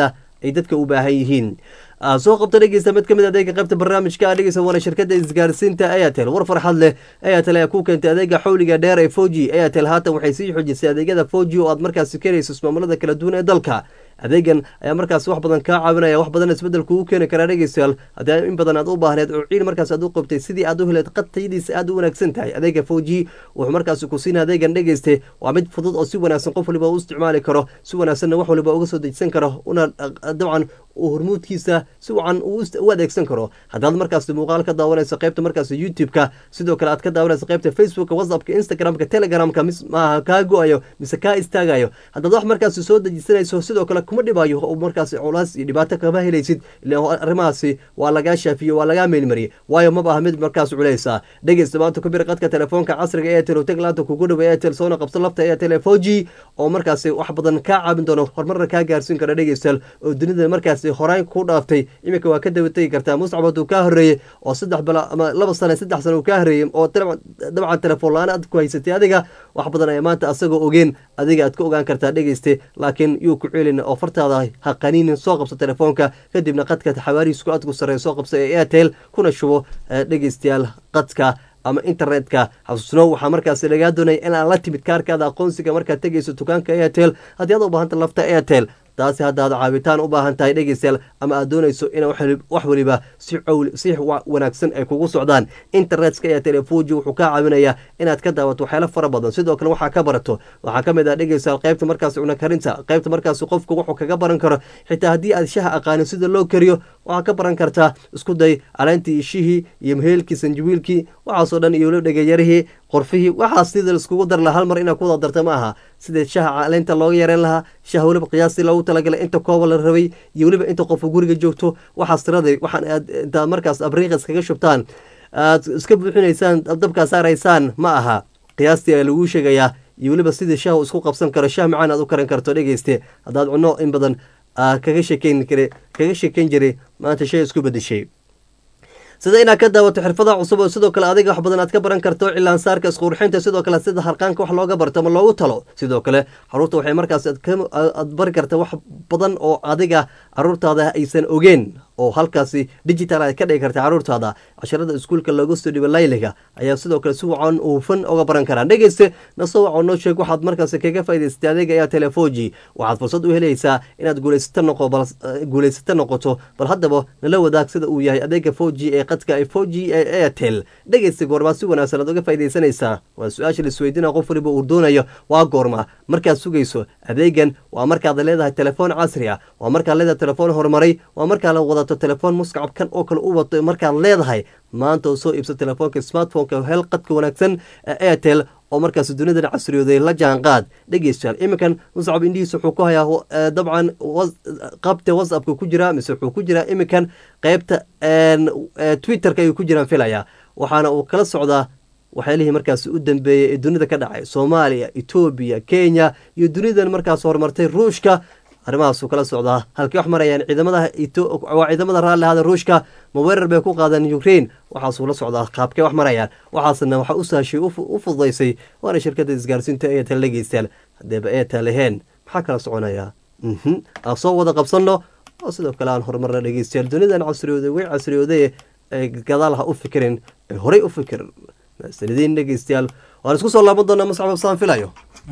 ay dadka u baahan yihiin soo qabta dhegeysta mid ka mid adeega qaybta barnaamijka dhegeysa waana shirkada isgaarsiinta airtel war farxad leh airtel ayaa ku keentay adeega xawliga dheer ee foji airtel haatan waxay sii xoojisay adeegyada foji oo aad markaasi keenayso ismaamulada kala duwan ee dalka adeegan ayaa markaas wax badan kaa caawinaya wax badan isbedel kugu keeni karaa dhegeystayaal haddii in badan aad u baahneed oo ciil markaas aad u qabtay sidii aad u heleed qadtayadiisa aad u wanaagsan tahay adeega foji wuxuu markaasi ku siina adeegan dhegeyste waa mid fudud oo si wanaagsan qof waliba u isticmaali karo si wanaagsanna wax waliba uga soo dejisan karo una dabcan uu hormuudkiisa si wacan u adeegsan karo haddaad markaas muuqaal ka daawanayso qaybta markaas youtube-ka sidoo kale aad ka daawanayso qaybta facebooka whatsappka instagramka telegramka maaha kaa go-ayo mise kaa istaagayo haddaad wax markaas soo dejisanayso sidoo kale kuma dhibayo oo markaas culaas iyo dhibaato kama helaysid ila arrimahaasi waa lagaa shaafiye waa lagaa meelmariyey waayo maba aha mid markaas culeysa dhegeysta maanta ku bir qadka telefoonka casriga airtel oo tag laanta kugu dhowa airtel soona qabso lafta airtel ee four g oo markaasi wax badan kaa caabin doono horumarna kaa gaarsiin kara dhegeystayaal oo dunida markaasi horaan ku dhaaftay iminka waa ka daba tegi kartaa muscab hadduu kaa horreeyey oo saddex bala ama laba sane saddex sane uu kaa horreeyey oo dabcan telefoon la-aan aad ku haysatay adiga wax badan ayaa maanta asagoo ogeen adiga aad ka ogaan kartaa dhegeyste laakiin yuu ku ceelin oo fartaada ha qaniinin soo qabso telefoonka kadibna qadka xawaariisku aadku sarreeya soo qabso ee airtel kuna shubo dhegeystayaal qadka ama internetka xasuusnow waxaa markaasi lagaa doonaya inaad la timid kaarkaada aqoonsiga markaad tegayso dukaanka airtel haddii aad u baahanta lafta airtel taasi haddaad caabitaan u baahan tahay dhegeystayaal ama aad doonayso in wax waliba si si wanaagsan ay kugu socdaan internetka ee telefoji wuxuu kaa caawinayaa inaad ka daawato waxyaalo fara badan sidoo kale waxaa ka barato waxaa ka mid ah dhegeystayaal qaybta markaas cuna karinta qaybta markaas qofku wuxuu kaga baran karo xitaa haddii aad shaha aqaanin sida loo kariyo waxaa ka baran kartaa isku day caleyntii ishihii iyo maheelkii sanjawiilkii waxaasoo dhan iyo weliba dhegeyarihii qorfihii waxaas sida laiskugu dar laha hal mar inaad ku wada darta ma aha sida shaha caleynta looga yareen lahaa shaha weliba qiyaastii loogu talagalay inta kooba la rabay iyo weliba inta qofka guriga joogto waxaas tiraday waxaan aad intaad markaas abriiqa iskaga shubtaan aad iska buuxinaysaan dabkaa saaraysaan ma aha qiyaastii ayaa laguu sheegayaa iyo weliba sidii shaha isku qabsan karo shah macaan aad u karan karto dhegeyste haddaad cunno in badan kaga sheekeyn kare kaga sheekeyn jiray maanta shay isku bedeshay sida inaad ka daawato xirfadaha cusub oo sidoo kale adiga wax badan aad ka baran karto cilaansaarka isqurxinta sidoo kale sida harqaanka wax looga barto ama loogu talo sidoo kale caruurta waxay markaas aad bari karta wax badan oo adiga caruurtaada aysan ogeen oo halkaasi digital ay ka dhigi karta caruurtaada casharada iskuulka looga soo dhibo layliga ayaa sidoo kale si wacan uufan oga baran karaan dhegeyste nasoo wacan noo sheeg waxaad markaasi kaga faa'idaysatay adeega ayaa telefoji waxaad fursad u helaysaa inaad guulaysato noqo bal guulaysato noqoto bal haddaba nala wadaag sida uu yahay adeega foji ee qadka ee foji ee airtel dhegeysta goormaa si wanaagsan aad uga faa'iidaysanaysaa waa su-aasha laisweydiina qof waliba uu doonayo waa goorma markaad sugayso adeegan waa markaad leedahay telefoon casri ah waa markaad leedahay telefoon horumaray waa markaa la wadato telefoon muscabkan oo kale u wato markaad leedahay maanta oo soo iibso telefoonka smartphoneka hel qadka wanaagsan ee airtel oo markaas dunidan casriyooday la jaanqaad dhegeystayaal iminkan muscab indhihiisa wuxuu ku hayaa dabcan qabta whatsappka ku jira mise wuxuu ku jiraa iminkan qeybta twitterka ayuu ku jiraan filaya waxaana uu kala socdaa waxyaalihii markaas u dambeeyey ee dunida ka dhacay soomaaliya etoobiya kenya iyo dunidan markaas horumartay ruushka arrimahaasuu kala socdaa halkii wax marayaan ciidamada waa ciidamada raalli ahada ruushka ma weerar bay ku qaadeen ukraine waxaasuu la socdaa qaabkee wax marayaan waxaasna waxa u sahashay u fududaysay waana shirkada isgaarsiinta eetel dhegeystayaal haddeeba eetel aheen maxaa kala soconayaa aan soo wada qabsanno oo sidoo kale aan horumarna dhegeystayaal dunidan casriyooday way casriyooday ee gadaal ha u fikirin ee horey u fikirin sanadiin dhegeystayaal waan isku soo laaban doonaa mascab saan filayo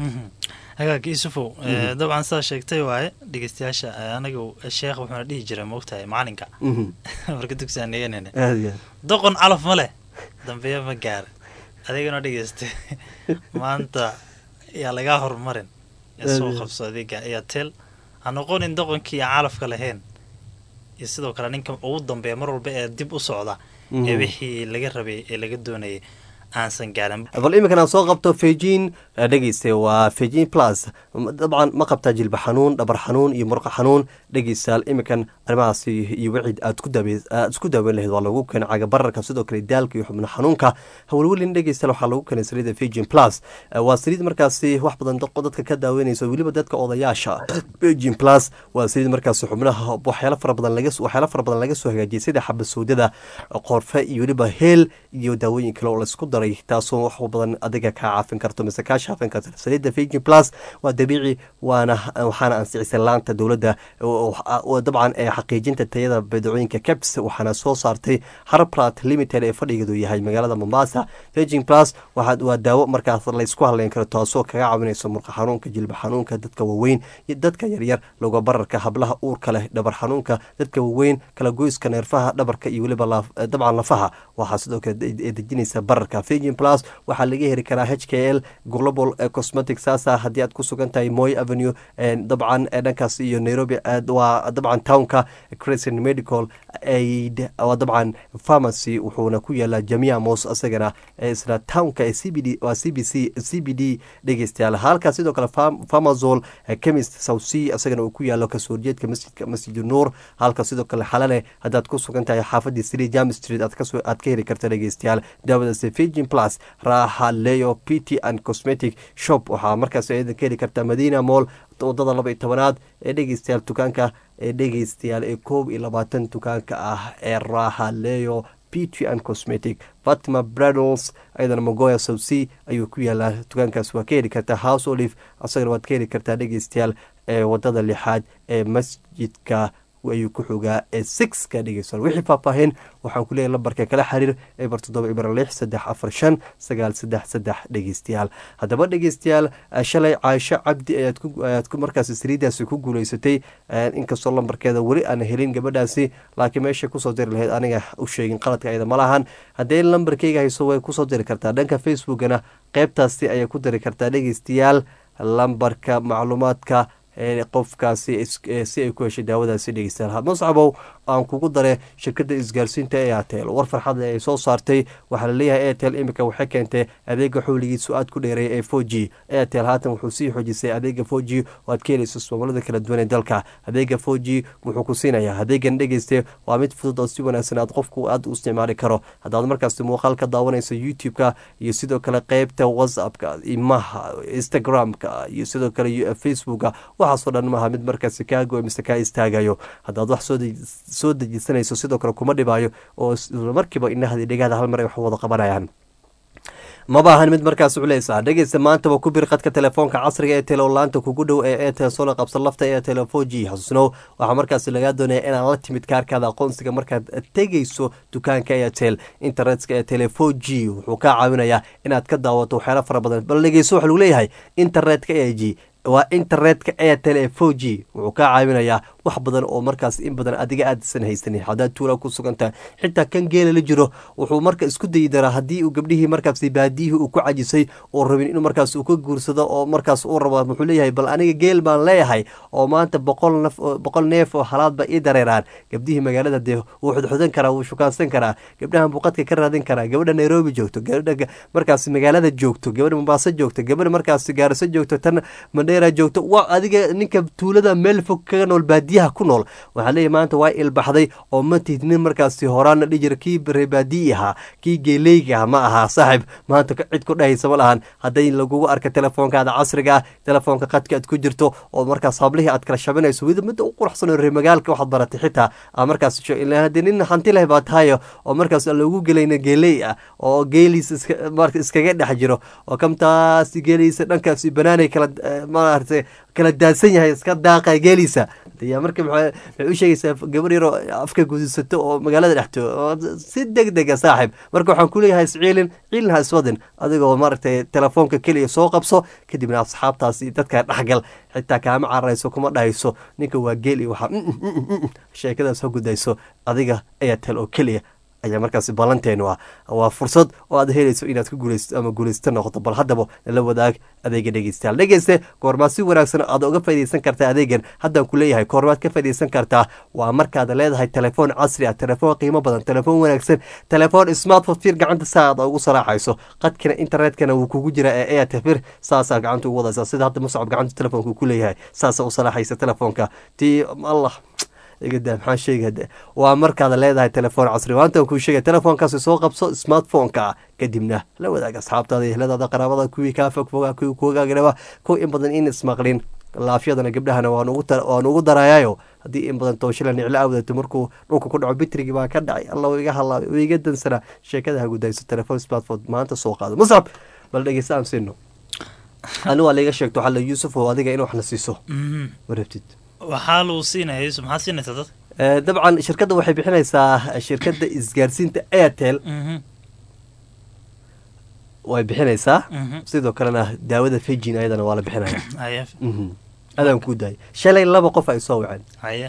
hagaag yusufow dabcan sidaa sheegtay waaye dhegeystayaasha anagu sheekh wuxuuna dhihi jiray maogtahay macalinka marka dugsiaan dhiganayna doqon calaf ma leh dambeeya ma gaara adigana dhegeysta maanta yaa lagaa horumarin ee soo qabso adeega airtel ha noqonin doqonkii aan calafka lahayn iyo sidoo kale ninka ugu dambeeya mar walba ee dib u socda ee wixii laga rabay ee laga doonayay aansan gaarin bal iminkan aan soo qabto fejin dhegeyste waa fejin plus dabcan ma qabtaa jilba xanuun dhabar xanuun iyo murqa xanuun dhegeystayaal iminkan arrimahaasi iyo wicid aad aad isku daaweyn lahayd waa lagu keenay cagabararka sidoo kale daalka iyo xubno xanuunka hawlwelin dhegeystayaal waxaa lagu keenay saliida fejin plus waa saliid markaasi wax badan dadka ka daaweynaysa weliba dadka odayaasha fejin plus waa saliid markaasi xubnaha waxyaalo fara badan laga waxyaalo fara badan laga soo hagaajiyay sida xabasowdada qorfe iyo weliba heel iyo daawooyin kale oo laisku daro daray taasoo wax badan adiga kaa caafin karto mise kaa shaafin karto saliidda fiji plus waa dabiici waana waxaana ansixisay laanta dowladda dabcan ee xaqiijinta tayada badeecooyinka caps waxaana soo saartay harbrat limited ee fadhigeedu yahay magaalada mombasa fijin plus waa daawo markaas laysku hadleyn karo taasoo kaga caawinayso murqa xanuunka jilba xanuunka dadka waaweyn iyo dadka yaryar loga bararka hablaha uurka leh dhabar xanuunka dadka waaweyn kala goyska neerfaha dhabarka iyo weliba dabcan lafaha waxaa sidoo kale dejinaysa bararka fijin plus waxaa laga heli karaa h k l global cosmetic saasa haddii aad ku sugan tahay moy avenue dabcan dhankaas iyo nairobi waa dabcan townka crescent medical aid waa dabcan pharmacy wuxuuna ku yaalaa jamia mos isagana isla townka ee c b d waa c b c c b d dhegeystayaal halkaas sidoo kale farmazol chemist south sea isagana uu ku yaalo kasoo horjeedka masjidka masjid nuur halka sidoo kale xalale haddaad ku sugan tahay xaafadii sri jam street aad kasoo aad ka heli karta dhegeystayaal daawadaasi fijin plus raaxa leo p t and cosmetic shop waxaa markaas ayadan ka heli kartaa madina mall wadada laba iyo tobanaad ee dhegeystayaal dukaanka ee dhegeystayaal ee koob iyo labaatan dukaanka ah ee raaxa leo pt and cosmetic fatima bradles ayadana mogoya south sea ayuu ku yaalaa dukaankaas waa ka heli kartaa house olive asagana waad ka heli kartaa dhegeystayaal ee wadada lixaad ee masjidka ayuu ku xogaa ee six ka dhegeystayaal wixii faahfaahin waxaan ku leeyahay lambarka kala xiriir eber toddoba eber lix saddex afar shan sagaal saddex saddex dhegeystayaal haddaba dhegeystayaal shalay caaisho cabdi ayaad ku ayaad ku markaasi saliidaasi ku guuleysatay inkastoo lambarkeeda weli aan helin gabadhaasi laakiin meeshay kusoo diri lahayd aniga u sheegin qaladka ayada ma lahan haddee lambarkeyga hayso way kusoo diri kartaa dhanka facebookana qeybtaasi ayay ku diri kartaa dhegeystayaal lambarka macluumaadka qofkaasi si ay ku heshay daawadaasi dhegeystayaal muscabow aan kugu dare shirkadda isgaarsiinta ee atel war farxadle ay soo saartay waxaa laleeyahay airtel imika waxay keentay adeega xowligiisu aad ku dheereeya ee four g airtel haatan wuxuu sii xoojisay adeega four g oo aad ka helayso ismamulada kala duwan ee dalka adeega four g wuxuu ku siinayaa adeegan dhegeyste waa mid fudud oo si wanaagsan aad qofku aad u isticmaali karo haddaad markaasi muuqaal ka daawanayso youtube-ka iyo sidoo kale qeybta whatsappka imaha instagram-ka iyo sidoo kale facebooka waxaasoo dhan maaha mid markaasi kaago mise kaa istaagayo haddaad wax soo dejisanayso sidoo kale kuma dhibaayo oo markiiba inahadi dhegahda hal mar ay wax wada qabanayaan maba ahan mid markaas culeysa dhegeysta maantaba ku bir qadka telefoonka casriga ee telolaanta kugu dhow ee etel soo qabsan lafta ee telefon g xasuusnow waxaa markaas lagaa doonaya inaad la timid kaarkaada aqoonsiga markaad tegeyso dukaanka etel internetka ee telefon g wuxuu kaa caawinayaa inaad ka daawato waxyaala fara badan bal dhegeyso waxa lagu leeyahay internetka e g waa internetka airtel ee four g wuxuu kaa caawinayaa wax badan oo markaas in badan adiga aadsan haysanin haddaad tuula ku sugantahay xitaa kan geela la jiro wuxuu marka isku dayi daraa haddii uu gabdhihii markaas baadiyihii uu ku cajisay oo rabin inuu markaas uu ka guursado oo markaas uu rabo wuxuu leeyahay bal aniga geel baan leeyahay oo maanta boqol naf boqol neef oo halaadba ii dareeraan gabdhihii magaalada dee wuu xudxudan karaa wuu shukaansan karaa gabdhahan buuqadka ka raadin karaa gabadha nairobi joogto gabadha markaas magaalada joogto gabadha mombaaso joogto gabadha markaas gaariso joogto tan joogto waa adiga ninka tuulada meel fog kaga nool baadiyaha ku nool waxaa leeyahy maanta waa ilbaxday oo ma tihid nin markaasi horaana dhijir kii reebaadiyi ahaa kii geeleyga ah ma ahaa saaxib maanta cid ku dhahaysa ma lahan hadday lagugu arka telefoonkaada casriga ah telefoonka qadka aad ku jirto oo markaas hablihii aad kala shabinayso wida midda u quruxsan reer magaalka waxaad baratay xitaa aa markaas haddii nin hanti leh baa tahayo oo markaas aan loogu gelayna geeley ah oo geeliisa iskaga dhex jiro oo kamtaas geeliisa dhankaasi banaanay kala maaragtay kala daadsan yahay iska daaqa geeliisa ya marka maxay u sheegaysaa gabar yaroo afka gudisato oo magaalada dhexto oo si deg dega saaxib marka waxaan ku leeyahay isciilin ciilin ha iswadin adigoo maaragtay telefoonka keliya soo qabso kadibna asxaabtaasi dadka dhexgal xitaa kaama cararayso kuma dhahayso ninka waa geel iyo waxaa sheekadaas ha gudayso adiga ayaa tel oo keliya ayaa markaasi ballanteenu ah waa fursad oo aad helayso inaad ka guulaysto ama guulaysto noqoto bal haddaba nala wadaag adeega dhegeystayaal dhegeyste koormaad si wanaagsan aad uga faaidaysan kartaa adeegan haddaan ku leeyahay koormaad ka faaidaysan kartaa waa markaad leedahay telefoon casri ah telefoon qiimo badan telefoon wanaagsan telefoon smartphone fir gacanta saa aad ugu saraaxayso qadkana internetkana wuu kugu jiraa ee airtefir saasaa gacanta ugu wadaysaa sida hadda muscab gacanta telefoonka ku leeyahay saasaa u saraaxaysa telefoonka tii allah igada maxaa sheegade waa markaad leedahay telefoon casri waantan kuu sheegay telefoonkaasi soo qabso smartphone-ka kadibna la wadaag asxaabtaada ehladaada qaraabada kuwii kaa fogfoga kuwii kuwagaaganaba kuwa in badan in ismaqlin laafyadana gabdhahana waan ugu tar- waan ugu darayaayo haddii in badan tooshila niclo awdato markuu dhulka ku dhaco bitrigi baa ka dhacay alla uu iga halaabay uu iga dansanaa sheekada ha gudayso telefoon smartphone maanta soo qaado muscab bal dhegeysta aan siino ani waa laiga sheegto waxaa la yuusuf oo adiga in wax na siiso Mhm. ma rabtid waxaa lagu siinaya yusuf maxaa siinaysaa dad Eh, dabcan shirkadda waxay bixinaysaa shirkadda isgaarsiinta airtel Mhm. way bixinaysaa Mhm. sidoo kalena daawada fejin ayadana waa la bixinaya haya Mhm. adaan kuu daayay shalay laba qof ay soo waceen haya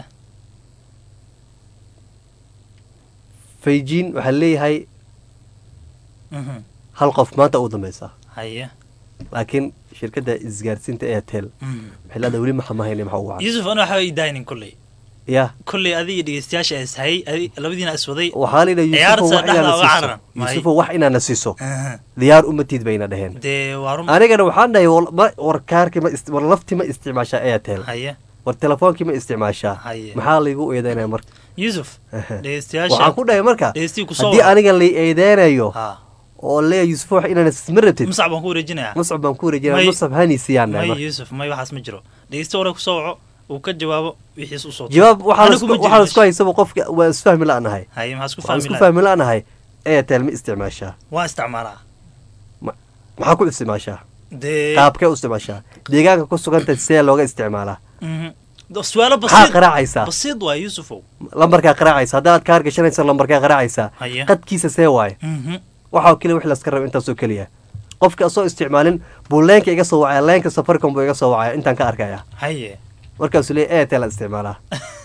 fejin waxaa leeyahay Mhm. hal qof maanta ugu dambeysa haya laakiin shirkadda isgaarsiinta airtel Mhm. waxay leedahay weli maxa mahayne maxa ugu wacan yusuf ana waxba idaynin kolley ya kolley adiga dhegeystayaasha ishayay adi labadiina iswaday waxaa layidha ciyaarta yuusufo wax dhexda inaana uga siiso cararan yuusufo wax inaana siiso Aha. diyaar umatid bayna dheheen dee waa run anigana waxaan dhahay wal- ma- war kaarki ma ist- war lafti ma isticmaashaa airtel haya war telefoonkii ma isticmaashaa Haye. maxaa laygu eedeynaya marka yusuf waxaan dhegeystayaasha ku dhahay marka dhegeystii kusoo haddii aniga la eedeynayo ha oo leeya yuusufo wax inaana ma rabtid muscab baan ku wareejinayaa muscab baan ku wareejinaya May- muscab hanisiiyaan may marka yusuf may waxaas ma jiro dhegeysta hore kusoo waco uu ka jawaabo wixiis usoo tuuro. jawaab waxaa Anigu lasku- ma jirin waxaa lasku meesha. haysaba qofka waa isfahmi la-nahay haye maxaa isku waxaan fahmi isku lahaa fahmi la-nahay airtel ma isticmaashaa waa isticmaalaa maxaa ku isticmaashaa dee qaabkee u isticmaashaa deegaanka ku suganta see looga isticmaalaa Mhm. su-aalo maxaa basiid qaraacaysaa basiid waa yusufow lambarkaa qaraacaysa haddaad kaar gashanaysa lambarkaa qaraacaysaa Haye. qadkiisa see waaye Mhm. waxaa keliya wix laska raba intaasoo keliya qofka asoo isticmaalin buu leenka iga soo wacaya leenka safaricom buu iga soo wacaya intaan ka arkaya haye markaasuu leeya airtel aan isticmaalaa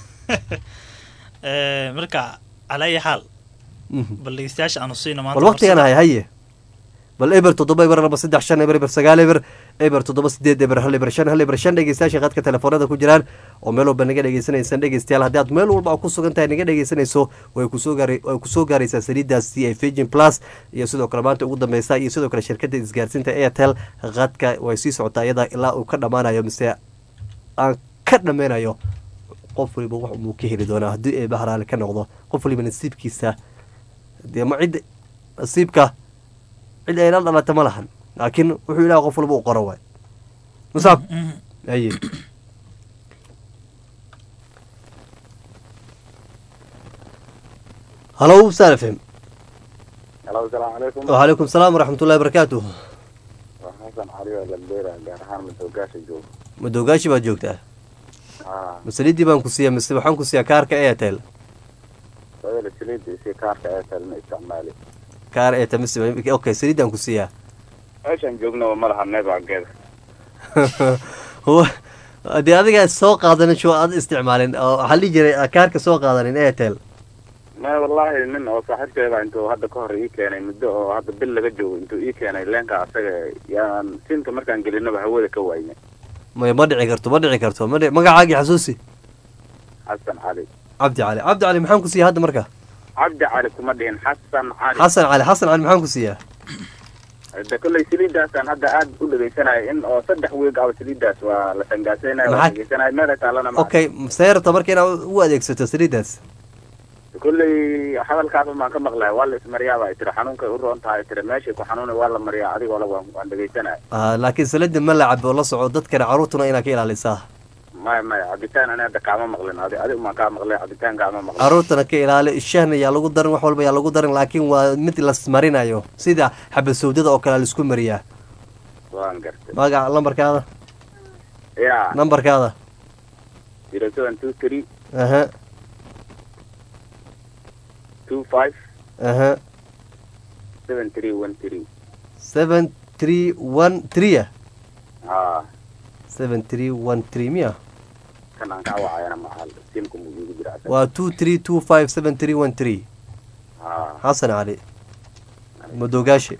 Eh, marka calaa ayi xaal Mhm. bal dhegeystayaasha aanu siina maanta bal waqtigan hay haye bal eber toddoba eber laba saddex shan eber eber sagaal eber eber toddoba sideed eber hal eber shan hal eber shan dhegeystayaasha qadka telefoonada ku jiraan oo meel walba naga dhegeysanaysan dhegeystayaal haddii aad meel walba ku sugan tahay naga dhegeysanayso way kusoo gaara way kusoo gaaraysaa saliidaasi ee Virgin Plus iyo sidoo kale maanta ugu dambeysa iyo sidoo kale shirkadda isgaarsiinta Airtel qadka way sii socotaa iyada ilaa uu ka dhamaanayo mise aan ka dhameynayo qof waliba wax uu ka heli doonaa haddii ay bahraale ka noqdo qof waliba nasiibkiisa dee ma cid nasiibka cid ay la dhalata ma lahan laakiin wuxuu ilaah qof walba u qoro waay musaab Mhm. aye halow salafem Halo, asalaamu calaykum. وعليكم السلام ورحمة الله وبركاته Waa Xasan Cali oo Galbeera, gaar ahaan Madowgaasha jooga. madogaashi baad joogtaa Haa, masalidii baan ku siiya mise waxaan ku siiyaa kaarka airtel sababta saliidda iyo kaarka Airtel ma isticmaali. kaar airtel mise okay salidaan ku siiyaa Meeshaan joogna ma laha networkeeda. dee adiga soo qaadanin shu aad isticmaalin oo waxaa la dhihi jiray kaarka soo qaadanin airtel Ma wallaahi nin oo saaxiibkeeda intuu hadda ka hor ii keenay muddo oo hadda bil laga joogo intuu ii keenay leenka asaga yaan siinka markaan gelinaba hawada ka waayne. may ma dhici karto ma dhici karto ma dhici magacaagii xasuusi Xasan Cali. cabdi cali cabdi cali maxaan ku siiyaa hadda marka Cabdi Cali kuma dhihin Xasan Cali. xasan cali xasan cali maxaan ku siiyaa Hadda kolley saliiddaasaan hadda aad u dhegeysanaya in oo saddex weeg aba saliiddaas waa la sangaasaynayo waa Maxaa- dhegeysanaya meela taalana ma okay seerta marka inaad u adeegsato saliidaas kolley hadalkaas baan ka maqlay waa la ismariyaa baa tiri xanuunkay u roon tahay tiri meeshay ku xanuunay waa la mariyaa adigoo la waan waan dhegeysanaya Ah, laakiin salida ma la cabo la soco dadkana caruurtuna inaad ka ilaalisaa maya maya cabitaan ani hadda kaama maqlin adi adigu maan kaa maqlay cabitaan kaama maqlin caruurtana ka ilaali shahna yaa lagu darin wax walba yaa lagu darin laakiin waa mid lasmarinayo sida xabasowdada oo kale laisku mariyaa waan gartay magaca lambarkaada ya nambarkaada zero seven two three aha two five aha seven three one three seven three one three haa seven three one three miya kan aan kaa wacayana maxal simku muu iigu jira asaga. waa two three two five seven three one three haa xasan cali madogaashi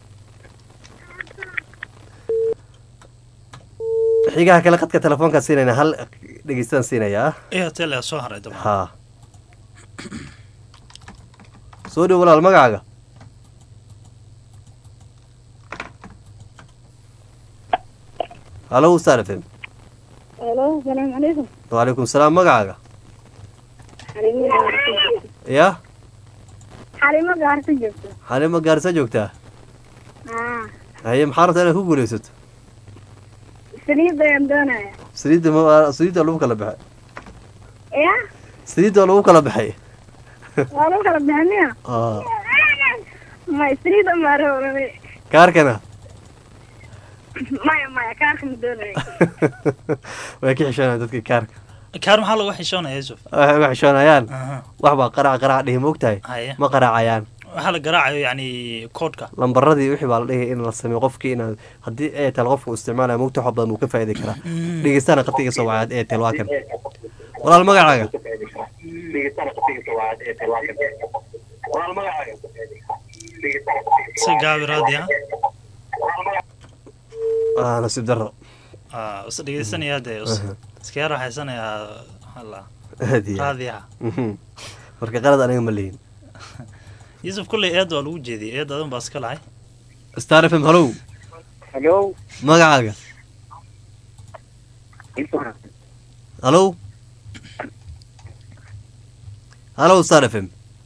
xigaha kale qadka telefoonkaa siinayna hal dhegeystaan siinayaa airtel ayaa soo haray dabcan haa soo dhow walaal magacaaga halo star f m Hello, السلام عليكم. wacalaykum salaam magacaaga حليمة قارسة ya حليمة قارسة جبتو. xalimo gaarisa joogtaa آه. haye maxaa rabtaa inaad ku guulaysato سليب بيان دونايا. saliidda ma saliidda lagu kala baxay ya saliidda lagu kala baxay waa lagu kala bixiniya Ah, ma saliida maarowrabe kaarkana maya maya kaarka ma doonay way ka xishoonayaan dadka kaarka kaar maxaa lagu xishoonaya yusuf waxay uga xishoonayaan Aha. wax baa qaraac qaraac dhihi moogtahay Haye. ma qaraacayaan waxaa la garaacayo yani koodhka lambaradii wixii baa la dhihi in la sameeyo qofkii inaad haddii airtel qofka uu isticmaalaya moogta wax badan uu ka faa'iidi karaa dhegeystaana qatiga soo wacaad airtel waa kan walaal magacaaga si gaabi raadiya ah nasiib daro is dhegeysanayaa dee us- Aha. iska yar waxaysanayaa hala aad iyo aad. raadiyaha Mhm. marka qalad aniga ma lihin yusuf kulley eed waa lagu jeediyay eed adan baa iska lahay star f m hallow Hello. magacaaga hallow hallow star f m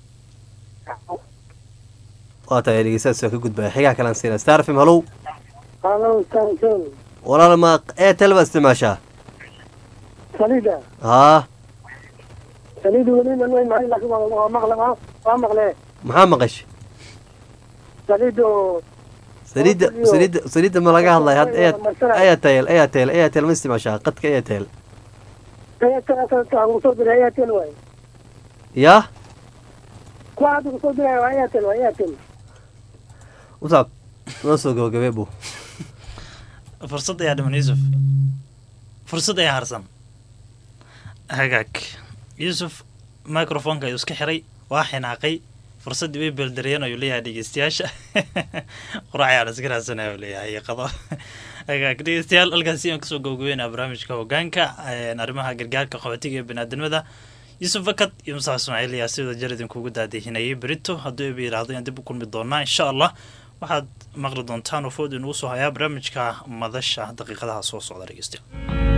waa tahay dhegeystaas waa ka gudbaya xigaa kalaan siina star f m hallow Hello, Samson. walaal ma airtel baa isticmaashaa Salida. haa Salida weli ma weyn mahay laakiin waa waa maqle waa waa maqle. maxaa maqashay Salido. saliidda saliidda saliidda ma laga hadlaya had airtel airtel airtel ma isticmaashaa qadka airtel Airtel airtel ugu soo diray Airtel waay. yaa Kuwa hadda ugu soo diray waa Airtel waa Airtel. usaab noo soo gabagabee bu fursad ayaa dhiman yusuf fursad ayaa harsan hagaag yusuf microfonka ayuu iska xiray waa xinaaqay fursaddii way beldariyeen ayuu leeyahay dhegeystayaasha quraacayaan iska raadsanaya uu leeyahay qado hagaag dhegeystayaal halkaasi aan kasoo gabagabeynaa barnaamijka hogaanka arrimaha gargaarka qaxootiga ee baniaadamada yusuf fakad iyo musax ismaaciil ayaa sida jar idinkugu daadihinayay berito hadduu eba yidhaahdo inaan dib u kulmi doonaa insha allah waxaad maqli doontaan oo food inugu soo hayaa barnaamijka madasha daqiiqadaha soo socda dhegeystayaal